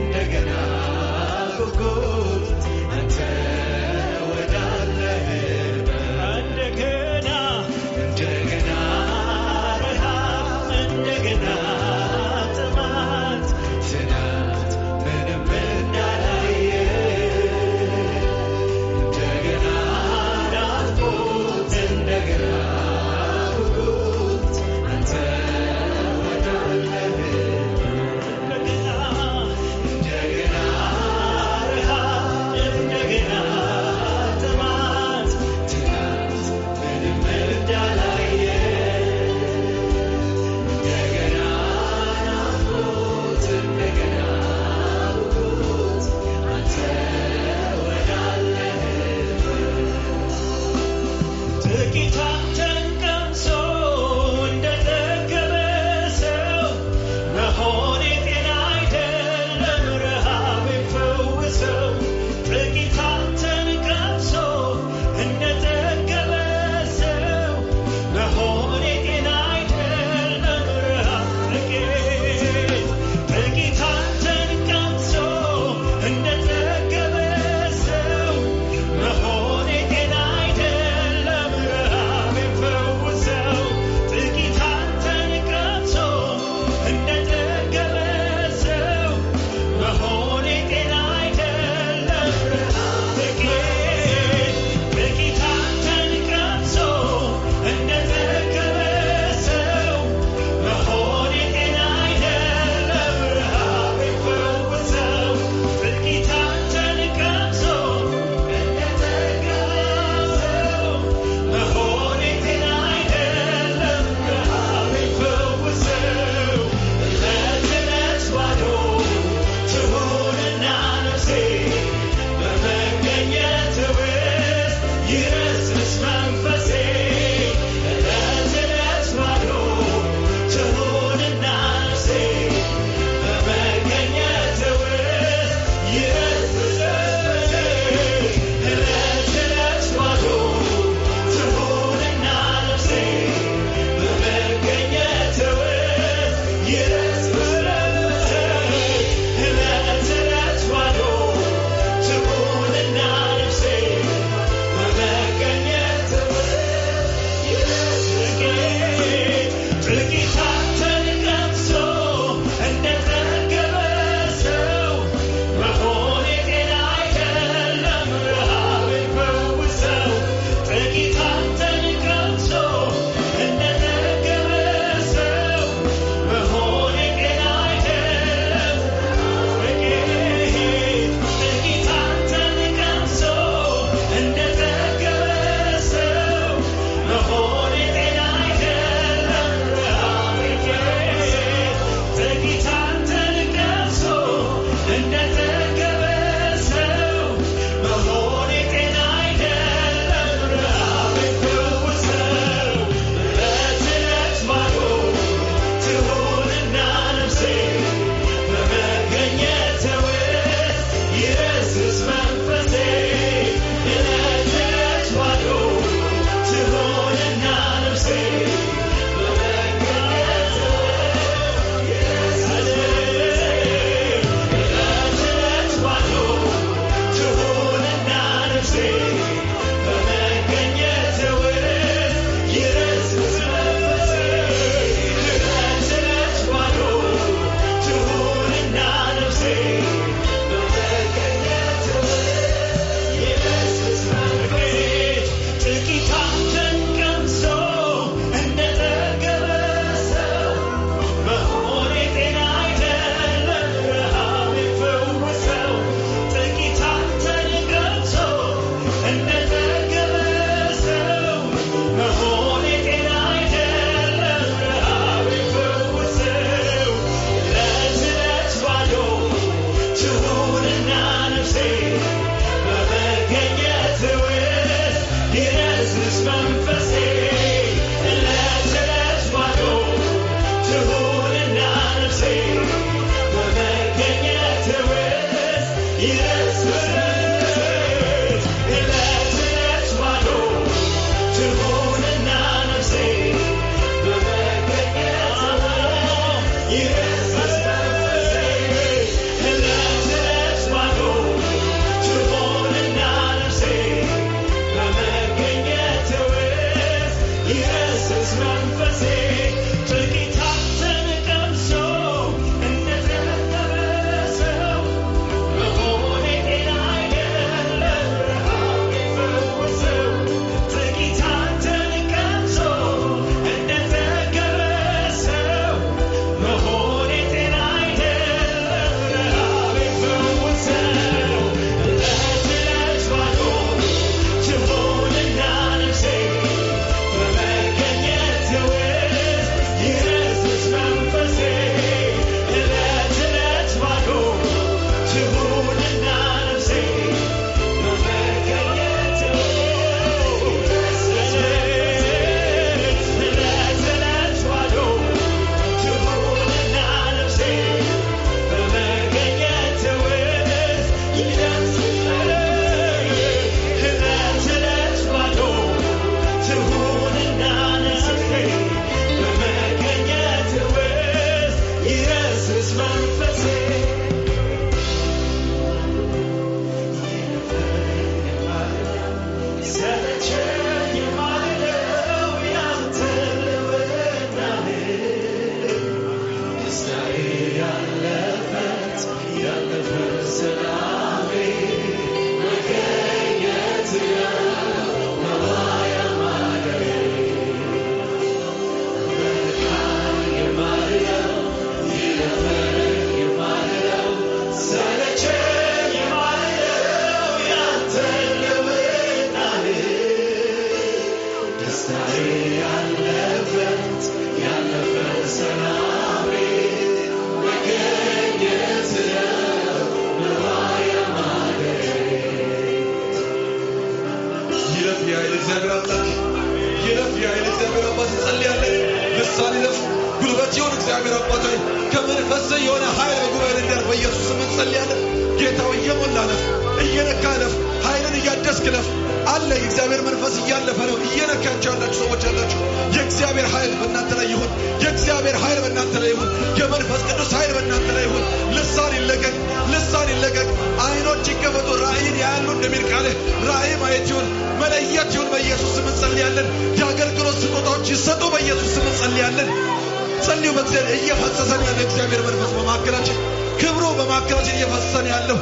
ይለፍ የኃይል እግዚአብሔር አምላክ ይለፍ የኃይል እግዚአብሔር አባት እንጸልያለን። ልሳን ይለፍ ጉልበት ይሁን እግዚአብሔር አባት ሆይ ከመንፈስ የሆነ ኃይል በጉባኤ እንዲያልፍ በኢየሱስ ስም እንጸልያለን። ጌታ ሆይ እየሞላ ለፍ እየነካ ለፍ ኃይልን እያደስክ ለፍ አለ የእግዚአብሔር መንፈስ እያለፈ ነው። እየነካቸው ያላችሁ ሰዎች ያላችሁ የእግዚአብሔር ኃይል በእናንተ ላይ ይሁን። የእግዚአብሔር ኃይል በእናንተ ላይ ይሁን። የመንፈስ ቅዱስ ኃይል በእናንተ ላይ ይሁን። ልሳን ይለቀቅ፣ ልሳን ይለቀቅ። አይኖች ይከፈቱ፣ ራእይን ያያሉ እንደሚል ቃልህ ራእይ ማየት ይሁን፣ መለየት ይሁን። በኢየሱስ ስም እንጸልያለን። የአገልግሎት ስጦታዎች ይሰጡ። በኢየሱስ ስም እንጸልያለን። ጸልዩ። በእግዚአብሔር እየፈሰሰን ያለ እግዚአብሔር መንፈስ በማካከላችን ክብሩ በማካከላችን እየፈሰሰን ያለው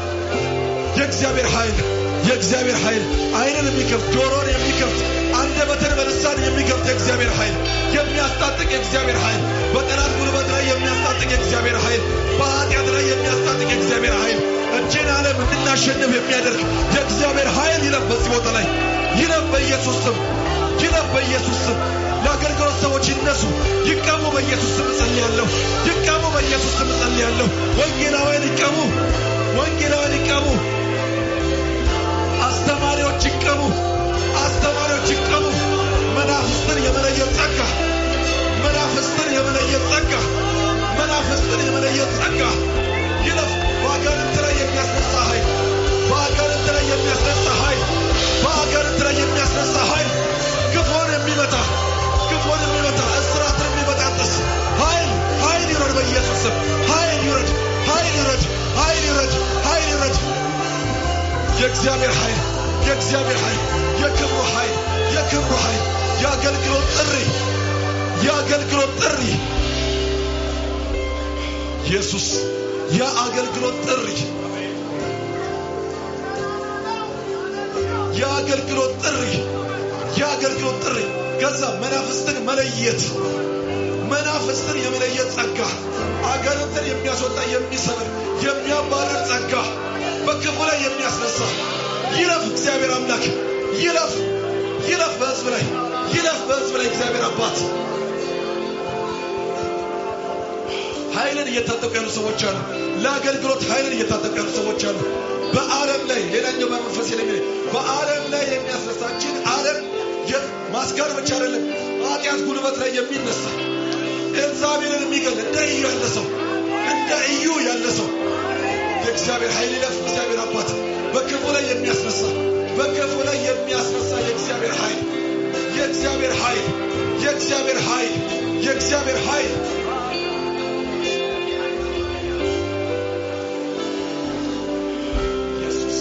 የእግዚአብሔር ኃይል የእግዚአብሔር ኃይል አይንን የሚከፍት ጆሮን የሚከፍት አንደበትን በልሳን የሚከፍት የእግዚአብሔር ኃይል የሚያስታጥቅ የእግዚአብሔር ኃይል በጠላት ጉልበት ላይ የሚያስታጥቅ የእግዚአብሔር ኃይል በኃጢአት ላይ የሚያስታጥቅ የእግዚአብሔር ኃይል እጅን ዓለም እንድናሸንፍ የሚያደርግ የእግዚአብሔር ኃይል ይለፍ በዚህ ቦታ ላይ ይለፍ በኢየሱስ ስም ይለፍ በኢየሱስ ስም ለአገልግሎት ሰዎች ይነሱ ይቀሙ በኢየሱስ ስም እጸልያለሁ ይቀሙ በኢየሱስ ስም እጸልያለሁ ወንጌላውያን ይቀሙ ወንጌላውያን ይቀሙ አስተማሪዎች ይቀሙ፣ አስተማሪዎች ይቀሙ። መናፍስትን የመለየት ጸጋ፣ መናፍስትን የመለየት ጸጋ፣ መናፍስትን የመለየት ጸጋ ይለፍ። በአጋንንት ላይ የሚያስነሳ ኃይል፣ በአጋንንት ላይ የሚያስነሳ ኃይል፣ በአጋንንት ላይ የሚያስነሳ ኃይል፣ ክፉን የሚመታ ክፉን የሚመታ እስራትን የሚበጣጥስ ኃይል ኃይል ይውረድ በኢየሱስ ስም። ኃይል ይውረድ፣ ኃይል ይውረድ፣ ኃይል ይውረድ፣ ኃይል ይውረድ። የእግዚአብሔር ኃይል የእግዚአብሔር ኃይል የክብሩ ኃይል የክብሩ ኃይል የአገልግሎት ጥሪ የአገልግሎት ጥሪ ኢየሱስ የአገልግሎት ጥሪ የአገልግሎት ጥሪ የአገልግሎት ጥሪ ከዛ መናፍስትን መለየት መናፍስትን የመለየት ጸጋ አጋንንትን የሚያስወጣ የሚሰብር የሚያባርር ጸጋ በክፉ ላይ የሚያስነሳ ይለፍ። እግዚአብሔር አምላክ ይለፍ፣ ይለፍ በህዝብ ላይ ይለፍ በህዝብ ላይ እግዚአብሔር አባት ኃይልን እየታጠቁ ያሉ ሰዎች አሉ። ለአገልግሎት ኃይልን እየታጠቁ ያሉ ሰዎች አሉ። በዓለም ላይ ሌላኛው በመንፈስ የለሚ በዓለም ላይ የሚያስነሳችን ዓለም ማስጋር ብቻ አይደለም፣ ኃጢአት ጉልበት ላይ የሚነሳ ኤልዛቤልን የሚገል እንደ እዩ ያለ ሰው እንደ እዩ ያለ ሰው የእግዚአብሔር ኃይል ይለፍ። እግዚአብሔር አባት በክፉ ላይ የሚያስነሳ በክፉ ላይ የሚያስነሳ የእግዚአብሔር ኃይል የእግዚአብሔር ኃይል የእግዚአብሔር ኃይል የእግዚአብሔር ኃይል ኢየሱስ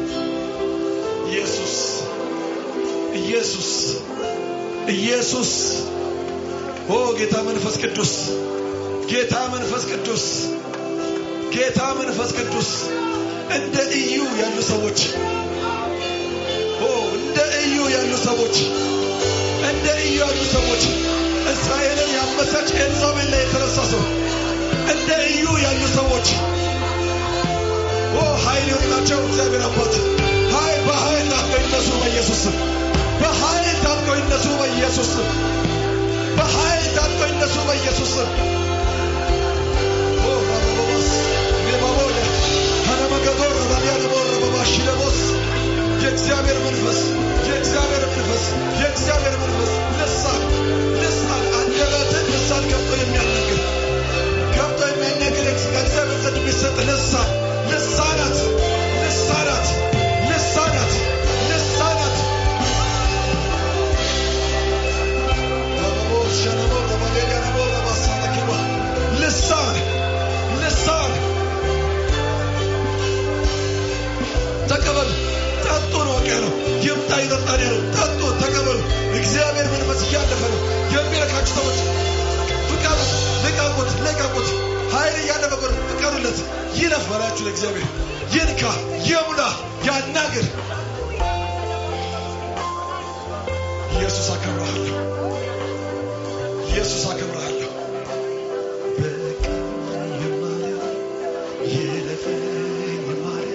ኢየሱስ ኢየሱስ ኢየሱስ ኦ ጌታ መንፈስ ቅዱስ ጌታ መንፈስ ቅዱስ ጌታ መንፈስ ቅዱስ እንደ እዩ ያሉ ሰዎች ኦ እንደ እዩ ያሉ ሰዎች እንደ እዩ ያሉ ሰዎች እስራኤልን ያመሰች ኤልዛቤል ላይ የተነሳ ሰው እንደ እዩ ያሉ ሰዎች ኦ ኃይል ይሆንላቸው እግዚአብሔር አባት ኃይል በኃይል ታጥቀው ይነሱ በኢየሱስ ስም በኃይል ታጥቀው ይነሱ በኢየሱስ ስም በኃይል ታጥቀው ይነሱ በኢየሱስ ስም ኦ ባባባስ ኔባቦለ ሀነመገዶር ባሊያነቦር በባሺ ለቦስ የእግዚአብሔር መንፈስ የእግዚአብሔር መንፈስ የእግዚአብሔር መንፈስ ልሳን ልሳን አንደበትን ልሳን ገብቶ የሚያናግር ገብቶ የሚያናግር ከእግዚአብሔር ዘንድ የሚሰጥ ልሳን ልሳናት ልሳናት ልሳናት ልሳናት ባባቦስ ሸነቦር ባሌሊያነቦር ባሳለኪባ ልሳን ልሳን ተቀበሉ። ጠጡ ነው በቃ ያለው። ይምጣ ይጠጣን ያለው ጠጡ፣ ተቀበሉ። እግዚአብሔር መንፈስ እያለፈ ነው። የሚረካችሁ ሰዎች ፍቀሩት፣ ልቀቁት፣ ልቀቁት። ኃይል እያለፈ ነው። ፍቀሩለት። ይለፍ በላችሁ ለእግዚአብሔር ይንካ፣ ይሙላ፣ ያናግር። ኢየሱስ አከብረሃለሁ። ኢየሱስ አከብረሃለሁ። በቀኝ የማልያ ይለፈኝ የማልያ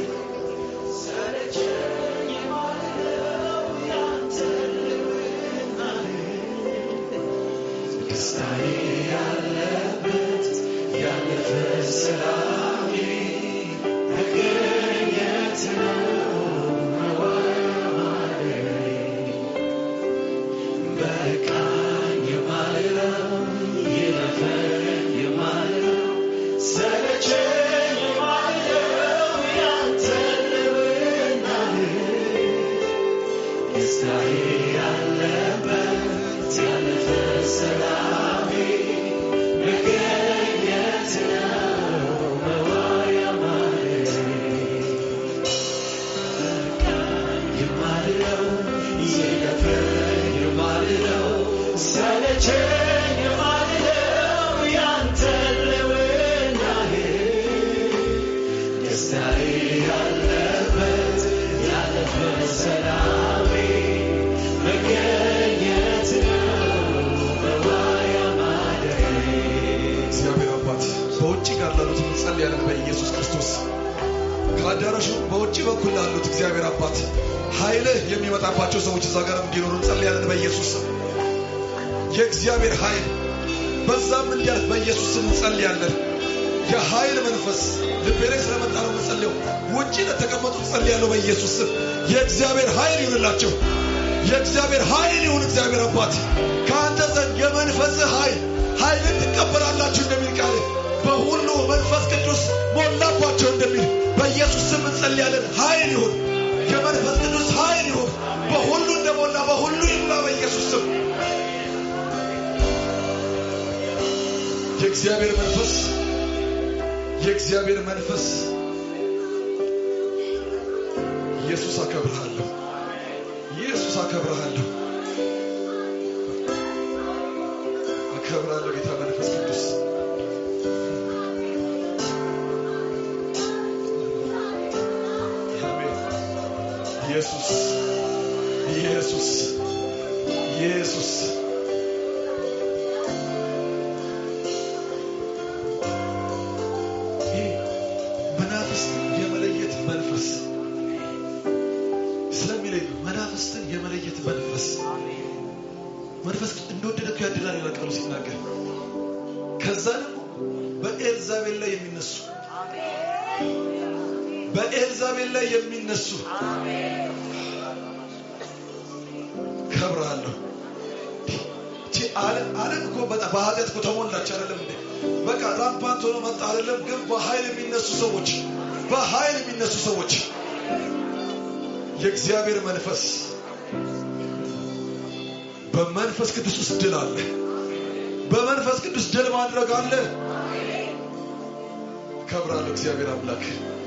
እግዚአብሔር አባት በውጭ ጋር ላሉት እንጸልያለን በኢየሱስ ክርስቶስ ከአዳራሹ በውጭ በኩል ላሉት እግዚአብሔር አባት ኃይልህ የሚመጣባቸው ሰዎች እዛ ጋር እንዲኖሩ እንጸልያለን በኢየሱስ ስም የእግዚአብሔር ኃይል በዛም እንዲያልፍ በኢየሱስ ስም እንጸልያለን የኃይል መንፈስ ልቤ ላይ ስለመጣ ነው የምጸልየው ውጭ ለተቀመጡ እንጸልያለሁ በኢየሱስ ስም የእግዚአብሔር ኃይል ይሁንላቸው የእግዚአብሔር ኃይል ይሁን እግዚአብሔር አባት ከአንተ ዘንድ የመንፈስ ኃይል ኃይልን ትቀበላላችሁ እንደሚል ቃል በሁሉ መንፈስ ቅዱስ ሞላባቸው እንደሚል በኢየሱስ ስም እንጸልያለን ኃይል ይሁን የመንፈስ ቅዱስ ኃይል ይሁን በሁሉ እንደሞላ በሁሉ ይሙላ በኢየሱስ ስም የእግዚአብሔር መንፈስ የእግዚአብሔር መንፈስ ኢየሱስ አከብርሃለሁ ኢየሱስ አከብርሃለሁ አከብራለሁ ጌታ መንፈስ ቅዱስ አሜን ኢየሱስ ኢየሱስ ኢየሱስ ይህ መናፍስትን የመለየት መንፈስ ስለሚለይ መናፍስትን የመለየት መንፈስ መንፈስ እንደወደደ እኮ ያድላል ይላል ቃሉ ሲናገር። ከዛ ደግሞ በኤልዛቤል ላይ የሚነሱ በኤልዛቤል ላይ የሚነሱ ከብርሃለሁ። ይቺ ዓለም ዓለም እኮ በጣም በኃጢአት እኮ ተሞላች አይደለም እንዴ? በቃ ራምፓንት ሆኖ መጣ አይደለም? ግን በኃይል የሚነሱ ሰዎች በኃይል የሚነሱ ሰዎች የእግዚአብሔር መንፈስ በመንፈስ ቅዱስ ውስጥ ድል አለ። በመንፈስ ቅዱስ ድል ማድረግ አለ። ከብራለሁ እግዚአብሔር አምላክ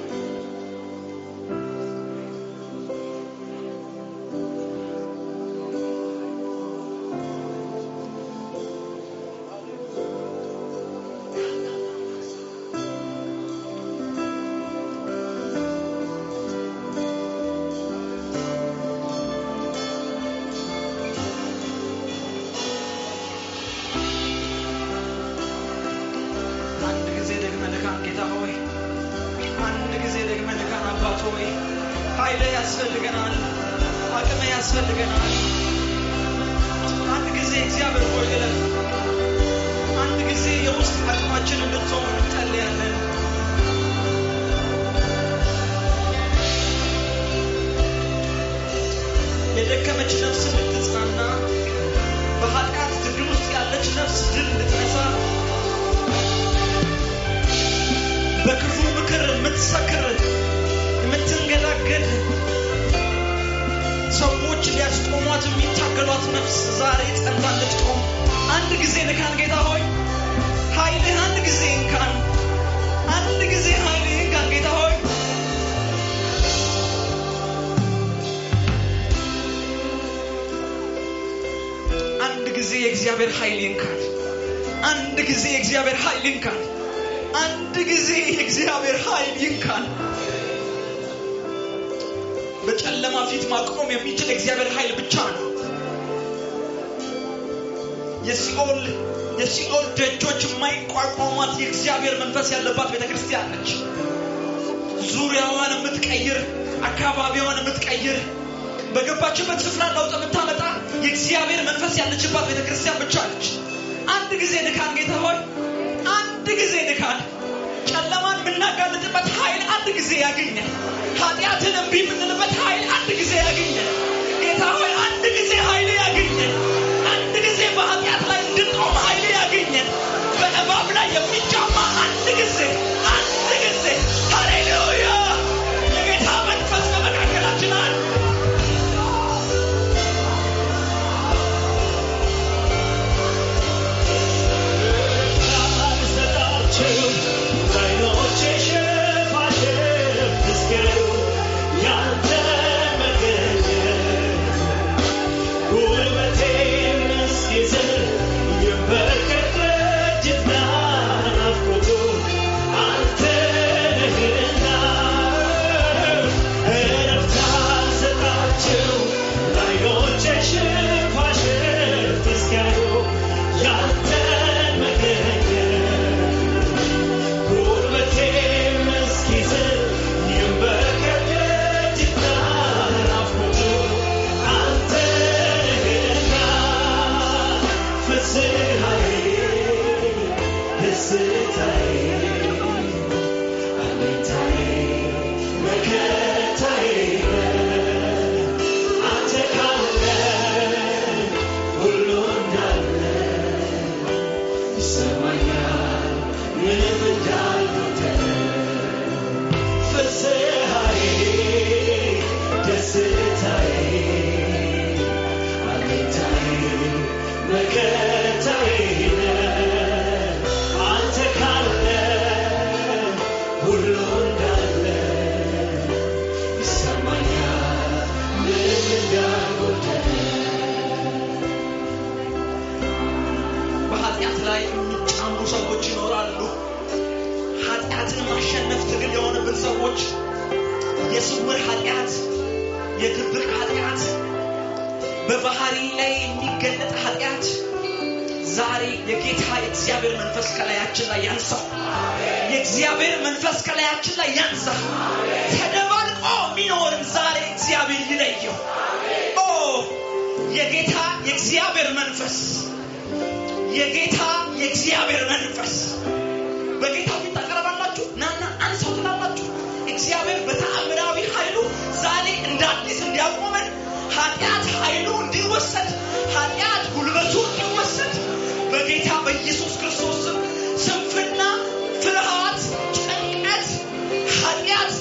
አንድ ጊዜ ደግመህ ንካን ጌታ ሆይ፣ አንድ ጊዜ ደግመህ ንካን አባት ሆይ። ኃይል ያስፈልገናል፣ አቅም ያስፈልገናል። አንድ ጊዜ እግዚአብሔር ሆይ እለፍ። አንድ ጊዜ የውስጥ አቅማችን እንድትሆን እንጸልያለን። የደከመች ነፍስ እንድትጽናና፣ በኃጢአት ትግል ውስጥ ያለች ነፍስ ድል እንድትነሳ በክፉ ምክር የምትሰክር የምትንገዳገድ ሰዎች ሊያስቆሟት የሚታገሏት ነፍስ ዛሬ ጸንታ እንድትቆም አንድ ጊዜ ንካን ጌታ ሆይ ኃይልህ አንድ ጊዜ እንካን አንድ ጊዜ ኃይልህ እንካን ጌታ ሆይ አንድ ጊዜ የእግዚአብሔር ኃይል ይንካን አንድ ጊዜ የእግዚአብሔር ኃይል ይንካን አንድ ጊዜ የእግዚአብሔር ኃይል ይንካን። በጨለማ ፊት ማቆም የሚችል የእግዚአብሔር ኃይል ብቻ ነው። የሲኦል የሲኦል ደጆች የማይቋቋሟት የእግዚአብሔር መንፈስ ያለባት ቤተ ክርስቲያን ነች። ዙሪያዋን የምትቀይር አካባቢዋን የምትቀይር በገባችበት ስፍራ ለውጥ የምታመጣ የእግዚአብሔር መንፈስ ያለችባት ቤተ ክርስቲያን ብቻ ነች። አንድ ጊዜ ንካን ጌታ ሆይ አንድ ጊዜ ንካን። ጨለማን የምናጋልጥበት ኃይል አንድ ጊዜ ያገኘን። ኃጢአትን እምቢ የምንልበት ኃይል አንድ ጊዜ ያገኘን። ጌታ ሆይ አንድ ጊዜ ኃይል ያገኘን። አንድ ጊዜ በኃጢአት ላይ እንድንቆም ኃይል ያገኘን። በእባብ ላይ የሚጫማ አንድ ጊዜ አንድ ጊዜ ሃሌሉያ! የጌታ መንፈስ በመካከላችን አለ። በኃጢአት ላይ የሚጫሙ ሰዎች ይኖራሉ። ኃጢአትን ማሸነፍ ትግል የሆነብን ሰዎች የስውር ኃጢአት፣ የድብቅ ኃጢአት፣ በባህሪ ላይ የሚገለጥ ኃጢአት ዛሬ የጌታ የእግዚአብሔር መንፈስ ከላያችን ላይ ያንሳ። የእግዚአብሔር መንፈስ ከላያችን ላይ ያንሳ። ተደባልቆ የሚኖርን ዛሬ እግዚአብሔር ይለየው። ኦ የጌታ የእግዚአብሔር መንፈስ የጌታ የእግዚአብሔር መንፈስ በጌታ ፊት ታቀርባላችሁ። ናና አንሰው ትላላችሁ። እግዚአብሔር በተአምራዊ ኃይሉ ዛሬ እንደ አዲስ እንዲያቆመን ኃጢአት ኃይሉ እንዲወሰድ ኃጢአት ጉልበቱ እንዲወሰድ በጌታ በኢየሱስ ክርስቶስ ስም ስንፍና፣ ፍርሃት፣ ጭንቀት፣ ኃጢአት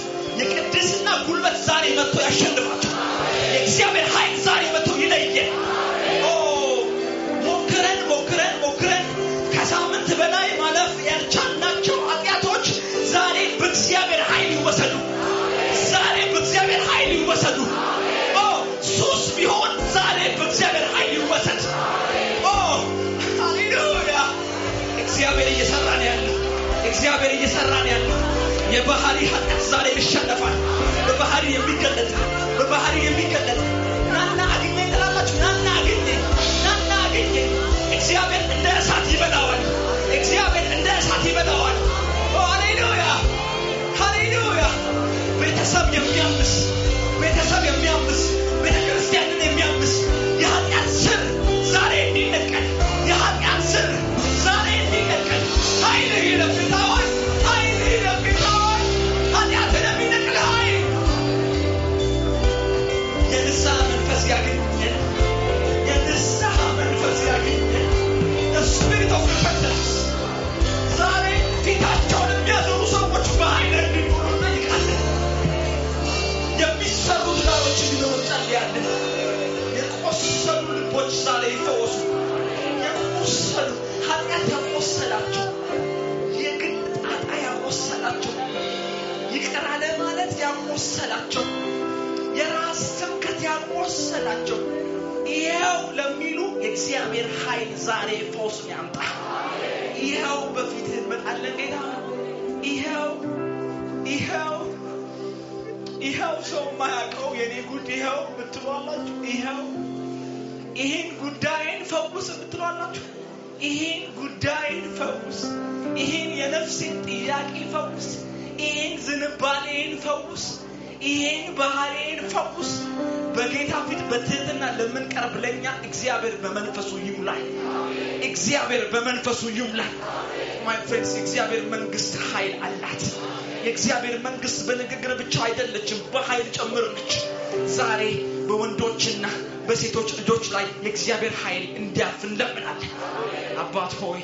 ጉልበት ዛሬ መጥቶ ያሸንፋቸው። የእግዚአብሔር ኃይል ዛሬ መጥቶ ይለየን። ኦ ሞክረን ሞክረን ሞክረን ከሳምንት በላይ ማለፍ ያልቻልናቸው ኃጢአቶች ዛሬ በእግዚአብሔር ኃይል ይወሰዱ። ዛሬ በእግዚአብሔር ኃይል ይወሰዱ። ኦ ሱስ ቢሆን ዛሬ በእግዚአብሔር ኃይል ይወሰድ። ኦ ሃሌሉያ! እግዚአብሔር እየሰራ ነው ያለው። እግዚአብሔር እየሰራ ነው ያለው። የባህሪ ኃጢአት ዛሬ ይሸነፋል። በባህሪ የሚገለጥ በባህሪ የሚገለጥ ናና አግኘኝ ትላላችሁ። ናና አግኘኝ፣ ናና አግኘኝ። እግዚአብሔር እንደ እሳት ይበላዋል። እግዚአብሔር እንደ እሳት ይበላዋል። ኦ ሃሌሉያ! ሃሌሉያ! ቤተሰብ የሚያምስ ቤተሰብ የሚያምስ ቤተ ክርስቲያንን የሚያምስ የኃጢአት ስር ዛሬ እንዲነቀል የኃጢአት ስር ዛሬ እንዲነቀል ኃይል ይለፍ ጌታ ሆይ ኃይል ይለፍ ጌታ ሆይ ኃጢአትን የሚነቅል ኃይል የንስሐ መንፈስ ያገኘን የንስሐ መንፈስ ያገኘን the spirit of repentance ዛሬ ፊታቸውን የሚያዞሩ ሰዎች በኃይል እንዲኖሩ እንጠይቃለን። የሚሰሩ ትዳሮች እንዲኖሩ እንጸልያለን። የቆሰሉ ልቦች ዛሬ ይፈወሱ። የቆሰሉ ኃጢአት ያቆሰላቸው የግል ጣጣ ያቆሰላቸው ይቅር አለ ማለት ያቆሰላቸው የራስ ትምክህት ያቆሰላቸው ይኸው ለሚሉ የእግዚአብሔር ኃይል ዛሬ ፈውስን ያምጣ። ይኸው በፊትህ እንመጣለን ጌታ ይኸው ይኸው ይኸው ሰው የማያውቀው የኔ ጉድ ይኸው የምትሏላችሁ ይኸው ይህን ጉዳይን ፈውስ የምትሏላችሁ ይህን ጉዳይን ፈውስ ይህን የነፍሴን ጥያቄ ፈውስ ይህን ዝንባሌን ፈውስ ይህን ባህሬን ፈውስ በጌታ ፊት በትህትና ለምንቀርብ ለእኛ እግዚአብሔር በመንፈሱ ይሙላል እግዚአብሔር በመንፈሱ ይሙላል ማይ ፍሬንድስ የእግዚአብሔር መንግስት ኃይል አላት የእግዚአብሔር መንግስት በንግግር ብቻ አይደለችም በኃይል ጭምር ነች ዛሬ በወንዶችና በሴቶች ልጆች ላይ የእግዚአብሔር ኃይል እንዲያርፍ እንለምናለን አባት ሆይ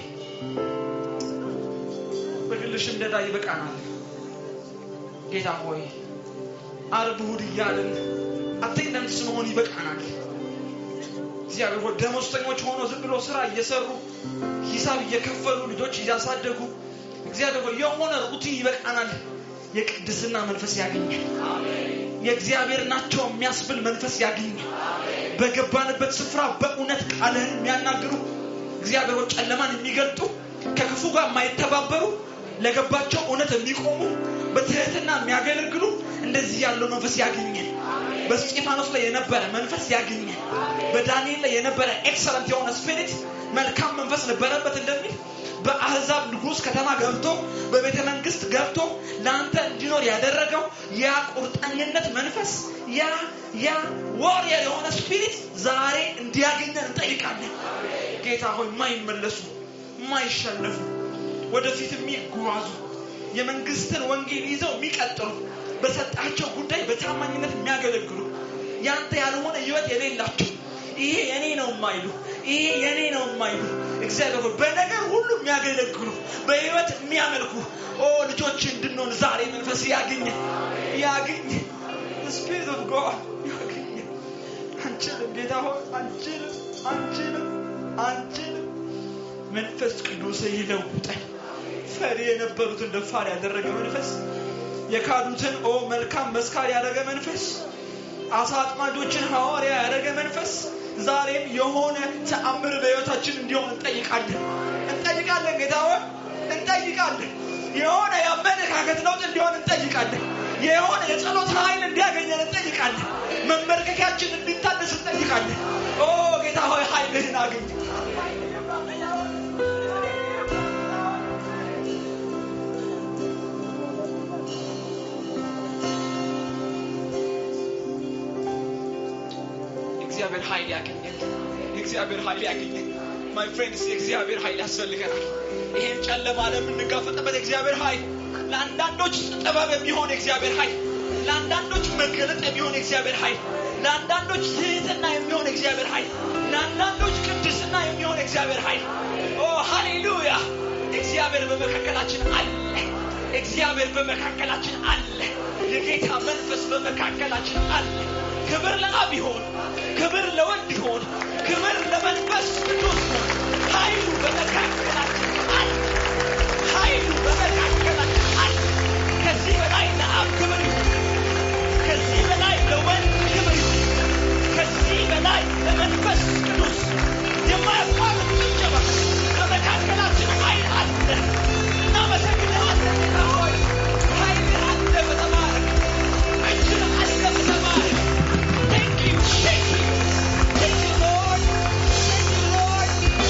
በግልሽ እንደዳ ይበቃናል ጌታ ሆይ አርብ እሑድ እያልን አቴንደንስ መሆን ይበቃናል እግዚአብሔር ሆይ ደሞዝተኞች ሆኖ ዝም ብሎ ስራ እየሰሩ ሂሳብ እየከፈሉ ልጆች እያሳደጉ እግዚአብሔር ሆይ የሆነ ሩቲን ይበቃናል የቅድስና መንፈስ ያገኛል የእግዚአብሔር ናቸው የሚያስብል መንፈስ ያገኛል በገባንበት ስፍራ በእውነት ቃልህን የሚያናግሩ እግዚአብሔር ሆይ ጨለማን የሚገልጡ ከክፉ ጋር የማይተባበሩ ለገባቸው እውነት የሚቆሙ በትህትና የሚያገለግሉ እንደዚህ ያለው መንፈስ ያገኘን በስጢፋኖስ ላይ የነበረ መንፈስ ያገኘን በዳንኤል ላይ የነበረ ኤክሰለንት የሆነ ስፒሪት መልካም መንፈስ ነበረበት እንደሚል በአህዛብ ንጉስ ከተማ ገብቶ በቤተ መንግስት ገብቶ ለአንተ እንዲኖር ያደረገው ያ ቁርጠኝነት መንፈስ ያ ያ ዋሪየር የሆነ ስፒሪት ዛሬ እንዲያገኘን እንጠይቃለን ጌታ ሆይ የማይመለሱ የማይሸነፉ ወደፊት የሚጓዙ የመንግስትን ወንጌል ይዘው የሚቀጥሉ በሰጣቸው ጉዳይ በታማኝነት የሚያገለግሉ ያንተ ያልሆነ ህይወት የሌላቸው ይሄ የኔ ነው የማይሉ ይሄ የኔ ነው የማይሉ እግዚአብሔር ሆይ በነገር ሁሉ የሚያገለግሉ በህይወት የሚያመልኩ ኦ ልጆች እንድንሆን ዛሬ መንፈስ ያገኘ ያገኘ ስፒሪት ኦፍ ጋድ ያገኘ አንችልም ጌታ ሆይ አንችልም አንችልም አንችልም መንፈስ ቅዱስ ይለውጠን ፈሪ የነበሩትን ደፋር ያደረገ መንፈስ የካዱትን ኦ መልካም መስካር ያደረገ መንፈስ አሳ አጥማጆችን ሐዋርያ ያደረገ መንፈስ ዛሬም የሆነ ተአምር በህይወታችን እንዲሆን እንጠይቃለን እንጠይቃለን ጌታ ሆይ እንጠይቃለን የሆነ የአመለካከት ለውጥ እንዲሆን እንጠይቃለን የሆነ የጸሎት ኃይል እንዲያገኘን እንጠይቃለን መመልከኪያችን እንዲታደስ እንጠይቃለን ኦ ጌታ ሆይ ኃይልህን አገኝ የእግዚአብሔር ኃይል ያገኘን የእግዚአብሔር ኃይል ያገኘን ማይ ፍሬንድስ የእግዚአብሔር ኃይል ያስፈልገናል ይሄን ጨለማ ለምንጋፈጥበት የእግዚአብሔር ኃይል ለአንዳንዶች ጥበብ የሚሆን የእግዚአብሔር ኃይል ለአንዳንዶች መገለጥ የሚሆን የእግዚአብሔር ኃይል ለአንዳንዶች ትህትና የሚሆን የእግዚአብሔር ኃይል ለአንዳንዶች ቅድስና የሚሆን የእግዚአብሔር ኃይል ኦ ሃሌሉያ እግዚአብሔር በመካከላችን አለ እግዚአብሔር በመካከላችን አለ የጌታ መንፈስ በመካከላችን አለ። ክብር ለአብ ይሆን፣ ክብር ለወልድ ይሆን፣ ክብር ለመንፈስ ቅዱስ ይሆን። ኃይሉ በመካከላችን አለ። ኃይሉ በመካከላችን አለ። ከዚህ በላይ ለአብ ክብር ይሁን። ከዚህ በላይ ለወልድ ክብር ይሁን። ከዚህ በላይ ለመንፈስ ቅዱስ የማያቋርጥ ጭብጨባ በመካከላችን ኃይል አለ። እናመሰግንሃለን ጌታ ሆይ። ኃይል አለ በተባረክ እጅህ አለ በተባረክ Thank you, thank you, thank you, Lord. Thank you, Lord.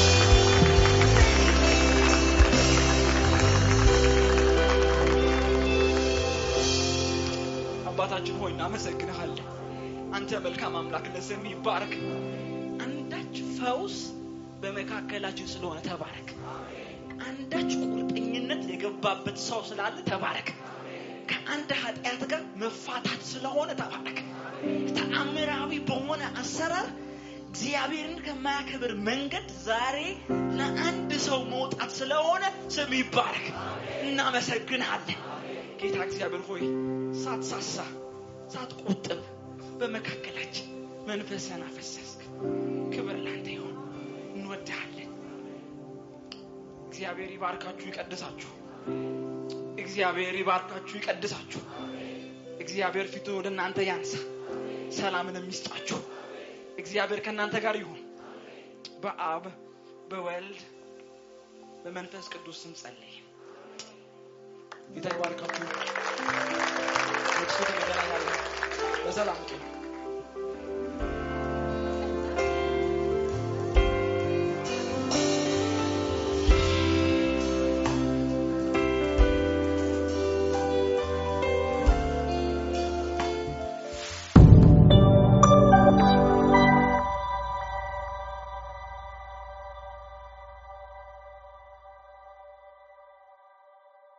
አባታችን ሆይ እናመሰግንሃለን። አንተ መልካም አምላክ ለስም ይባረክ። አንዳች ፈውስ በመካከላችን ስለሆነ ተባረክ። አንዳች ቁርጠኝነት የገባበት ሰው ስላለ ተባረክ። ከአንድ ኃጢአት ጋር መፋታት ስለሆነ ተባረክ። ተአምራዊ በሆነ አሰራር እግዚአብሔርን ከማያከብር መንገድ ዛሬ ለአንድ ሰው መውጣት ስለሆነ ስም ይባረክ። እናመሰግንሃለን ጌታ እግዚአብሔር ሆይ ሳትሳሳ ሳትቆጥብ በመካከላችን መንፈስን አፈሰስክ። ክብር ላንተ ይሆን። እንወድሃለን። እግዚአብሔር ይባርካችሁ፣ ይቀድሳችሁ። እግዚአብሔር ይባርካችሁ፣ ይቀድሳችሁ። እግዚአብሔር ፊቱን ወደ እናንተ ያንሳ፣ ሰላምን የሚስጣችሁ። እግዚአብሔር ከእናንተ ጋር ይሁን። በአብ በወልድ በመንፈስ ቅዱስ ስም ጸለይ። ጌታ ይባርካችሁ። ኔክስት ዊክ እንገናኛለን። በሰላም ቁዩ።